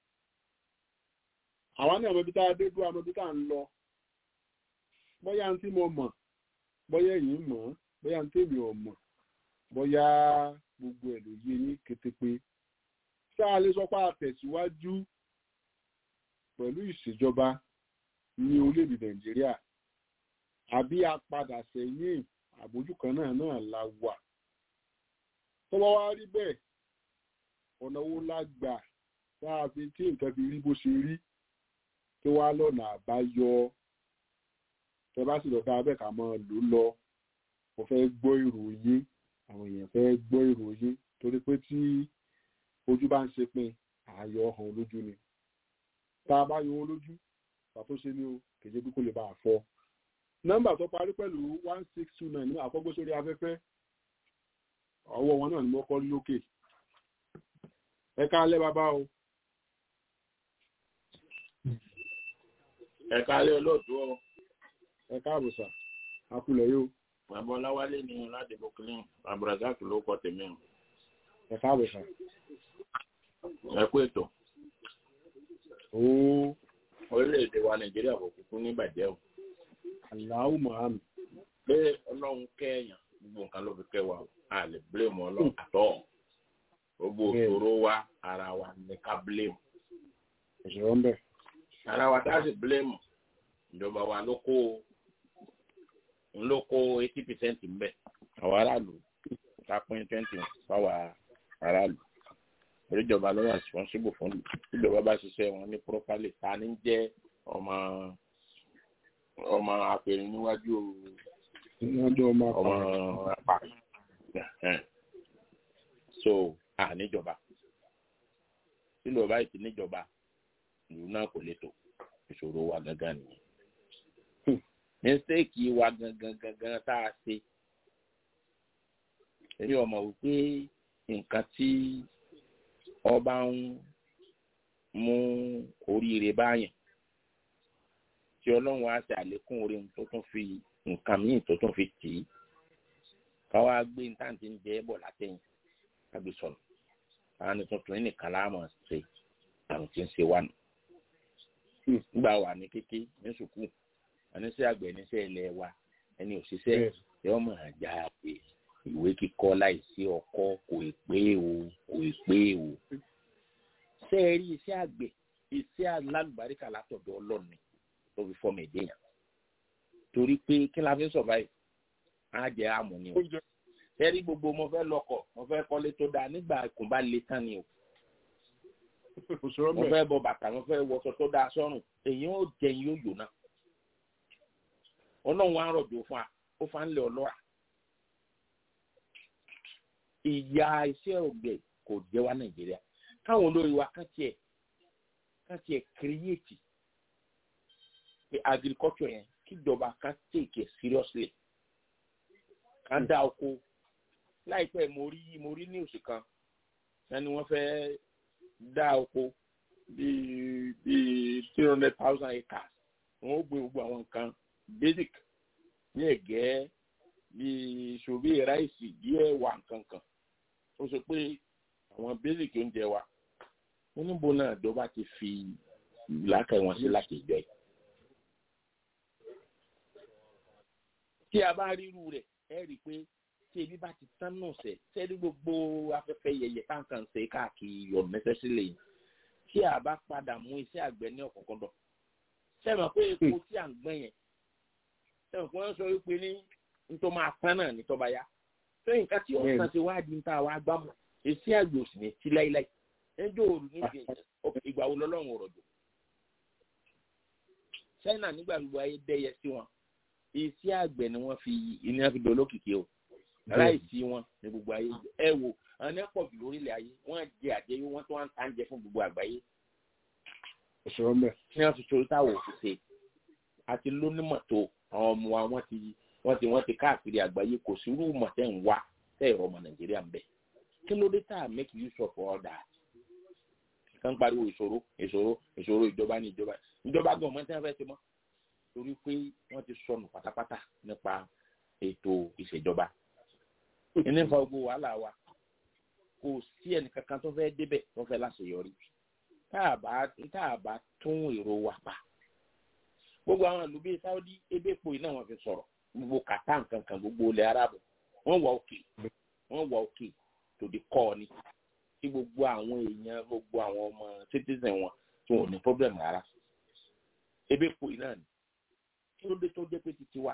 àwa ní àmọ́ ibi tá a dé dúró àmọ́ ibi tá a ń lọ bóyá ń tí mo mọ̀ bóyá ẹ̀yin mọ̀ bóyá ń tèmi ò mọ̀ bóyá gbogbo ẹ̀ ló yé ní kétépé tá a lè sọ pé a tẹ̀síwájú pẹ̀lú ìṣèjọba ní orílẹ̀-èdè nàìjíríà àbí a padà sẹ́yìn àbójú kan náà náà la wà tó bá wá rí bẹ́ẹ̀ ọ̀nà wo la gbà tá a fi tí nǹkan fi rí bó ṣe rí kí wá lọ́nà àbáyọ tẹ bá sì lọ bá abẹ́ ká máa lò lọ mo fẹ́ gbọ́ ìròyìn àwọn èèyàn fẹ́ gbọ́ ìròyìn torí pé tí ojú bá ń ṣe pin ààyò hàn lójú ni tá a bá yọ wọn lójú pàtó ṣe ni o kèjé bí kò lè bá a fọ nọ́mbà tó parí pẹ̀lú one six two nine ní àkọ́gbé sórí afẹ́fẹ́ ọwọ́ wọn náà ni mo kọ́ lókè ẹ káalẹ́ bàbá o. ẹ káalẹ́ olóòtú ọ ẹ káàbọ̀ sà àkúlẹ̀ yóò bàbá ọláwálé ni láti brooklyn abdulrasaq ló kọ tèmi o ẹ káàbọ̀ sà. ẹ kú ètò ooo orílẹ̀-èdè wa nàìjíríà kò kúkú ní ìbàjẹ́ o aláwù mahami pé ọlọ́run kẹ́ẹ̀yàn gbogbo nǹkan ló fi kẹ́ wa o a lè blame ọlọ́run àtọ́ gbogbo òṣòro wa ara wa ní ká blame ìṣòro ń bẹ̀. ara wa tá a sì blame ìjọba wa ló kó ń ló kó eighty percent ń bẹ̀ àwọn aráàlú ká pín twenty fáwọn aráàlú oríjọba ló wà responsible fún ìlú ìjọba bá ṣiṣẹ́ wọn ní properly ta ní jẹ́ ọmọ ọmọ apẹ̀rẹ̀ níwájú níwájú ọmọ ọmọ apá apá so a níjọba sílò báyìí ti níjọba ìlú náà kò lè tò ìṣòro wa gangan nìyẹn mistake wa gangan gangan tá a ṣe èyí ọmọ wípé nǹkan tí ọba ń mú oríire báyẹn tí ọlọ́run á ṣe àlékún orí tó tún fi nǹkan míì tó tún fi tì í káwá gbé ntáǹtì ń jẹ́ bọ̀ látẹ̀yìn kágbé sọ̀rọ̀ àwọn ní tuntun yìí nìkan láàmú ṣe àwọn tí ń ṣe wà nù. nígbà wà ní kéké ní sùkúù àníṣe àgbẹ̀ níṣẹ́ ilẹ̀ wa ẹni òṣìṣẹ́ yóò mọ̀ àjà pé ìwé kíkọ́ láìsí ọkọ́ kò ì pé o kò ì pé o. ṣé ẹ rí iṣẹ́ àgbẹ̀ iṣẹ́ alálùbáríkà látọ̀dọ̀ ọlọ́ọ̀ni tó fi fọ́ọ̀mù ẹ̀dẹ́ yẹn torí pé kí la fi ń sọ̀báyì á jẹ́ àmú ni o ṣé rí gbogbo mo fẹ́ lọkọ̀ mo fẹ́ kọ́lé tó dáa nígbà kò bá le tán ni o mo fẹ́ bọ bàtà mo fẹ́ wọṣọ tó dáa sọ́rùn èyí ó jẹun yóò yò náà ọlọ́run á rọ̀jò fún wa ó fa ń lé ọlọ́ra ìyá iṣẹ́ ọ̀gbẹ̀ kò jẹ́ wá nàìjíríà káwọn olórí wa kàn tiẹ̀ kàn tiẹ̀ kírìyètì pé agriculture yẹn kíjọba ká take it seriously ká dá oko láìpẹ́ mo rí mo rí news kan ẹni wọ́n fẹ́ dá oko bíi bíi three hundred thousand acres wọ́n ó gbé gbogbo àwọn nǹkan basic ní ẹ̀gẹ́ bíi ṣòbí ráìsì díẹ̀ wà nǹkankan ó sọ pé àwọn basic oúnjẹ wa wọ́n níbo náà ìjọba ti fi làákàyè wọn sí láti ìjọ yìí. tí a bá ríru rẹ̀ ẹ rí i pé tí ebi bá ti tán náà sẹ̀ sẹ́ni gbogbo afẹ́fẹ́ yẹyẹ káàkiri ṣe káàkiri yọ̀ mẹ́sẹ̀sílẹ̀ yìí tí a bá padà mú iṣẹ́ àgbẹ̀ ní ọ̀kọ̀ọ̀kọ̀dọ̀ sẹ́mi pé epo tí à ń gbẹ́ yẹn sẹ́mi pé wọ́n sọ wípé ní nítorí máa tán náà ní tọ́ba yá tó nǹkan tí ọ̀sán ti wá di níta wá gbámọ̀ iṣẹ́ àgbẹ̀ òsì ní ti láíláí ẹjọ́ òru ní ìgbà wo lọ́lọ́run ọ̀rọ̀ jù China nígbà gbogbo ayé dẹ́yẹ sí wọn iṣẹ́ àgbẹ̀ ni wọ́n fi iná fi dolókìkí o láìsí wọn ní gbogbo ayé ẹ wo àwọn ẹ pọ̀ jù lórílẹ̀ ayé wọ́n jẹ àjẹyó wọ́n tó wá ń ta ń jẹ fún gbogbo àgbáyé ìṣòro ń bẹ̀. ní wọ́n fi ṣòro táwọn òṣìṣẹ́ àti lónímọ̀ tó àwọn ọmọ wa wọ́n ti wọ́n ti wọ́n ti káàkiri àgbáyé kò sí irú mọ̀ tẹ́ ń wá tẹ́ ẹ̀rọ ọmọ nàìjíríà ń bẹ̀ kí ló dé tá a make use of all that kàn pariwo ìṣòro ìṣòro ìṣòro ìjọba ní ìjọba ìjọba gan ọmọ tí wọ́n fẹ́ ti mọ́ torí pé wọ́n ti sọnù pátápátá nípa ètò ìṣèjọba ìní fa gbogbo wàhálà wa kò sí ẹnìkankan tó fẹ́ débẹ̀ tó fẹ́ láṣeyọrí tá a bá tún èrò wa pa gbogbo àwọn ìlú bíi Saudi ebépo iná wọn fi sọ̀rọ̀ gbogbo kàtá nkankan gbogbo ilẹ̀ arabu wọ́n wà òkè wọ́n wà òkè tó di kọ́ ni tí gbogbo àwọn èèyàn gbogbo àwọn ọmọ citizen wọn tí wọn ò ní problem rárá ebépo iná ni kí ló dé tó dé pé títí wa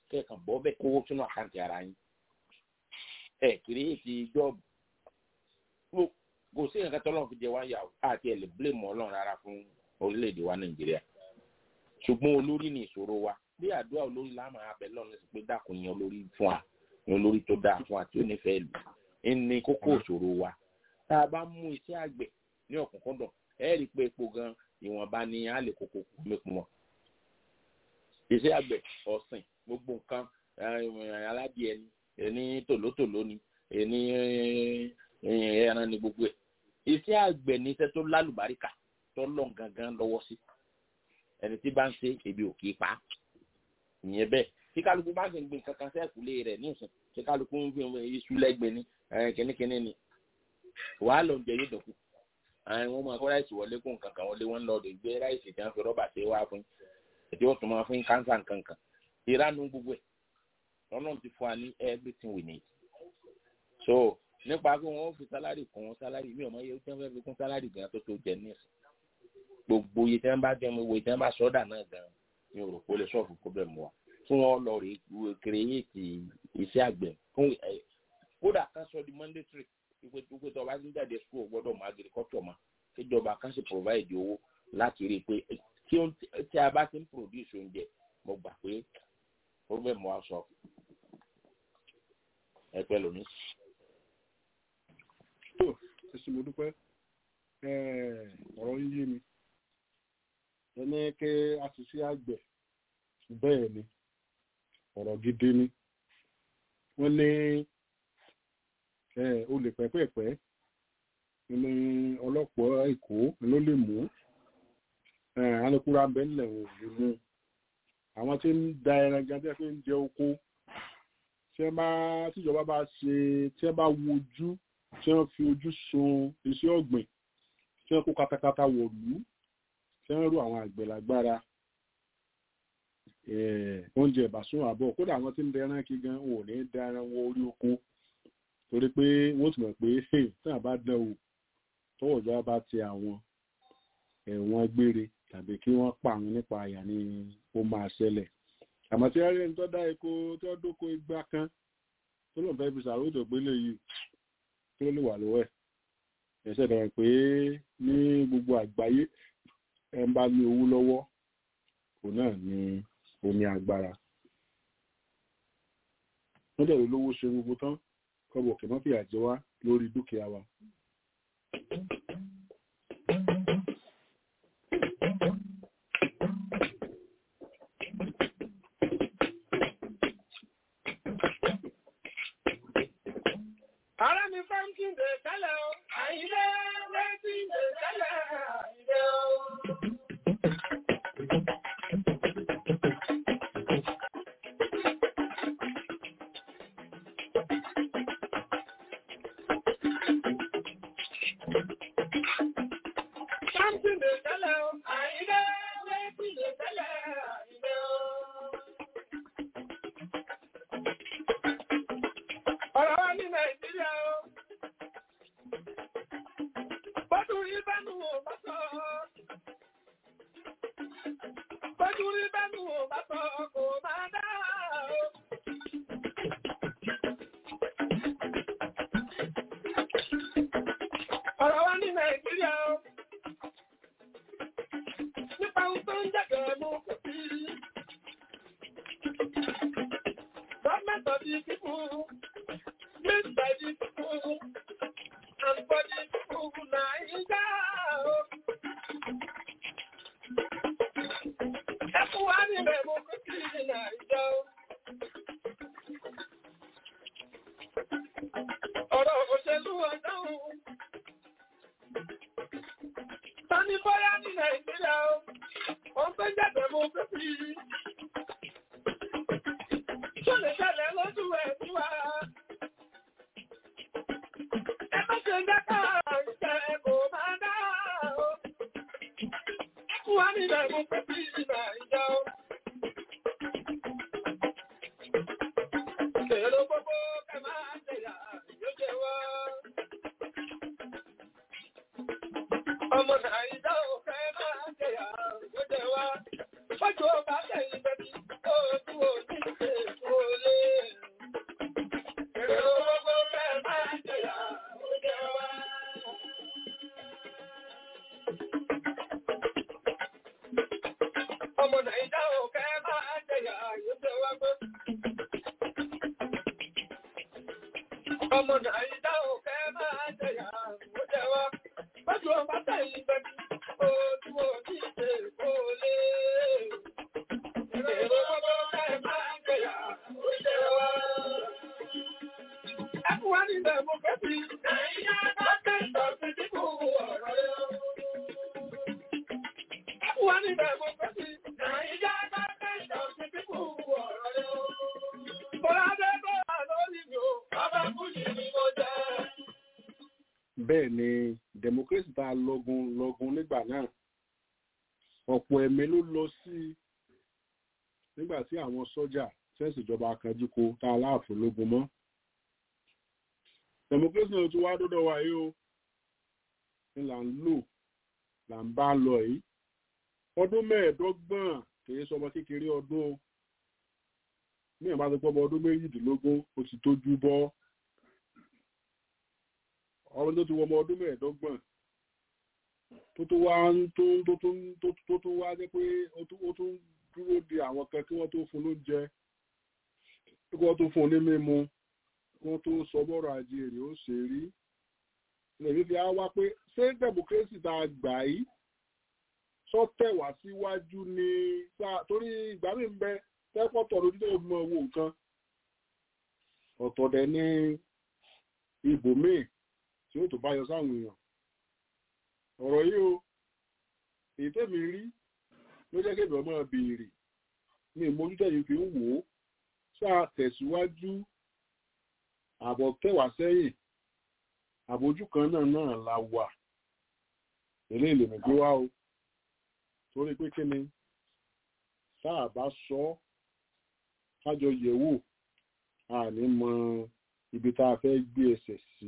kẹ́ẹ̀kan bọ́ bẹ́ẹ̀ kówó sínú àkáǹtì ara yín ẹ̀ kìrìyèsí jọ́ọ̀bù kò sí nǹkan tọ́lọ́run fi jẹ wá yà àti ẹ̀ lè blame ọlọ́run rárá fún orílẹ̀-èdè wa nàìjíríà ṣùgbọ́n olórí ni ìṣòro wa bí àdúrà olórí láàmú abẹ lọ́run sí pé dákun yan olórí fún wa yan olórí tó dáa fún wa tí ó nífẹ̀ẹ́ lù ní kókó ìṣòro wa tá a bá mú iṣẹ́ àgbẹ̀ ní ọ̀kúnkúndùn ẹ rí i pé epo gan ìwọ̀nba ni a lè kókó mẹ́kun wọn iṣẹ́ àgbẹ̀ ọ̀sìn gbogbo nǹkan aládìẹ ni ẹni tòlótòló ni ẹni ẹran ni gbogbo ẹ̀ iṣẹ́ àgbẹ̀ ní iṣẹ́ tó lálùbáríkà tó lọ́n gangan lọ́wọ́ sí ẹni tí bá ń ṣe ebi ò kì í pa ìyẹn bẹ́ẹ̀ tí kálukú bá ń gbìn kankan sẹ́ẹ̀kúlé rẹ̀ nísìn tí kálukú ń fi iṣu lẹ́gbẹ̀ẹ́ ní kínníkínní ni wàá lọ jẹ yóò dọ̀kú àwọn ọmọ akọ ráìsì wọlé kó nǹkan kan wọlé wọn lọ rè gbé ráìsì tí wọn fi rọ́bà ṣe wá fún ètò wọn tún máa fún kánsà nǹkankan ìranu gbogbo ẹ̀ ọlọ́run ti fún wa ní everything we need so nípa pé wọn fi sálárì kún sálárì mi ò mọ iye tí wọn fẹ́ fi kún sálárì gan tó tó jẹ nísìn gbogbo iye tí wọn bá jẹ owó tí wọn bá sọdà náà gan mi ò rò pé ó lè sọ̀fù problem wa fún wọn lọ rè kírèyèsì iṣẹ́ àgbẹ̀ fún ẹ kódà ká sọ di mandatory wípé wípé tó o bá ti ń jáde school o gbọ́dọ̀ mọ agriculture mọ kíjọba kan sì provide owó láti rí i pé tí a bá ti ń produce oúnjẹ mo gbà pé problem wa sọ ẹ pẹ́ lónìí tó ẹsùn mo dúpẹ́ ọ̀rọ̀ ń yé mi ẹni kí a ti sí àgbẹ̀ bẹ́ẹ̀ ni ọ̀rọ̀ gidi ni wọ́n ní olè pẹ́pẹ́pẹ́ ní ọlọ́pàá èkó ló lè mú alukura bẹ́ẹ̀lẹ̀ ò lè mú àwọn tí ń da ẹran gan tí wọ́n fi ń jẹ oko tí wọ́n bá tíjọba bá ṣe tí wọ́n bá wojú tí wọ́n fi ojú sun iṣẹ́ ọ̀gbìn tí wọ́n kó katakata wọ̀lú tí wọ́n rú àwọn àgbẹ̀ lágbára oúnjẹ ìbásùn àbọ̀ kódà àwọn tí ń dẹran kí gan wọn ò ní dẹran wọ orí oko torí pé wọ́n ti mọ̀ pé tí wọ́n bá dán o tọwọ́ ìjọba bá ti àwọn ẹ̀wọ̀n gbére tàbí kí wọ́n pa àwọn nípa àyà ni ó máa ṣẹlẹ̀ àmọ́ tí wọ́n rí ẹni tó dá epo tí wọ́n dóko igbá kan tó lóun fẹ́ fi ṣàròjọ gbélé yìí tó lè wà lọ́wọ́ ẹ̀ ẹ̀ṣẹ̀ dẹ̀rẹ̀ pé ní gbogbo àgbáyé ẹ̀ ń bá ní owó lọ́wọ́ òun náà ni ó ní agbára wọ́n dẹ̀ lówó ṣe gbogbo tán kọ́bọ̀ kì mọ́ fìyà jẹ wá lórí dúkìá wa. Ara mi fáńkì dè tẹ́lẹ̀ o, àyílé rẹ́tí dè tẹ́lẹ̀ àyílé o. Fáńkì dè tẹ́lẹ̀ o, àyílé rẹ́tí dè tẹ́lẹ̀ àyílé o. Ọ̀rọ̀ wa ní Nàìjíríà o. Bọ́dún rí bẹ́nu ò bá sọ. Bọ́dún rí bẹ́nu ò bá sọ kò máa dá o. Ọ̀rọ̀ wa ní Nàìjíríà o. Nípa ohun tó ń jẹ́gẹ̀ẹ́ mú kò sí. Government of the people. Made by the people and for the people Naija. Ẹkún wá ní democracy ní Naija. Ọ̀rọ̀ òṣèlú ọ̀dáhùn. Tani bọ́yá ní Nàìjíríà o, wọ́n fẹ́ jẹ́ democracy. Ṣé lè ṣẹlẹ̀ lójú ẹ̀ sí wa? Ọmọ Nàìjíríà ò fẹ́ máa jẹyà lóde wá. Fọ́jú ọba tẹ̀yìn bẹ́bí, ó tún ò ní ṣe Ọmọ Nàìjíríà ò kẹ́ máa jẹyà yóò tẹ́ wá pé. Ọmọ Nàìjíríà ò kẹ́ máa jẹyà yóò tẹ́ wá. Bájú ọba tẹ̀yìn bẹ́bí, ojú òní ṣe kó lé. Èrò gbogbo kẹ́ máa jẹyà yóò tẹ́ wá. Ẹkùn wá ní democracy, Nàìjíríà bá tẹ̀sán sí dínkù ọ̀rọ̀ yẹn. Ẹkùn wá ní democracy, Nàìjíríà bá tẹ̀sán sí dínkù ọ̀rọ̀ yẹn. Bọ́ládé bọ́lá lórí mi ò, bàbá Fújì ni mo jẹ́. bẹ́ẹ̀ ni democracy tá a lọ́gun lọ́gun nígbà náà ọ̀pọ̀ ẹ̀mí ló lọ sí i nígbà tí àwọn sọ́jà sẹ́ẹ̀sì ìjọba akanjúko tá a láàfin lógun mọ́ democracy náà tún wá dọ́dọ̀ wa yìí o ni là ń lò là ń bá lọ yìí ọdún mẹ́ẹ̀ẹ́dọ́gbọ̀n kìí sọmọ kékeré ọdún o ní ìbá tó pọ́bọ ọdún méjìdínlógún ó ti tójú bọ́ ọdún tó ti wọ ọmọ ọdún mẹ́ẹ̀ẹ́dọ́gbọ̀n tó tó wá ń tó tó tó tó tó tó wá jẹ́ pé ó tún ó tún dúró de àwọn kan kí wọ́n tó fún lóúnjẹ kí wọ́n tó fún un ní mímu kí wọ́n tó sọ bọ́rọ̀ ajé rẹ̀ ó ṣe rí lèmi fi á wá pé ṣé democracy tá a gbà yìí sọ tẹ̀ wá síwájú ni sáà torí ìgbà mi ń bẹ tẹ́pọ̀tọ̀ lójú tó mọ owó nǹkan ọ̀tọ̀ dẹ̀ ní ibòmíì tí ó tó bá yọ sáwọn èèyàn ọ̀rọ̀ yìí o èyí tẹ́mi rí ló jẹ́ kébì ọmọ béèrè ní ìmójútó yìí fi ń wò ó sáà tẹ̀síwájú àbọ̀ tẹ̀wá sẹ́yìn àbójú kan náà náà la wà eléyìí lèmi gbé wá o torí pé kí ni táà bá sọ ọ́ kájọ yẹ̀wò a ní mọ ibi tá a fẹ́ gbé ẹsẹ̀ sí.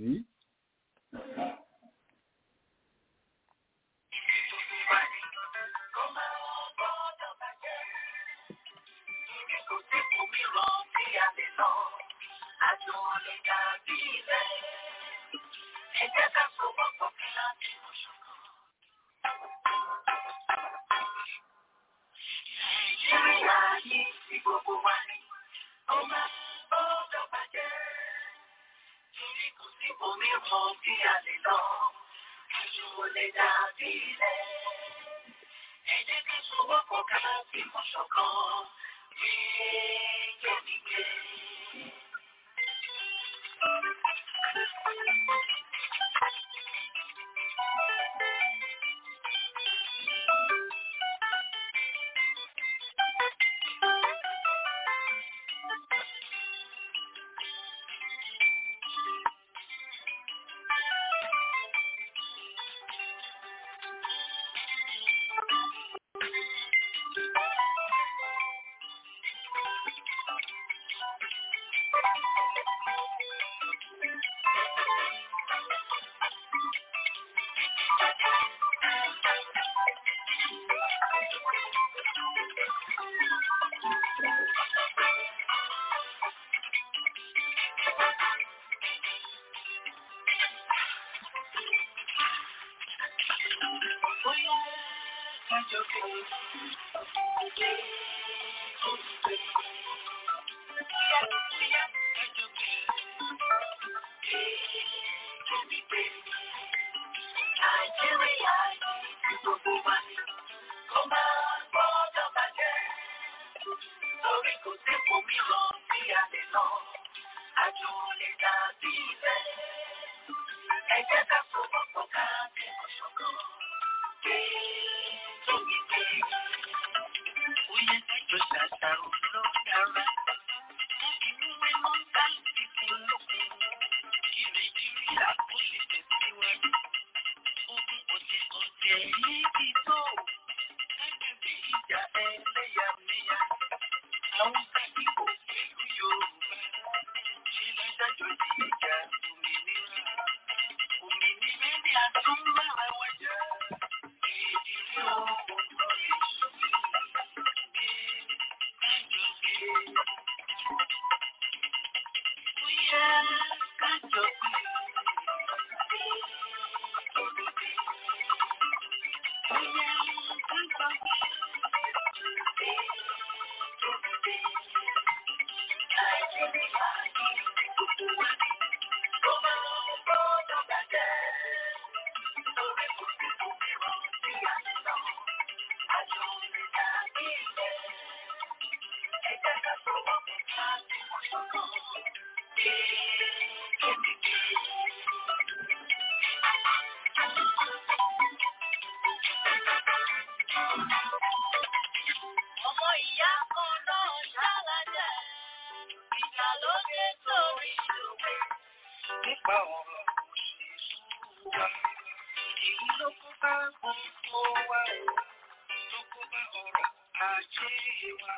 Ọmọ ìyá kan náà ṣàlàjẹ́, ìjà ló dé torí ìlúwé. Nípa ọ̀rọ̀ òṣèlú wa, èyí ló kó bá gbogbo wa, ló kó bá ọ̀rọ̀ ajé wa.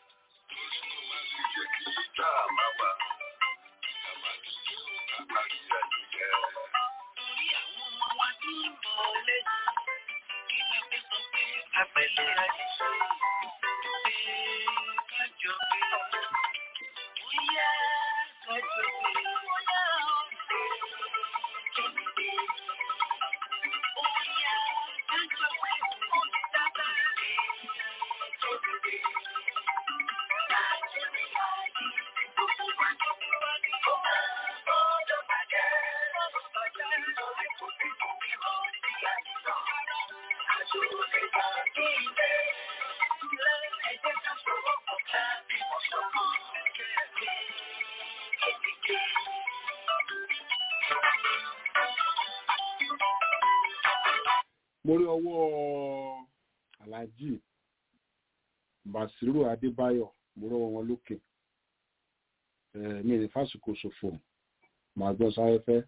Torí àwọn ọmọ wa ní ìmọ̀lẹ́, kí la fẹ́ sọ pé àpẹẹlẹ ayé ṣe. Pé kájọ pé bóyá kájọ pé bóyá bóyá kájọ pé ó ti dábà rè mo rí ọwọ́ alhaji basiru adébáyọ̀ mo rọ́wọ́ wọn lókè Eh, mi ní fásitì ṣòfò màá gbọ́ sáfẹ́fẹ́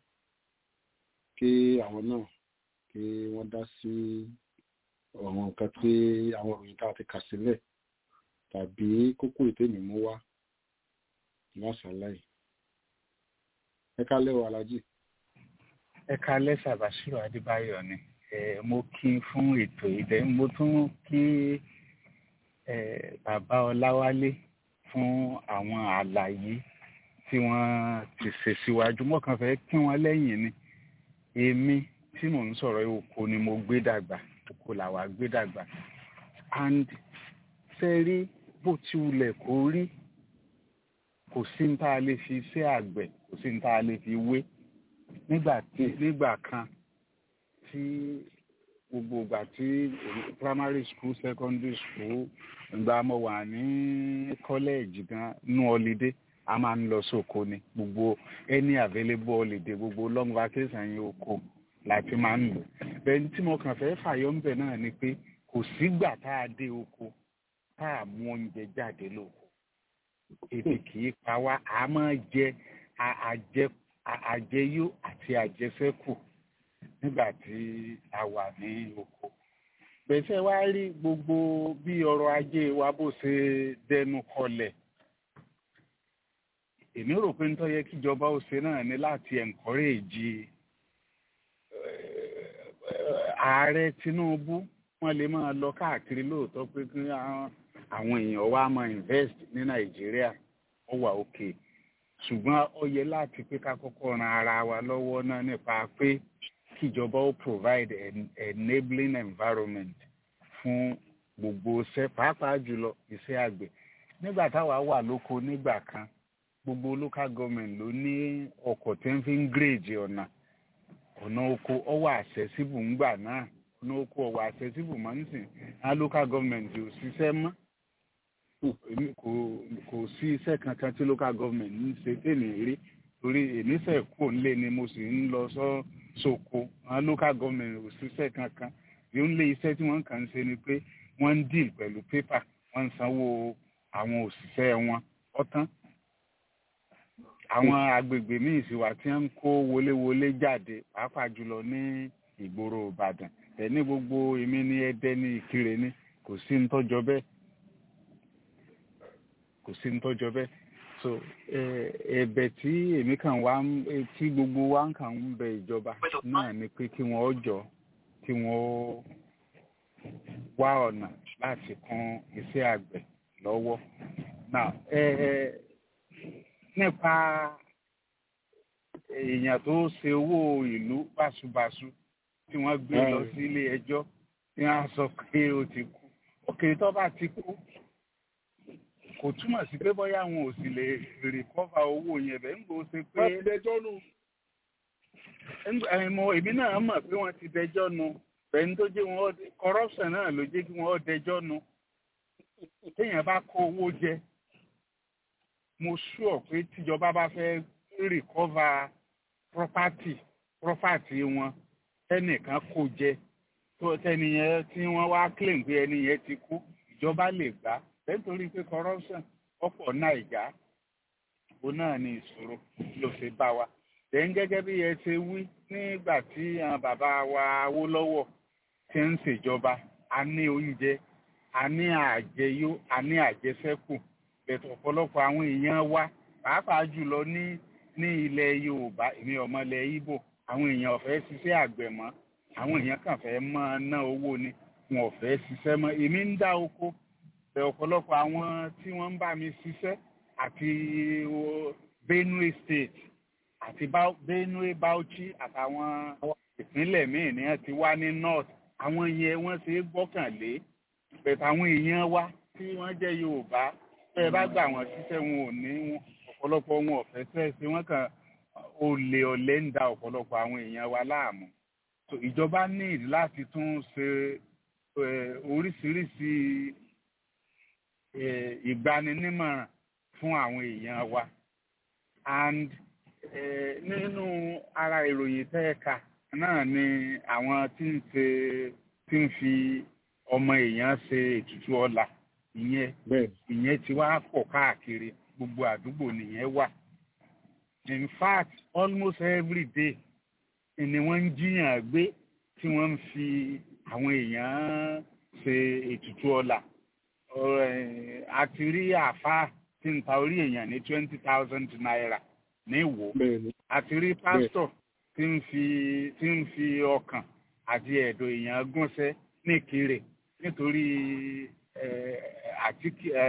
kí àwọn náà kí wọ́n dá sí àwọn nǹkan tí àwọn òròyìn tá a ti kà sílẹ̀ tàbí kókó ìtẹ́nì mú wá lásàlàyé ẹ kálẹ́ o alhaji ẹ kalẹ́ sàbàṣírò adébáyọ̀ ni ẹ mo kí n fún ètò ìdẹ mo tún kí ẹ bàbá ọláwálé fún àwọn àlàyé tí wọ́n ti ṣe síwájú mo kàn fẹ́ kí wọ́n lẹ́yìn ni èmi tí mò ń sọ̀rọ̀ oko ni mo gbé dàgbà oko làwa gbé dàgbà and ṣe rí bó ti wulẹ̀ kó rí kò sí ní tá a lè fi ṣe àgbẹ̀ kò sí ní tá a lè fi wé nígbà tí nígbà kan tí gbogbo ìgbà tí primary school secondary school ìgbà mo wà ní college gan nú holiday a máa ń lọ sóko ni gbogbo any available holiday gbogbo long vacation yẹn oko láti máa ń lò bẹ́ẹ̀ tí mo kàn fẹ́ fàyọ ń bẹ̀ náà ni pé kò sígbà tá a dé oko tá a mú oúnjẹ jáde lóko ebi kì í pa wá a máa jẹ a- àjẹ a- àjẹyó àti àjẹsẹ́kù nígbà tí a wà ní oko gbèsè wá rí gbogbo bí ọrọ̀ ajé wa bó ṣe dẹnu kọlẹ̀ èmi rò pé nítorí yẹ kíjọba ó ṣe náà ni láti encourage eh, ààrẹ Tinubu wọ́n lè máa lọ káàkiri lóòótọ́ pé kí àwọn àwọn èèyàn wa máa invest ní Nàìjíríà ó wà òkè ṣùgbọ́n ó yẹ láti pé ká kọ́kọ́ ran ara wa lọ́wọ́ náà nípa pé kíjọba ó provide an enabling environment fún gbogbo iṣẹ́ pàápàá jùlọ iṣẹ́ àgbẹ̀ nígbà táwa wà lóko nígbà kan gbogbo local government ló ní ọkọ̀ tí ń fi ń gírèjì ọ̀nà ọ̀nà oko ọwọ́ accessible ńgbà náà ọ̀nà oko ọwọ́ accessible máa ń sìn á local government ò ṣiṣẹ́ mọ́ èmi kò kò sí iṣẹ́ kankan tí local government ń ṣe tèmi rí torí èmi fẹ́ kó ń lé ni mo sì ń lọ sọ sóko àwọn local government ò ṣiṣẹ́ kankan yóò ń lé iṣẹ́ tí wọ́n kàn ń ṣe ni pé wọ́n ń deal pẹ̀lú paper wọ́n ń sanwó àwọn òṣìṣẹ́ wọn ọ̀tán àwọn agbègbè míì sì wà tí wọ́n ń kó wọléwọlé jáde pàápàá jùlọ ní ìgboro Ìbàdàn ẹ̀ ní gbogbo èmi ní Ẹdẹ ní Ìkirè ní kò sí ń tọ́jọ́ bẹ́ẹ̀ kò sí ń tọ́jọ́ bẹ́ẹ̀ so eh, ẹ̀bẹ̀ tí èmi kàn wá ń- eh, tí gbogbo wa ń kàn ń bẹ ìjọba náà ni pé kí wọ́n ó jọ kí wọ́n ó wá ọ̀nà láti kún iṣẹ́ àgbẹ̀ lọ́wọ́ now eh, eh, nípa èèyàn tó ṣe owó ìlú báṣubàṣu tí wọ́n gbé lọ sí ilé ẹjọ́ tí wọ́n á sọ pé ó ti kú òkè tó bá ti kú kò túmọ̀ sí pé bóyá àwọn ò sì lè rìkọ́fà owó yẹn bẹ́ẹ̀ ń gbọ́ ṣe pé wọ́n ti dẹjọ́ nù. Ńgbà- ẹ, mo èmi náà mọ̀ pé wọ́n ti dẹjọ́ nu ẹni tó jẹ́ wọn corruption náà ló jẹ́ kí wọ́n dẹjọ́ nu téèyàn bá kó owó jẹ mo sure pé tíjọba bá fẹ́ recover property property wọn tẹnìkan kó jẹ tó tẹnìyẹn tí wọ́n wá claim pé ẹni yẹn ti kú ìjọba lè gbà nítorí pé corruption ọ̀pọ̀ nàìjà òun náà ni ìṣòro ló ṣe bá wa tẹ̀ ń gẹ́gẹ́ bí ẹ ṣe wí nígbà tí àwọn bàbá wa Awólọ́wọ̀ ti ń ṣèjọba a ní oúnjẹ a ní àjẹyó a ní àjẹsẹ́kù bẹ̀tẹ̀ ọ̀pọ̀lọpọ̀ àwọn èèyàn wa pàápàá jùlọ ní ní ilẹ̀ Yorùbá èmi ọmọ ilẹ̀ Ìgbò àwọn èèyàn ò fẹ́ ṣiṣẹ́ àgbẹ̀ mọ́ àwọn èèyàn kàn fẹ́ máa ná owó ni wọn ò fẹ́ ṣiṣẹ́ mọ́ èmi ń dá oko bẹ̀ ọ̀pọ̀lọpọ̀ àwọn tí wọ́n ń bá mi ṣiṣẹ́ àti Benue State àti Benue Bauchi àtàwọn ìpínlẹ̀ míì ni wọ́n ti wá ní north àwọn yẹn wọ́n ṣe é gbọ́kànlé bẹ̀tẹ̀ àwọn èèyàn wa tí wọ́n jẹ́ Yorùbá tẹ́ ẹ bá gbà wọ́n ṣiṣẹ́ wọn ò ní ọ̀pọ̀lọpọ̀ wọn ò fẹ́ tẹ́ ẹ ṣe wọ́n kàn olè ọ̀lẹ ń da ọ̀pọ̀lọpọ̀ àwọn èèyàn wa láàmú so ìjọba ní láti tún ṣe oríṣiríṣi ìgbaninímọ̀ràn fún àwọn èèyàn wa and nínú ara ìròyìn tẹ́ẹ̀ka náà ni àwọn tí ń ṣe tí ń fi ọmọ èèyàn ṣe ètùtù ọlà ìyẹn ìyẹn ti wá pọ̀ káàkiri gbogbo àdúgbò nìyẹn wà in fact almost every day ni wọ́n ń jiyàn gbé tí wọ́n ń fi àwọn èèyàn ṣe ètùtù ọlà àti rí àáfàá tí ń ta orí èèyàn ní twenty thousand naira ní ìwò àti rí pásítọ̀ tí ń fi tí ń fi ọkàn àti ẹ̀dọ̀ èèyàn gúnṣẹ́ ní Ìkirè nítorí àti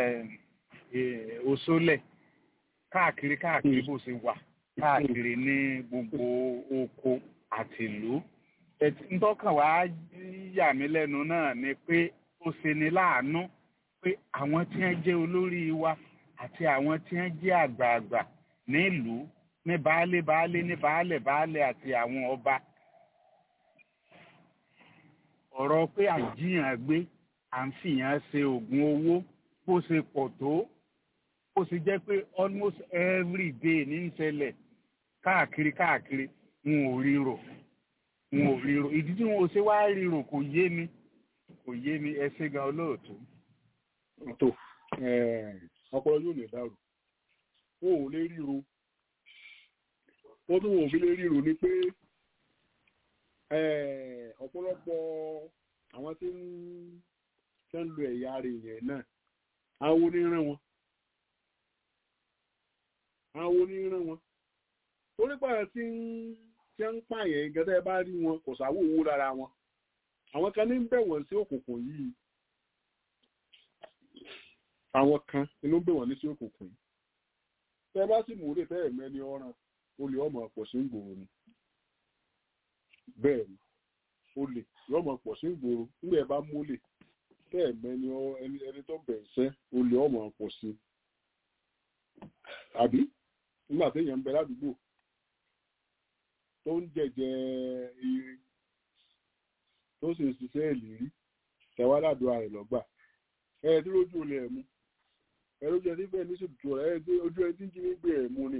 òṣòlẹ̀ káàkiri káàkiri bó ṣe wà káàkiri ní gbogbo oko àti ìlú ntọ́kàn wá yà mí lẹ́nu náà ni pé ó ṣe ni láàánú pé àwọn tí wọ́n jẹ́ olórí wa àti àwọn tí wọ́n jẹ́ àgbààgbà nílùú ní baálé baálé ní baálẹ̀ baálẹ̀ àti àwọn ọba ọ̀rọ̀ pé àjíyàn gbé à ń fìyàn ṣe oògùn owó bó ṣe pọ̀ tó bó ṣe jẹ́ pé almost every day ní ń ṣẹlẹ̀ káàkiri káàkiri wọn ò ríro wọn ò ríro ìdí tí wọn ò ṣe wá ríro kò yé mi kò yé mi ẹ ṣe gan olóòtú. tó ọpọlọ yóò lè dàrú wọn ò lè ríro wọn tún wọn ò fi lè ríro ni pé ọ̀pọ̀lọpọ̀ àwọn tí ń tẹ́ ń lo ẹ̀yà rẹ̀ yẹn náà àwọn oníran wọn àwọn oníran wọn torí pàrọ̀ tí ń tí ń pààyàn gẹ́gẹ́ bá rí wọn kò sáwó owó lára wọn àwọn kan ní ń bẹ̀ wọ́n sí òkùnkùn yìí àwọn kan inú ń bẹ̀ wọ́n ní sí òkùnkùn yìí tẹ́ bá sì mú lè fẹ́ ẹ̀mẹ́ni ọ̀ràn olè ọmọ pọ̀ sí ìgboro ni bẹ́ẹ̀ ni olè yọmọ pọ̀ sí ìgboro nígbà ẹ bá mólè tẹ́ ẹ̀mẹ́ni ẹni tó bẹ̀ ṣẹ́ olè ọmọ pọ̀ sí àbí nígbà téèyàn ń bẹ ládùúgbò tó ń jẹjẹ irin tó sì ń ṣiṣẹ́ ìlérí tẹ̀wá ládùúgbò rẹ̀ lọ́gbà ẹ ẹ tí lójú olè ẹ̀ mú ẹ lójú ẹ tí bẹ́ẹ̀ ní sòtútù ẹ ojú ẹ tí ń jí ní gbé ẹ̀ mú ni.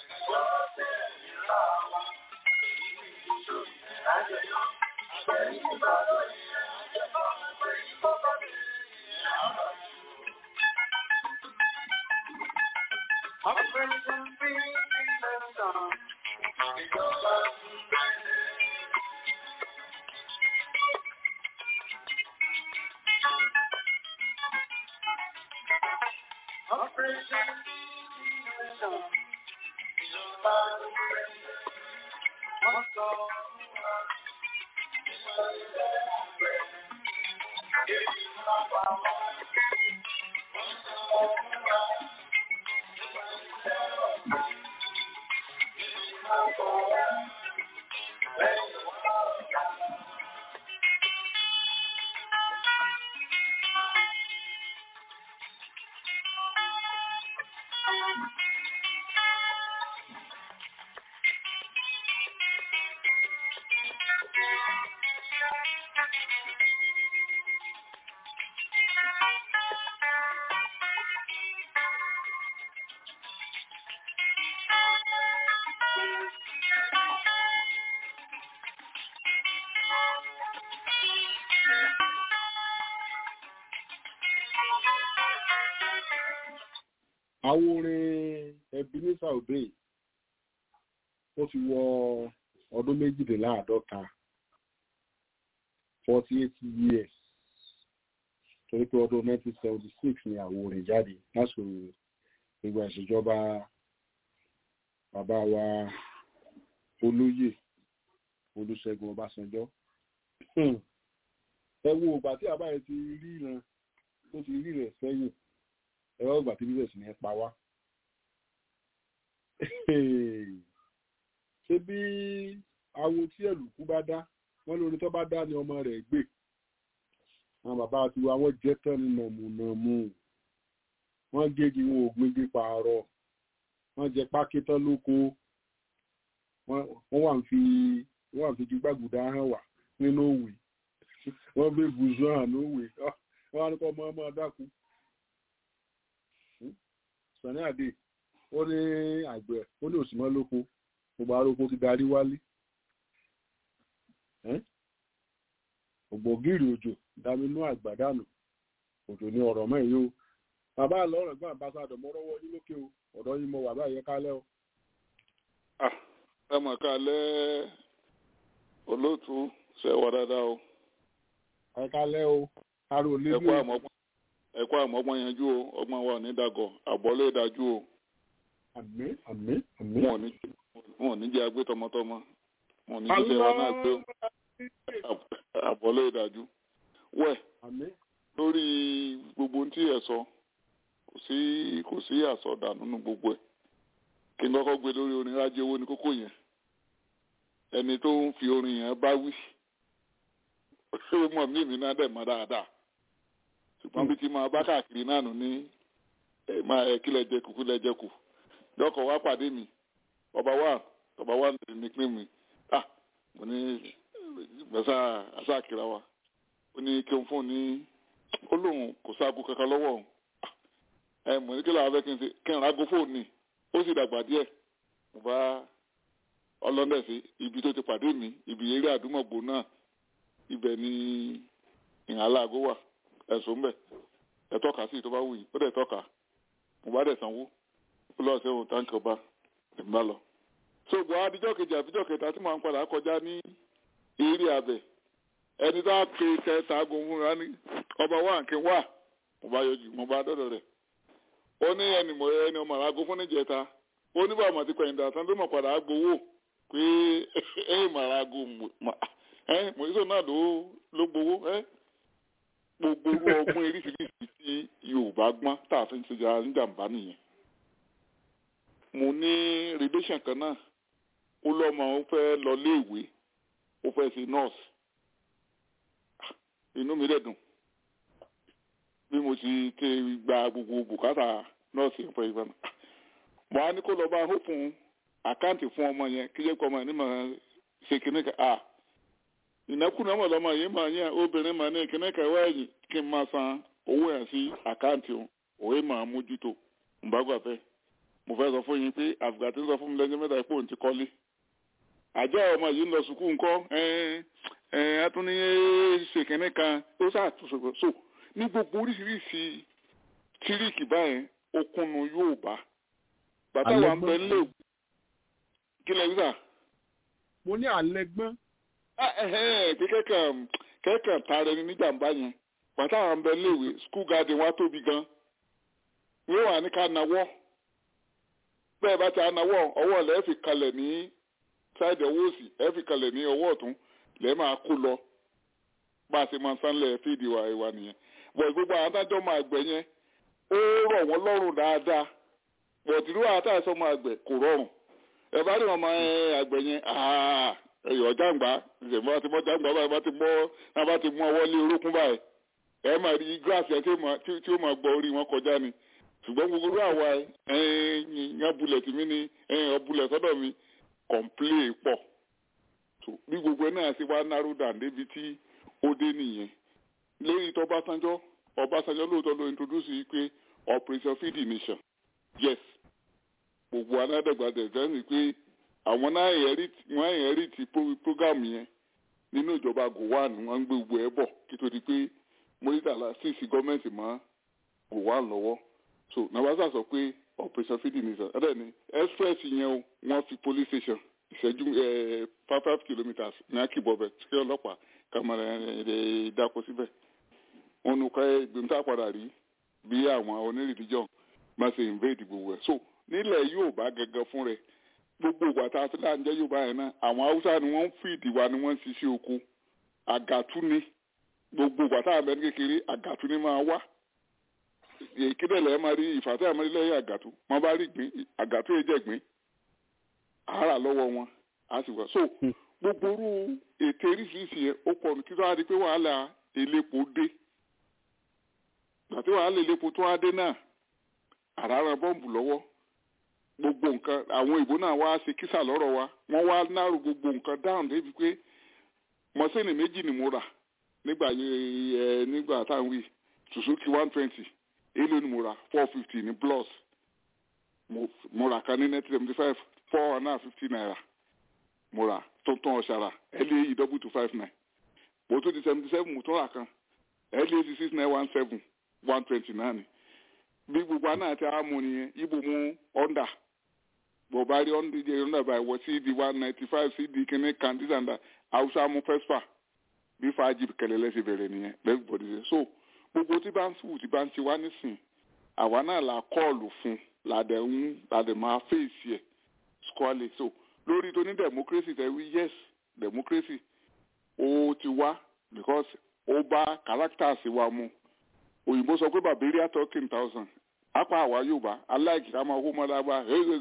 àwọn orin ebenezer obey ó ti wọ ọdún méjìléláàádọ́ta forty eight years torí pé ọdún nineteen seventy six ni àwọn orin jáde lásìkò ìgbà ìṣèjọba bàbá wa olóyè olùṣègùn ọbásanjọ́ ẹ wo ìgbà tí bàbá yẹn ti rí ìran tó ti rí rẹ̀ sẹ́yìn ẹ̀rọ ìgbà tí bíbẹ̀ sì ní pa wá. ṣé bí awo tí ẹ̀lùkú bá dá wọ́n lórí tó bá dá ni ọmọ rẹ̀ gbé àwọn bàbá tiwa wọ́n jẹ́ tán ní nàmùnàmù wọ́n gégi wọn ò gbégi pààrọ̀ wọ́n jẹ pákí tán lóko wọ́n wà ń fi wọ́n wà ń fi gbígbàgùdà hàn wá nínú òwe wọ́n gbé bùzọ́ hàn lówe wọ́n á ní kọ́ ọmọ ọmọ dákú sani ade ó ní àgbẹ̀ ó ní òsìmọ́ lóko gbogbo aróko ti darí wálé ògbógìrì òjò dáminú àgbàdànù òjò ní ọ̀rọ̀ mọ́ èyí o bàbá àlọ́rọ̀ gbọ́n àbáṣadọ̀ mọ́rọ́wọ́ yín lókè o ọ̀dọ́ yín mọ bàbá yẹn kálẹ̀ o. ẹ mọ̀ kálẹ̀ olóòtú ṣe wà dáadáa o. ẹ kálẹ̀ o aró ẹ nílé kú àmọ́gbọ́n ẹ kú àmọ́gbọ́n yanjú o ọgbọ́n wa ò ní dàgọ̀ àbọ̀lé ìdájú o àmín àmín àmín. wọn ò ní wọn ò ní jẹ́ agbé tọmọtọmọ wọn ò ní jíjẹ́ wa náà gbé àbọ̀lé ìdájú. wẹ̀ àmín lórí gbogbo ohun tí ẹ sọ kò sí kò sí àsọdà nínú gbogbo ẹ̀ kí n kọ́kọ́ gbé lórí orin rájẹ owó ní kókó yẹn ẹni tó ń fi orin yẹn bá wí ó mọ̀ mí mi náà dẹ̀ mọ́ dáadáa ṣùgbọ́n bí ti máa bá káàkiri náà nù ní ẹ máa ẹ kílẹ̀ jẹ kù kílẹ̀ jẹ kù lọ́kọ̀ wá pàdé mi ọba wa ọba wa ní pín mi ah mo ní gbèsè àṣàkìrà wa ó ní kí n fún ní ó lóun kò sáàgó kankan lọ́wọ́ òun ẹ mọ̀ ní kí làwọn fẹ́ kí n ṣe kí n rago fóònù ni ó sì dàgbà díẹ̀ mo bá ọlọ́dẹ̀ sí ibi tó ti pàdé mi ibi eré àdúmọ̀gbò náà ibẹ̀ ni ìhàlá àgó wà ẹ̀sùn ń bẹ̀ ẹ tọ́ka sí tó bá wù yìí ó dẹ̀ tọ́ka mo bá dẹ̀ sanwó ó lọ́ọ̀ sẹ́wọ̀n táǹkì ọba èmi bá lọ. so gbọ́ adijọ́ kejì àbíjọ́ kẹta tí màá ń padà kọjá ní eré abẹ ẹni tó á pe kẹta agun fúnra ní ọba wa nkí wà mo bá yọjú mo bá dọ́dọ̀ rẹ̀ ó ní ẹni mọ̀ ẹni ọmọ àgọ́ fún níjẹta ó ní bàmọ̀ ti pẹ̀yìndà tán tó mọ̀ padà gbowó pé ẹ̀yìn màrà ago ẹ̀ mọ̀ọ́sọ̀ náà ló ló gbowó ẹ̀ gbogbo orú ọgbọ́n eríṣiríṣi tí yorùbá gbọ́n tá a fi ń ṣèjà níjàmbá nìyẹn. mo ní relation kan náà ó lọ́mọ ó fẹ́ lọ léèwé ó fẹ́ ṣe nurse inú mi dẹ̀ dùn bí mo ti ké gba gbogbo bùkátà nọ́ọ̀sì ń fẹ́ ìgbà náà. mo á ní kó lọ bá hó fún àkáǹtì fún ọmọ yẹn kí jẹ́ kó ọmọ yẹn ní màá ṣe kíní kan ah ìnákùná mọ̀ lọ́mọ yìí máa yẹn obìnrin máa ní kíní kan wá ẹ̀yìn kí n máa san owó yẹn sí àkáǹtì òun òwe máa mójútó ǹbágbà fẹ́ mo fẹ́ sọ fún yín pé àfìgbà tí ń sọ fún mi lẹ́jọ́ mẹ́ta pé òun ti kọ́lé àjọ ọmọ yìí ń lọ sùkúù ńkọ́ atúní ṣèkínní kan ó ṣàtúnṣe so ní gbogbo oríṣiríṣi tíríkì báyẹn okùnù yóò bá bàtà wà ń bẹ nílé kí lẹ wíwà. mo ní àlẹgbọn. pé kẹ́kàn kẹ́kàn tààrẹ ní níjàmbá yẹn bàtà wà ń bẹ níléèwé school garden wa tóbi gan wọ́n wà ní ká nawọ́ bẹ́ẹ̀ bá ti anáwọ́ ọwọ́ lẹ́ẹ̀ fi kalẹ̀ ní sáìdì ọwọ́ òsì ẹ̀ fi kalẹ̀ ní ọwọ́ ọ̀tún lẹ́ẹ̀ máa kó lọ bá a ṣe máa sánlẹ̀ fídíò wa ìwà nìyẹn bọ̀ gbogbo àwọn adájọ́ máa gbẹ̀ yẹn ó rọ̀ wọ́n lọ́rùn dáadáa bọ̀ tìlú àtàṣọ máa gbẹ̀ kò rọrùn ẹ bá rí wọn máa àgbẹ̀ yẹn ẹ̀yọ̀ jàǹgbá ìṣẹ̀mọ́ àti mọ́ jàǹgbá báyìí bá ti mọ́ náà bá ti mú ọwọ́ lé orókún báyìí ẹ máa rí gíláàsì ẹ tí ó máa gbọ́ orí wọn kọjá ni ṣùgbọ́n gbogbo àwa yan bulẹ̀ tì mí ni ọbulẹ̀ sọ́dọ̀ mi kọ̀ǹplé pọ̀ bí gbogbo ẹ náà ṣe wá narrow down débi tí ó dé nìyẹn lórí tó Ọbásanjọ́ Ọbásanjọ́ lóòótọ́ ló introduce yìí pé operation feed the nation yes gbogbo anádẹ́gbàdẹ́ sẹ́yìn pé àwọn náà wọ́n inherit program yẹn nínú ìjọba Gowon wọ́n ń gbé gbogbo ẹ̀ bọ̀ kí tó di pé Murtala sì sí gọ́ọ̀mẹ̀ntì mọ́ Gowon lọ́wọ́ so nabasa sọ pé operation feed the nation ẹ̀rẹ́ ni express yẹn o wọ́n fi police station ìṣẹ́jú five five kilometres ní akíbọ̀bẹ̀ tí ọlọ́pàá kàmọ́ra ẹ̀ dáko síbẹ̀ wọn nu ká gbẹ̀ntà padà rí bí àwọn onírìndíjọ́ máa ṣe invade gbogbo ẹ̀ so nílẹ̀ Yorùbá gẹ́gẹ́ fún rẹ̀ gbogbo ìgbà tá a fi láǹjẹ́ Yorùbá yẹn náà àwọn Haúsá ni wọ́n ń fìdí wa ni wọ́n ń ṣiṣẹ́ oko àgàtú ni gbogbo ìgbà tá a bẹ ní kékeré àgàtú ni máa wá ìkédèlè ẹ máa rí ìfàtẹ́ àmọ́ ilé àgàtú wọ́n bá rí gbìn àgàtú yẹn jẹ́ gbìn àárà lọ́wọ́ wọn á sì wá so gbogbo orú ètò oríṣiríṣi yẹn ó pọ̀ kí tó wá di pé wàhálà elépo dé àti wàhálà elépo tó wá dé náà àràrà bọ́ǹbù lọ́wọ́ gbogbo nǹkan àwọn ìbò náà wá ṣe kísà lọ́rọ̀ wa wọ́n wá náró gbogbo nǹkan dáhùn débi pé mọ́sẹ́nì méjì ni mo rà nígbà ẹ nígbà táwọn wí Suzuki one twenty èlò ni mo rà four fifty ní plus mo rà kan ní nineteen seventy five four hundred and fifty naira mo rà tuntun ọ̀ṣàrà LAE double two five nine mo tún di seventy seven mo tún rà kan LAC six nine one seven one twenty nine bí gbogbo àná àti àmú nìyẹn ibo mu ọ̀ndà bó bá rí ọ̀ndà jẹ́ ọ̀ndà báyìí wọ cd one ninety five cd kìíní kan this and that hausa mu fespa bí fàájì kẹlẹ́lẹ́ ṣe bẹ̀rẹ̀ nìyẹn bẹ́ẹ̀ gbọ́dọ̀ ṣe so gbogbo tí bá ń sùn tí bá ń ṣe wá nísìn àwa náà la kọ́ọ̀lù fún làdẹ̀ ń làdẹ̀ máa fèsì ẹ̀ squally so lórí tó ní democracy tẹ̀ wí yes democracy ó ti wá because ó bá characters wa mu òyìnbó sọ pé bàbéríà talking thousand apá àwa yorùbá aláìkí ká máa hó mọ́ lágbá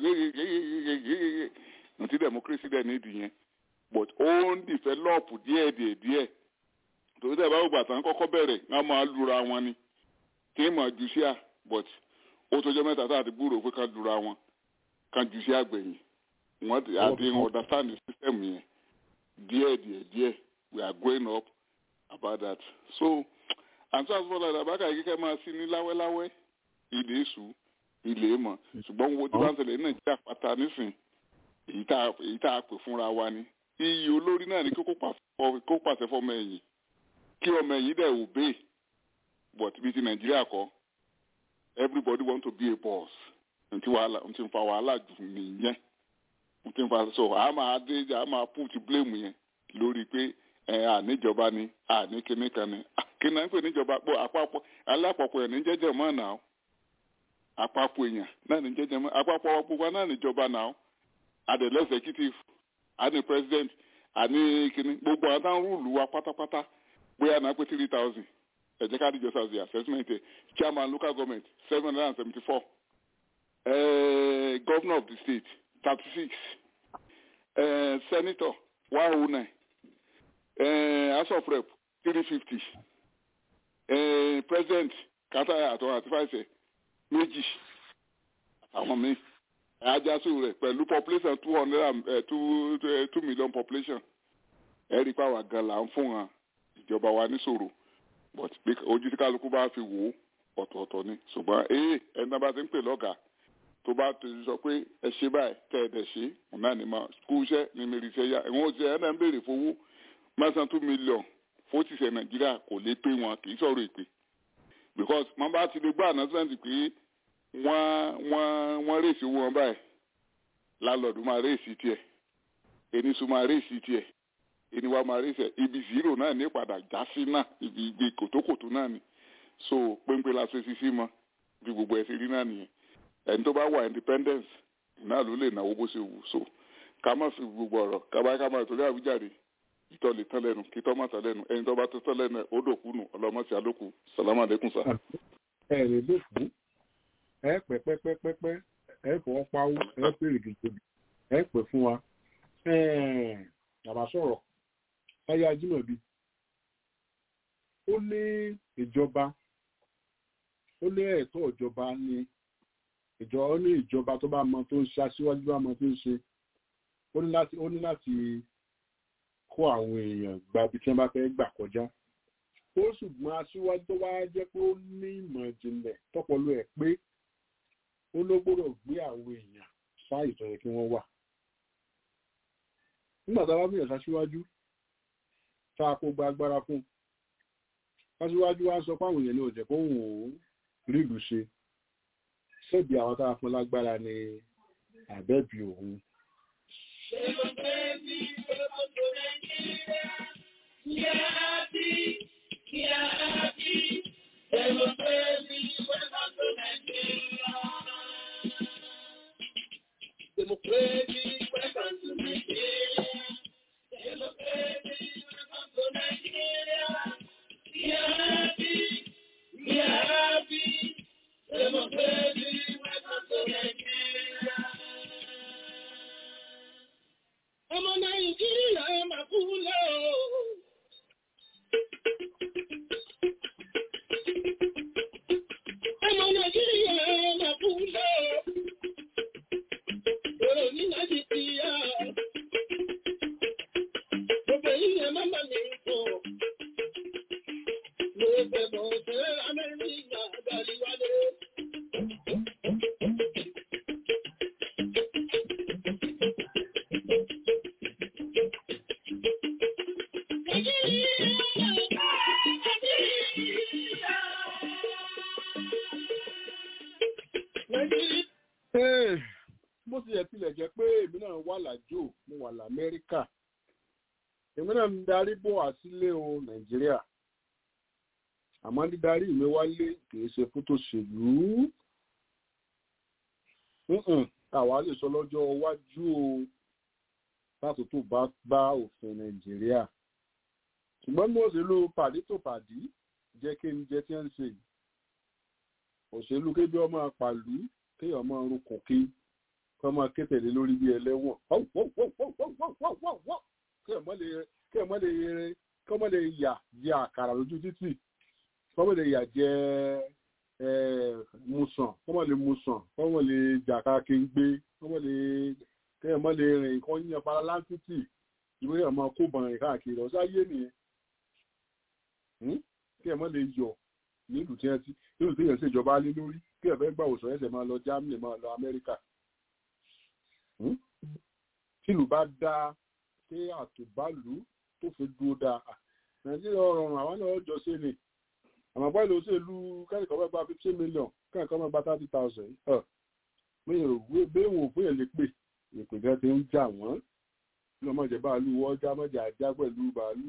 nùtí democracy dẹ̀ nídìí yẹn but ó ń develop díẹ̀ díẹ̀ díẹ̀ torí tẹ̀ bá wò bàtà ń kọ́kọ́ bẹ̀rẹ̀ wọ́n máa lura wọn ni kí n máa jù sí à but ó tọjọ́ mẹ́ta tá a ti gbúrò pé ká lura wọn ká jù sí àgbẹ̀yìn wọ́n ti àti understand the system yẹn díẹ̀ díẹ̀ díẹ̀ we are growing up about that so àti àtúbọ̀lá ìdàbàkà yìí kẹ́ máa sí ní láwẹ́láwẹ́ ilé èṣù ilé mọ̀ ṣùgbọ́n wo tí wọ́n ń ṣẹlẹ̀ ní nàìjíríà pátá nísìn èyí tá a pè fúnra wa ni iyì olórí náà ni kó pàṣẹ fọmọ ẹ̀yìn kí ọmọ ẹ̀yìn dẹ̀ obey but bí ti nàìjíríà kọ́ everybody want to be a boss ntí wàhálà ntí nfa wàhálà jù nìyẹn ntí nfa so a máa dé a máa put blame yẹn lórí pé ẹ àníjọba ni àníkíní kan ni kí náà ń pè níjọba pé àpapọ̀ alápapọ̀ ẹ̀ ní jẹ́jẹ́ mọ́ náà àpapọ̀ èèyàn náà ní jẹ́jẹ́ mọ́ àpapọ̀ gbogbo náà níjọba náà àdèlè executive àní president àní kíní gbogbo àwọn táwọn rúùlù wa pátápátá bóyá náà pé three thousand ẹ̀jẹ̀ ká díjọ́ sàzì assessment chairman local government seven hundred and seventy four governor of the state thirty six senator one oh nine house of rep three fifty president kátàyà àtọ àti fàìsẹ méjì àwọn míì ajasu rẹ pẹ̀lú population two hundred and two two million population ẹ̀rí pàwọ́ gan la ń fún wọn ìjọba wa níṣòro but ojú tí kálukú bá fi wò ó ọ̀tọ̀ọ̀tọ̀ ni ṣùgbọ́n ee ẹni náà bá ti ń pè lọ́gàá tó bá tó sọ pé ẹ ṣe báyìí tẹ ẹ dẹ ṣe òun náà ni mà kú iṣẹ́ ní mi rí iṣẹ́ yá ẹ̀wọ̀n òṣìṣẹ́ ẹ̀ náà ń béèrè fowó mẹ́sàn-án two million fótìṣẹ́ nàìjíríà kò lè pé wọn kì í sọ̀rọ̀ èpè because wọ́n bá ti lè gbọ́ announcement pé wọ́n wọ́n wọ́n rèsì owó wọn báyìí lálọ́ọ̀dù máa rèsì tiẹ̀ enisu máa rèsì tiẹ̀ eniwa máa rèsì ẹ̀ ibi zero náà ní padà já sí náà ibi ìgbé kòtókòtó náà ni so péńpé la ṣe sisi mọ́ bí gbogbo ẹ̀ ṣe rí náà nìyẹn ẹni tó bá wà independence náà ló lè náwó bó ṣe wù so ká má fi gbogbo ọ̀rọ̀ kábàá ká má torí àwíjàre ìtọ́ lè tán lẹ́nu kí tọ́ má tán lẹ́nu ẹni tó bá tó tán lẹ́nu ẹ̀ ó dòkú nù ọlọ́mọṣẹ́ àlòkù sàlámà àlékún sá. ẹ rè lókun ẹ pẹ pẹpẹpẹpẹ ẹ fọwọ́ pawó ẹ pèrè gègé ẹ pẹ fún wa bàbá sọ̀rọ̀ táyà ajímọ̀bí ó ní ìjọba ó ní ẹ̀tọ́ ìjọba ní ìjọ ó ní ìjọba tó bá mọ tó ń ṣe aṣíwájú bá mọ tó ń ṣe ó ní láti ó ní láti kó àwọn èèyàn gba ibi tí wọ́n bá fẹ́ gbà kọjá ó ṣùgbọ́n aṣíwájú tó wá jẹ́ pé ó ní ìmọ̀ ìjìnlẹ̀ tọ́pọ̀lọ́ ẹ̀ pé ó ló gbọ́dọ̀ gbé àwọn èèyàn sáàyè tó yẹ kí wọ́n wà nígbà tá a bá bẹ̀rẹ̀ sáṣíwájú tá a kó gba agbára fún sáṣíwájú wá sọ fáwọn èèyàn ní òjẹ̀ kó wù ú rí ìlú ṣe ṣebí àwọn tá a fún lágbára ní àbẹ́bí òun Democracy, welcome to Nigeria. Democracy, welcome to Nigeria. We are happy, we are happy. Democracy, welcome to Nigeria. Ọmọ Nàìjíríà máa kú lọ. Ọmọ Nàìjíríà máa kú lọ. Èrò ní láti ti yá. Gbogbo ìyẹn máa bá mi sọ. Mo bẹ̀bọ̀ ṣe Amẹ́ríkà gbàlíwálé. Ẹ́ẹ̀, bó ti yẹ tilẹ̀ jẹ́ pé èmi náà wà lájò mo wà lamẹ́ríkà èmi náà ń darí bọ̀ wá sílé o nàìjíríà àmọ́ dídarí mi wálé kìí ṣe fún tòṣèlú Mm-mm, àwa lè sọ lọ́jọ́ iwájú o láti tó bá bá òfin nàìjíríà ṣùgbọ́n ní òṣèlú pàdé tó pàdé jẹ́ kí n jẹ́ tí ń ṣe yìí òṣèlú kébí ọmọ pàlú kéèyàn máa rúkùn kí kọ́ máa ké tẹ̀lé lórí bí ẹlẹ́wọ̀n kéèyàn má lè yẹrẹ kọ́ má lè yà jẹ àkàrà lójú títì kọ́ má lè yà jẹ musàn kọ́ má lè musàn kọ́ má lè jàkà kéńgbé kọ́ má lè kéèyàn má lè rìn nǹkan yíyan para láńtítì ìwé yẹn máa kó bọ̀rìn káàkiri ọ̀sá yé nìyẹn kéèyàn má lè yọ nílùú tí nílùú tí yẹn ṣèjọba lé lórí kí ẹ fẹ́ gbà òsàn ẹsẹ̀ máa lọ Germany máa lọ Amẹ́ríkà tìlù bá dáa ṣé àtùbálù tó fi dúró dáa Nàìjíríà ọ̀rọ̀rùn àwọn náà jọ ṣe ni àmọ́ báyìí ló ṣèlú kẹ́nìkan bá gba fifteen million kẹ́nìkan bá gba thirty thousand bẹ́ẹ̀ wò fún yẹn lè pè ìpè gan ti ń jà wọ́n ní ọmọ ìjẹ bàálù wọ́n já mọ́jà ajá pẹ̀lú bàálù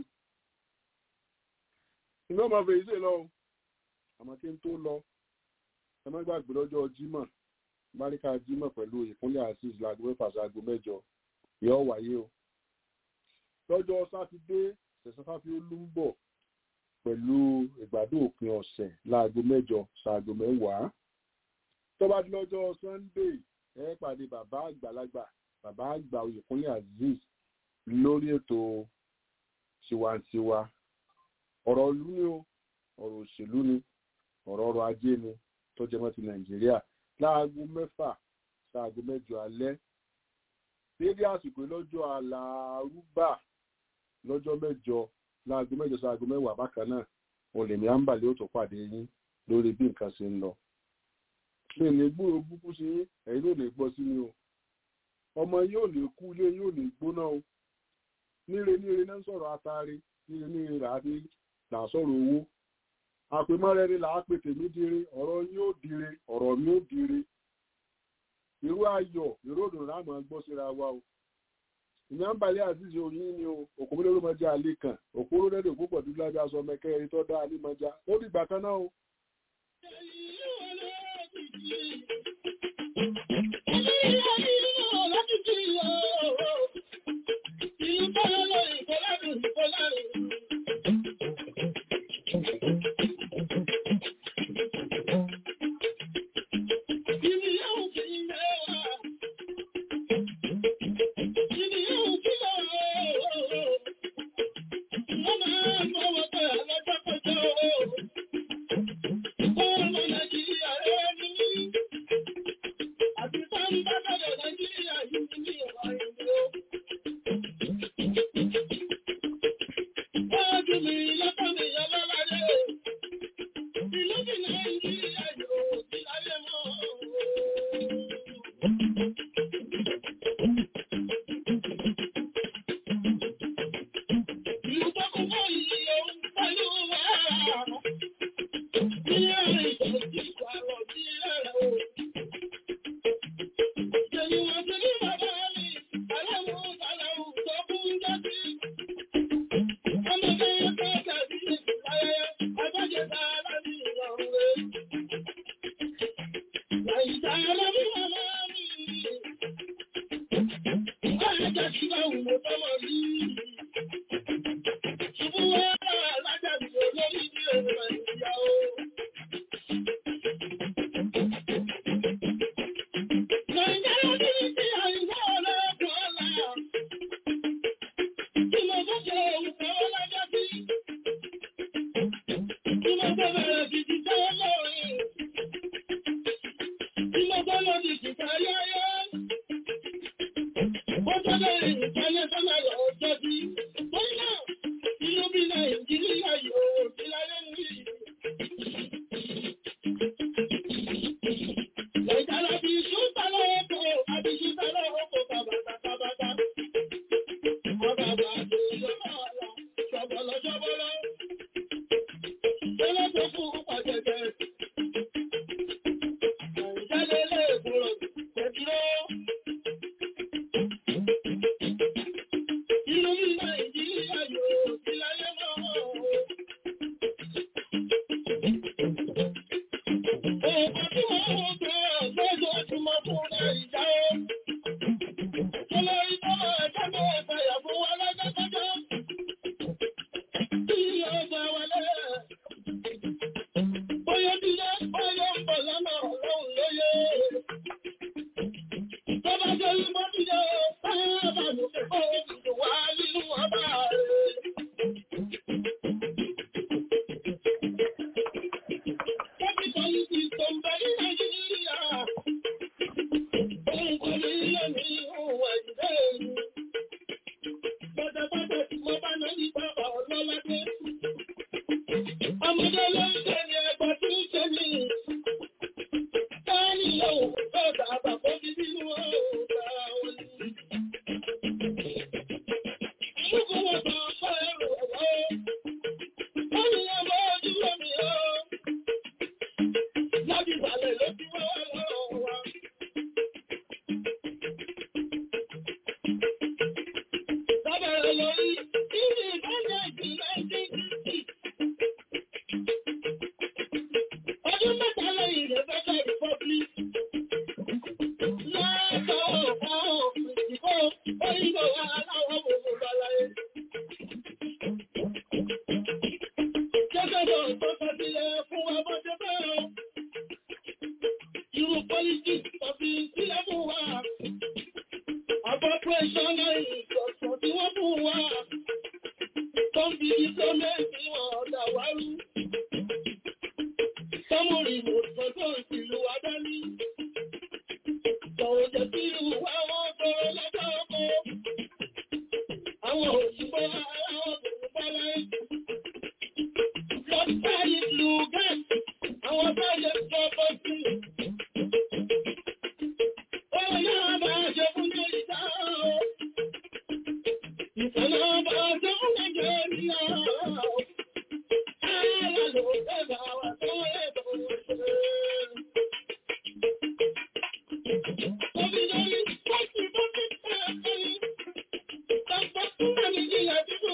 iná máa fèyí sí lọ àmọ́ kí n tó lọ ẹ má gbàgbé lọ́jọ́ Jímọ̀ máríkà Jímọ̀ pẹ̀lú ìpínlẹ̀ asis láago mẹ́fà sáago mẹ́jọ yóò wáyé o lọ́jọ́ sátidé ṣẹ̀ṣẹ̀ fáfi ó lú ń bọ̀ pẹ̀lú ìgbádùn òpin ọ̀sẹ̀ láago mẹ́jọ sáago mẹ́wàá tó bá di lọ́jọ́ Sunday ẹ pàdé bàbá àgbàlagbà bàbá àgbà Oyèkúnlé Azeez lórí ètò tiwantiwa ọ̀rọ̀ ìlú ni o ọ̀rọ̀ òṣèlú ni ọ̀rọ̀ ọrọ̀ ajé ni tó jẹ mọ́ ti Nàìjíríà láago mẹ́fà sáago mẹ́jọ alẹ́ dédé àsìkò lọ́jọ́ alárúbà lọ́jọ́ mẹ́jọ láago mẹ́jọ sáago mẹ́wàá bákan náà olèmí àǹbàlẹ̀ ó tó pàdé yín lórí bí nǹkan ṣe ń lọ mi ní gbúrò búkú sí yín ẹ̀yin ló ní gbọ́ sí mi o ọmọ yóò ní kú ilé yóò ní gbóná o níre níre náà ń sọ̀rọ̀ atare níre níre là á dé là á sọ̀rọ̀ owó àpèmọ́rẹ́rẹ́ là á pè tèmi dire ọ̀rọ̀ yín ó dire ọ̀rọ̀ mi ó dire irú ayọ̀ irú òdùn láàmú gbọ́ síra wa o ìyànbalẹ̀ àzízi oyin ni o òkúmọ́lẹ́ ló mọjá alẹ́ kan òkúrò dẹ́dẹ̀ òkú pọ̀ dúdú lábẹ́ aṣọ mẹ́kẹ́ tó dá alẹ́ mọjá ó dìgbà kan náà o.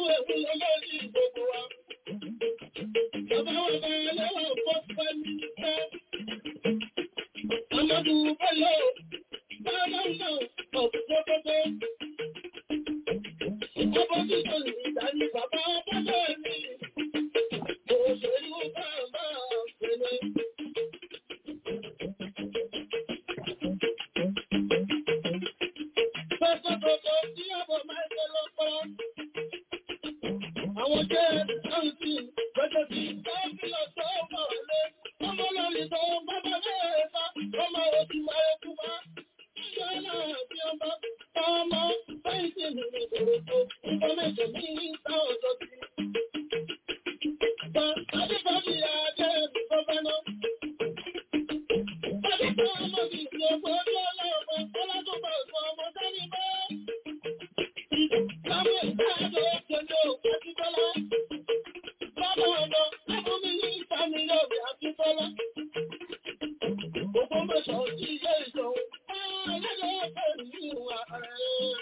ẹ̀kú lọ́lọ́rí gbogbo wa. Bàbá wa bá lọ́wọ́ fọ́ pẹ́lú pẹ́. Amadu Bello, bàbá náà ọ̀pọ̀pọ̀pọ̀. Opposition ìdáni bàbá bàbá mi. Òṣèlú bàbá pẹ̀lú. Pẹ́pẹ́pẹ́pẹ́ tí àbọ̀ máa ń ṣe lọ́pọ̀. Àwọn jẹ́ àǹtí gbẹ́jọ́ sí káàkiri ọ̀sọ́ ọmọ ọ̀lẹ́. Ọmọ lórí tó bàbá bẹ́ẹ̀ bá ọmọ òsì máa ń kú bá. Ṣé náà bí ọmọ ọmọ fẹ́ǹsì mi ní ìṣòro tó ìfọ́mẹ́sẹ̀ mi ní ìta ọ̀dọ́ sí. Adébọ́bí Adé Gọ́fẹ́nà. Adébọ́ ọmọ mi ìlú ọgbọ́n ní ọlọ́ọ̀gbọ́n ọlọ́dúnbọ̀ ọ̀gbọ́n ọmọ sẹ́ni bá. Láwọn ìgbàdo òkèlè Akíntọ́lá. Bàbá ọ̀dọ́ Abúmi ní ìfàmìlẹ̀ òbí Akíntọ́lá. Gbogbo mẹ́sàn án sí ilé ìjọun. Ayẹ́dẹ́ pẹ̀lú ìwà rẹ̀.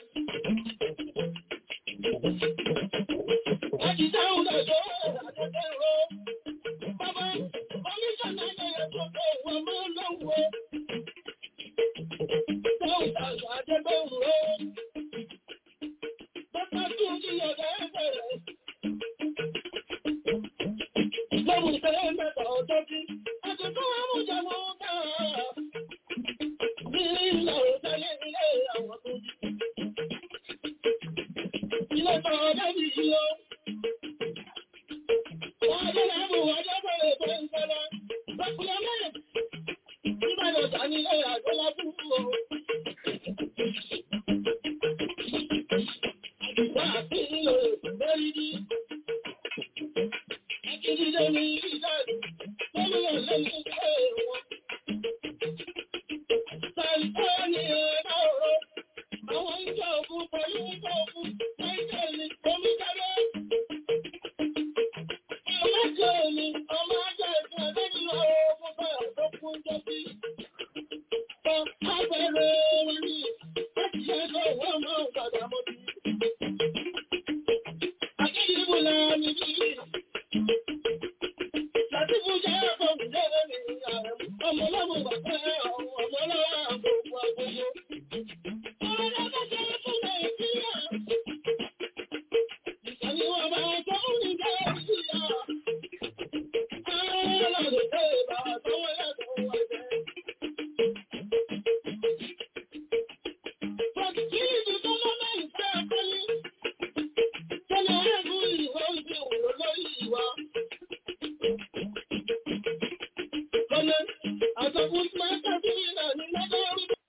Láti dáhùn lọ́jọ́ àjọ̀dẹ̀ ro. Bàbá kọmíṣánná ẹ̀yẹ tó kọ̀ wọ́n máa ń lọ́wọ́. Dáhùn tàṣà àjẹgbẹ́ ro. Bàbá tó ní ọ̀gá ẹgbẹ̀rẹ̀. Lọ́wọ́ ìfẹ́ mẹ́ta ọjọ́ bí. Àjọ̀dún àmújẹ mọ́ ká. Ní ìlà òtẹ́lẹ̀ ilé àwọn tó jí. Ilé tọ́ ọjọ́ bí yíyọ. Wọ́n adé láàbù ọjọ́ bẹ̀rẹ̀ tó ń sọ́lá. Bàkúlẹ̀ mẹ́rin. Ìbàdàn sàní ilé àjọlá fún o. Àdìgbà àti ilé lórí ní. Akíndídé ní ìdájọ́. Gómìnà lẹ́yìn ilé wọn. Sàìpọ́ ni ẹ̀rọ ọ̀rọ̀. Àwọn ìjọ ògùn pẹ̀lú ìjọ ògùn. Nàìjíríà omi jábẹ́. Ọmọ jẹ́ omi, ọmọ ajá ìfún ẹgbẹ́ nínú ogun báyọ̀ tó kún jọ sí. Sọ abẹ́rẹ́ wọn ní láti ṣe ẹgbẹ́ ìwọ́n máa ń padà mọ́ bí. Akíndìbò náà ní bí. Látìbù jẹ́ ẹ̀kọ́ ìjẹ́rẹ́ mi ààrẹ. Ọmọ ọlọ́mọ bàbá ọmọ ọlọ́wọ́ àgbòkú àgbòkú. Ọmọ ọlọ́mọ jẹ́ fún Nàìjíríà. Ìkànnì wọn bá tó ń jẹ́ ìyá. Ọlọ́run ṣe bàbá tó wọ́n yàtọ̀ wọ́n jẹ́. Bọ̀dìkìlì tó lọ́nà ìfẹ́ àkọ́lé. Tọ́lá ẹ̀gún ìwọ́ ìdí òwò lórí ìwà. Kọ́lé, àtọ̀kùn máa ń tàbí ìlànà lọ́dọ̀ orí.